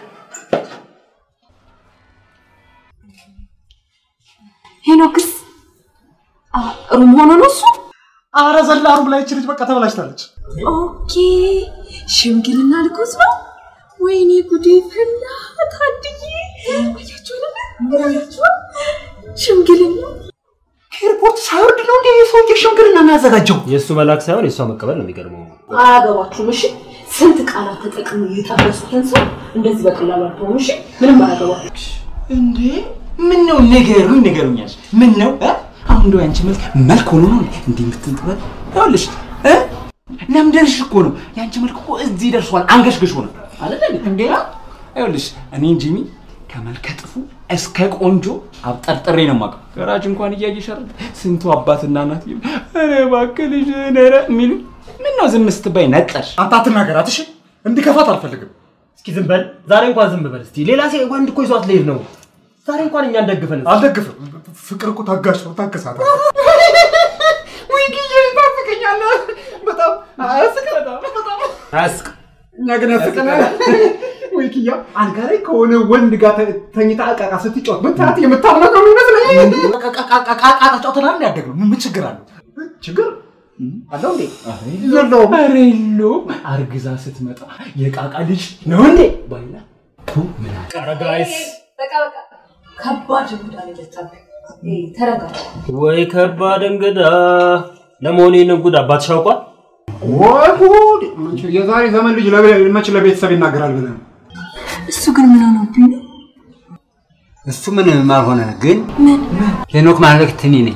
Speaker 3: ሄኖክስ አ፣ ሩም ሆኖ ነው እሱ?
Speaker 2: አረ ዘላ ሩም ላይ ይቺ ልጅ በቃ ተበላሽታለች።
Speaker 8: ኦኬ ሽምግልና ልኮት ነው። ወይኔ ጉዴ ፈላ። ታድዬ አያችሁ አይደለ? አያችሁ ሽምግልና
Speaker 2: ኤርፖርት ሳይወርድ ነው እንዴ የሰውዬ ሽምግልና የሚያዘጋጀው?
Speaker 1: የእሱ መላክ ሳይሆን የእሷ መቀበል ነው የሚገርመው።
Speaker 3: አያገባችሁም። እሺ ስንት ቃላት ተጠቅሞ የጠረሱትን ሰው እንደዚህ በቀላሉ አትሆኑ። እሺ ምንም አያገባችሁ።
Speaker 5: እንዴ ምን ነው ንገሩኝ፣ ንገሩኛል። ምን ነው እ? አሁን እንደው ያንቺ መልክ መልክ ሆኖ ነው እንዴ እንዲህ የምትንጥበት? ይኸውልሽ እ ለምደርሽ እኮ ነው ያንቺ መልክ እኮ እዚህ ደርሷል። አንገሽግሽ ሆነ አይደል እንዴ? እንዴ ይኸውልሽ እኔ ጂሚ ከመልከ ጥፉ እስከ ቆንጆ አብጠርጥሬ ነው የማውቀው። ገራጅ እንኳን እያየሽ አይደል ስንቱ አባትና እናት ይሉ ኧረ እባክህ ልጅ ነረ የሚሉ ምን ነው ዝም ስትባይ ነጠርሽ?
Speaker 2: አንተ አትናገራት እሺ። እንዲከፋት አልፈልግም።
Speaker 1: እስኪ ዝም በል ዛሬ እንኳን ዝም በል እስቲ። ሌላ ሴ ወንድ እኮ ይዟት ልሄድ ነው። ዛሬ እንኳን እኛ እንደግፈን።
Speaker 2: አልደግፍም። ፍቅር እኮ ታጋሽ ነው። ታገሳት። ወይ ጊዜ ታፍቀኛለህ። በጣም አያስቅም። በጣም
Speaker 1: አያስቅ
Speaker 2: እኛ ግን ያስቀናል። ወይ ኪያ አልጋ ላይ ከሆነ ወንድ ጋር ተ- ተኝታ እቃቃ ስትጫወት ብታት የምታምነው ይመስለኝ። ቃቃ ተጫውተናል ያደግነው ምን ችግር አለው? ችግር አለው እንዴ? የለውም።
Speaker 5: ኧረ የለውም። አርግዛ ስትመጣ የቃቃ ልጅ ነው እንዴ ባይላ ቱ ምን አለ?
Speaker 1: ኧረ ጋይስ
Speaker 3: በቃ በቃ ከባድ እንግዳ ነው የመጣብህ። ኤ፣ ተረጋጋ።
Speaker 1: ወይ ከባድ እንግዳ። ለመሆኑ ይህንን ጉድ አባትሽ አውቋል?
Speaker 2: ወይ ጉድ! የዛሬ ዘመን ልጅ ለቤ- መች ለቤተሰብ ይናገራል ብለህ ነው?
Speaker 3: እሱ ግን ምን ሆነብኝ ነው?
Speaker 6: እሱ ምንም አልሆነ፣ ግን ሄኖክ ማለት እኔ ነኝ።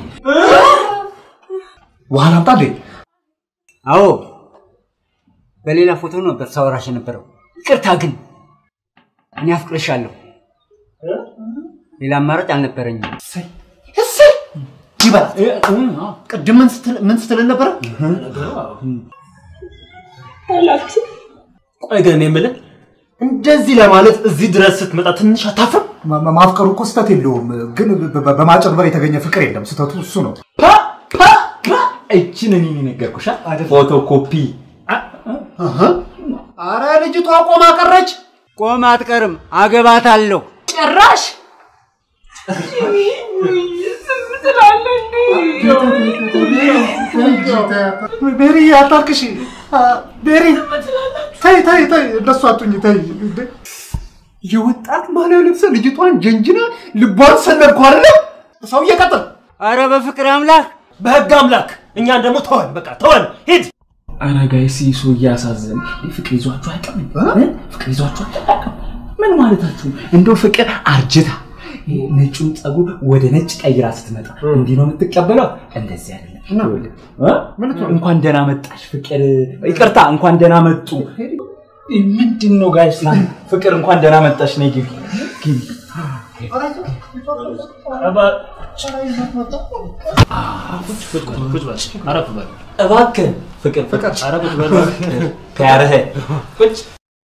Speaker 2: ውሃ ላምጣ እንዴ?
Speaker 6: አዎ፣ በሌላ ፎቶ ነበር ሳወራሽ የነበረው። ይቅርታ ግን እኔ አፍቅርሻለሁ። ሌላ አማራጭ አልነበረኝም።
Speaker 2: እሰይ ይበላት። ቅድም ምን ስትል ምን ስትልን ነበረ?
Speaker 1: ቆይ ግን እኔ የምልህ እንደዚህ ለማለት እዚህ ድረስ ስትመጣ ትንሽ አታፍርም?
Speaker 2: ማ- ማ- ማፍቀሩ እኮ ስህተት የለውም፣ ግን በ- በ- በማጭበርበር የተገኘ ፍቅር የለም። ስህተቱ እሱ ነው።
Speaker 5: እችን እኔ ነገርኩሻ ፎቶ ኮፒ
Speaker 2: አረ ልጅቷ ቆማ ቀረች።
Speaker 6: ቆም አትቀርም፣ አገባታለሁ።
Speaker 3: ጭራሽ
Speaker 2: ቤሪ አታልቅሽ። አ፣ ቤሪ ተይ ተይ ተይ፣ እንደሱ አቱኝ ተይ። እንዴ! የወጣት ባህላዊ ልብስ ልጅቷን ጀንጅና ልቧን ሰነድኩ አይደለ? ሰውዬ ቀጥል።
Speaker 6: አረ በፍቅር አምላክ
Speaker 1: በህግ አምላክ እኛን ደግሞ ተወን፣ በቃ ተወን፣ ሂድ።
Speaker 5: አረ ጋይስ ይህ ሰው እያሳዘን ፍቅር ይዟችሁ አያውቅም? እ? ፍቅር ይዟችሁ አያውቅም? ምን ማለታችሁ? እንደው ፍቅር አርጅታ ይሄ ነጩን ጸጉር ወደ ነጭ ቀይራ ስትመጣ እንዲህ ነው የምትቀበለው? እንደዚህ አይደለም። ይኸውልህ፣ እ? እንኳን ደህና መጣሽ ፍቅር፣ ይቅርታ እንኳን ደህና መጡ። ምንድን ነው ጋይስ? ፍቅር እንኳን ደህና መጣሽ። ነይ ግቢ ግቢ።
Speaker 1: አረፍ በል
Speaker 5: እባክህ ፍቅር ፍቅር
Speaker 1: ኧረ ቁጭ በል እባክህ።
Speaker 5: ከያረህ ቁጭ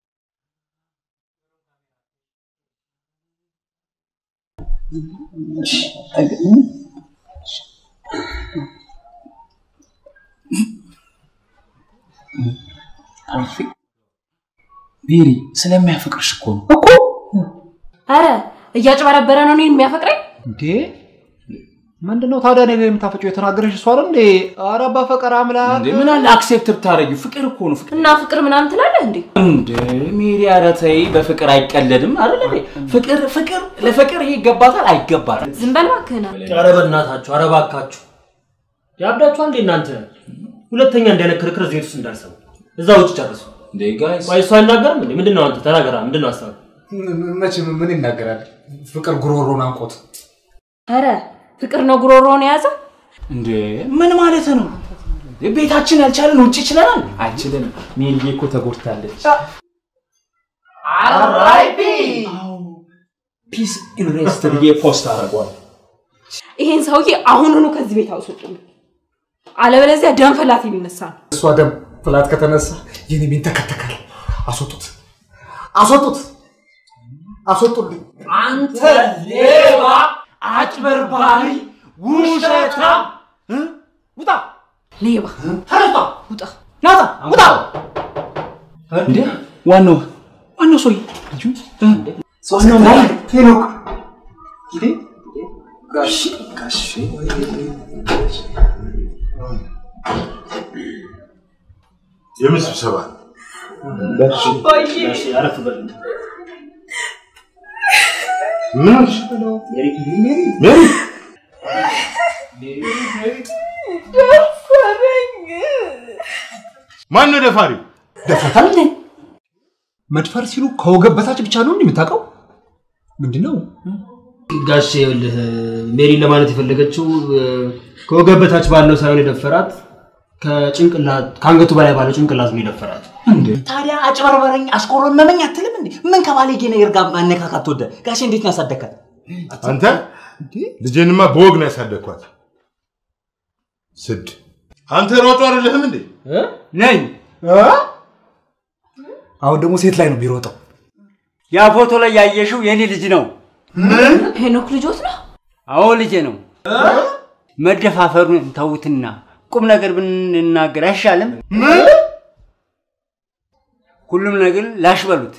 Speaker 5: ቤሪ ስለሚያፈቅርሽ እኮ ነው
Speaker 3: እኮ አረ እያጭበረበረ ነው እኔን የሚያፈቅረኝ።
Speaker 2: እንዴ ምንድነው ታዲያ እኔ ላይ የምታፈጨው? የተናገረሽ እሷ አይደል እንዴ? ኧረ በፈቀር አምላክ
Speaker 5: እንዴ ምን አለ አክሴፕት ብታረጊው ፍቅር እኮ ነው ፍቅር
Speaker 3: እና ፍቅር ምናምን ትላለህ እንዴ?
Speaker 5: እንዴ ሜሪ ኧረ ተይ በፍቅር አይቀለድም አይደል እንዴ ፍቅር ፍቅር ለፍቅር ይሄ ይገባታል አይገባትም
Speaker 3: ዝም በል እባክህን።
Speaker 1: ኧረ በእናታችሁ፣ ኧረ እባካችሁ ያብዳችኋል እንዴ እናንተ? ሁለተኛ እንዲህ አይነት ክርክር እዚህ ቤት ውስጥ እንዳልሰማ እዛ ውጭ ጨርሱ።
Speaker 5: እንዴ ጋይስ
Speaker 1: ቆይ እሱ አይናገርም እንዴ? ምንድን ነው አንተ ተናገራ። ምንድን ነው ሀሳብ?
Speaker 2: መቼም ምን ይናገራል? ፍቅር ጉሮሮን አንቆት
Speaker 3: ኧረ ፍቅር ነው ጉሮሮውን የያዘው።
Speaker 5: እንዴ ምን ማለት ነው? ቤታችን ያልቻለን ውጭ ይችለናል? አይችልም። ሜልዬ እኮ ተጎድታለች።
Speaker 2: አራይፒ
Speaker 5: ፒስ ኢን ሬስት ብዬ ፖስት አደርገዋል።
Speaker 3: ይሄን ሰውዬ አሁኑኑ ከዚህ ቤት አውስጡልኝ፣ አለበለዚያ ደም ፈላት የሚነሳ ነው።
Speaker 2: እሷ ደም ፍላት ከተነሳ የኔ ቤት ተከተካል። አስወጡት፣ አስወጡት፣ አስወጡልኝ።
Speaker 5: አንተ ሌባ፣ አጭበርባሪ፣ ውሸታም! ውጣ!
Speaker 3: ሌባ!
Speaker 5: ተነስቷ!
Speaker 3: ውጣ!
Speaker 5: ናታ! ውጣ! እንዴ ዋናው ዋናው ሰውዬ ልጁ ዋናው ማን?
Speaker 2: ሄኖክ እንዴ ጋሽ ጋሽ
Speaker 7: የምን ስብሰባ ነው? ምን ሆንሽ? ሜሪ ማን ነው ደፋሪው?
Speaker 2: ደፍረታል እንዴ? መድፈር ሲሉ ከወገብ በታች ብቻ ነው እንዴ የምታውቀው? ምንድን ነው?
Speaker 1: ጋሽ ይኸውልህ ሜሪን ለማለት የፈለገችው እ፣ ከወገብ በታች ባለው ሳይሆን የደፈራት ከጭንቅላት ከአንገቱ በላይ ባለው ጭንቅላት ነው የደፈራት።
Speaker 5: ታዲያ አጭበርበረኝ አስቆረመመኝ አትልም እንዴ? ምን ከባለጌ ነገር ጋር ማነካካት ወደ ጋሼ እንዴት ነው ያሳደግካት?
Speaker 7: አንተ ልጄንማ በወግ ነው ያሳደግኳት። ስድ አንተ ሮጦ አይደለህም እንዴ?
Speaker 5: ነኝ።
Speaker 2: አሁን ደግሞ ሴት ላይ ነው ቢሮጠው።
Speaker 6: ያ ፎቶ ላይ ያየሽው የኔ ልጅ ነው።
Speaker 3: ሄኖክ ልጆት ነው።
Speaker 6: አዎ ልጄ ነው። መደፋፈሩን ተውትና ቁም ነገር ብንናገር አይሻልም? ሁሉም ነገር ላሽ በሉት።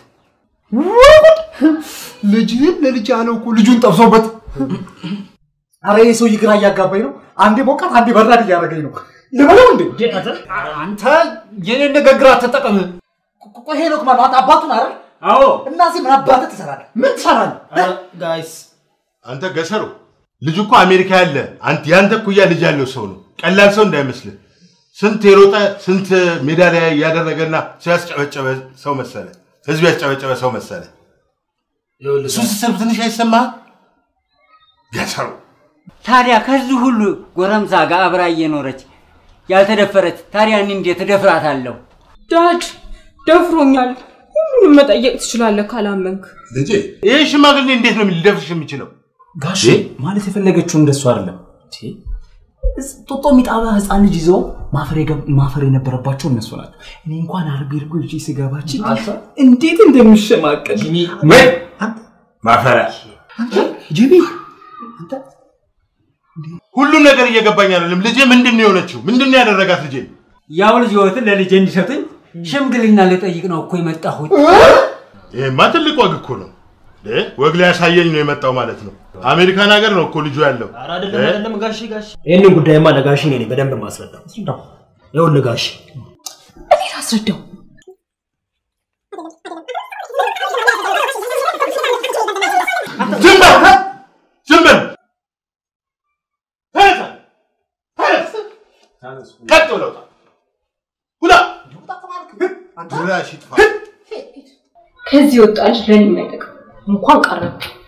Speaker 2: ልጅህን ለልጅ ያለው እኮ ልጁን ጠብሶበት። አረ ይህ ሰውዬ ግራ እያጋባኝ ነው። አንዴ ሞቃት፣ አንዴ በራድ እያደረገኝ ነው። ልበለው እንዴ? አንተ የኔን ንግግር አትጠቀም። ቆይ ሄኖክ ማለት አንተ አባቱን አይደል?
Speaker 6: አዎ።
Speaker 2: እና እዚህ ምን አባትህ ትሰራለህ? ምን ትሰራለህ?
Speaker 1: ጋይስ
Speaker 7: አንተ ገሰሩ ልጁ እኮ አሜሪካ ያለ አንተ ያንተ እኩያ ልጅ ያለው ሰው ነው። ቀላል ሰው እንዳይመስልህ። ስንት የሮጠ ስንት ሜዳሊያ ያደረገና ሰው ያስጨበጨበ ሰው መሰለ። ህዝብ ያስጨበጨበ ሰው መሰለ። እሱ ስትሰብ ትንሽ አይሰማህ? ገሰሩ
Speaker 6: ታዲያ ከዚህ ሁሉ ጎረምሳ ጋር አብራ እየኖረች ያልተደፈረች ታዲያ እኔ እንዴት እደፍራታለሁ?
Speaker 8: ዳድ ደፍሮኛል። ሁሉንም መጠየቅ ትችላለህ ካላመንክ።
Speaker 7: ልጄ ይህ ሽማግሌ እንዴት ነው ሊደፍርሽ የሚችለው?
Speaker 5: ጋሼ ማለት የፈለገችው እንደሱ አይደለም። ጦጦ የሚጣባ ህፃን ልጅ ይዘው ማፈር የገብ- ማፈር የነበረባቸው እነሱ ናቸው። እኔ እንኳን አርቤ እርጎ ይዤ ስገባችን እንዴት እንደሚሸማቀል
Speaker 7: ወይ ማፈሪያ
Speaker 2: ጂቢ
Speaker 7: ሁሉም ነገር እየገባኝ አይደለም። ልጄ ምንድን ነው የሆነችው? ምንድን ነው ያደረጋት ልጄ?
Speaker 6: ያው ልጅ ህይወትን ለልጄ እንዲሰጡኝ ሽምግልና ልጠይቅ ነው እኮ የመጣሁት።
Speaker 7: ይሄማ ትልቅ ወግ እኮ ነው። እ? ወግ ላይ ያሳየኝ ነው የመጣው ማለት ነው። አሜሪካን ሀገር ነው እኮ ልጁ ያለው።
Speaker 1: አይደለም
Speaker 7: እ?
Speaker 1: አይደለም ጋሼ ጋሼ ይህንን ጉዳይማ ለጋሼ እኔ ነኝ በደንብ ማስረዳው። ይኸውልህ ጋሼ
Speaker 3: እኔ ላስረዳው።
Speaker 7: ዝም በል ዝም በል ቀጥ ብለው ውጣ ውጣ ድራሽ ይጥፋ
Speaker 3: ከዚህ ወጣ ልጅ ለኔ የማይጠቅም እንኳን ቀረብ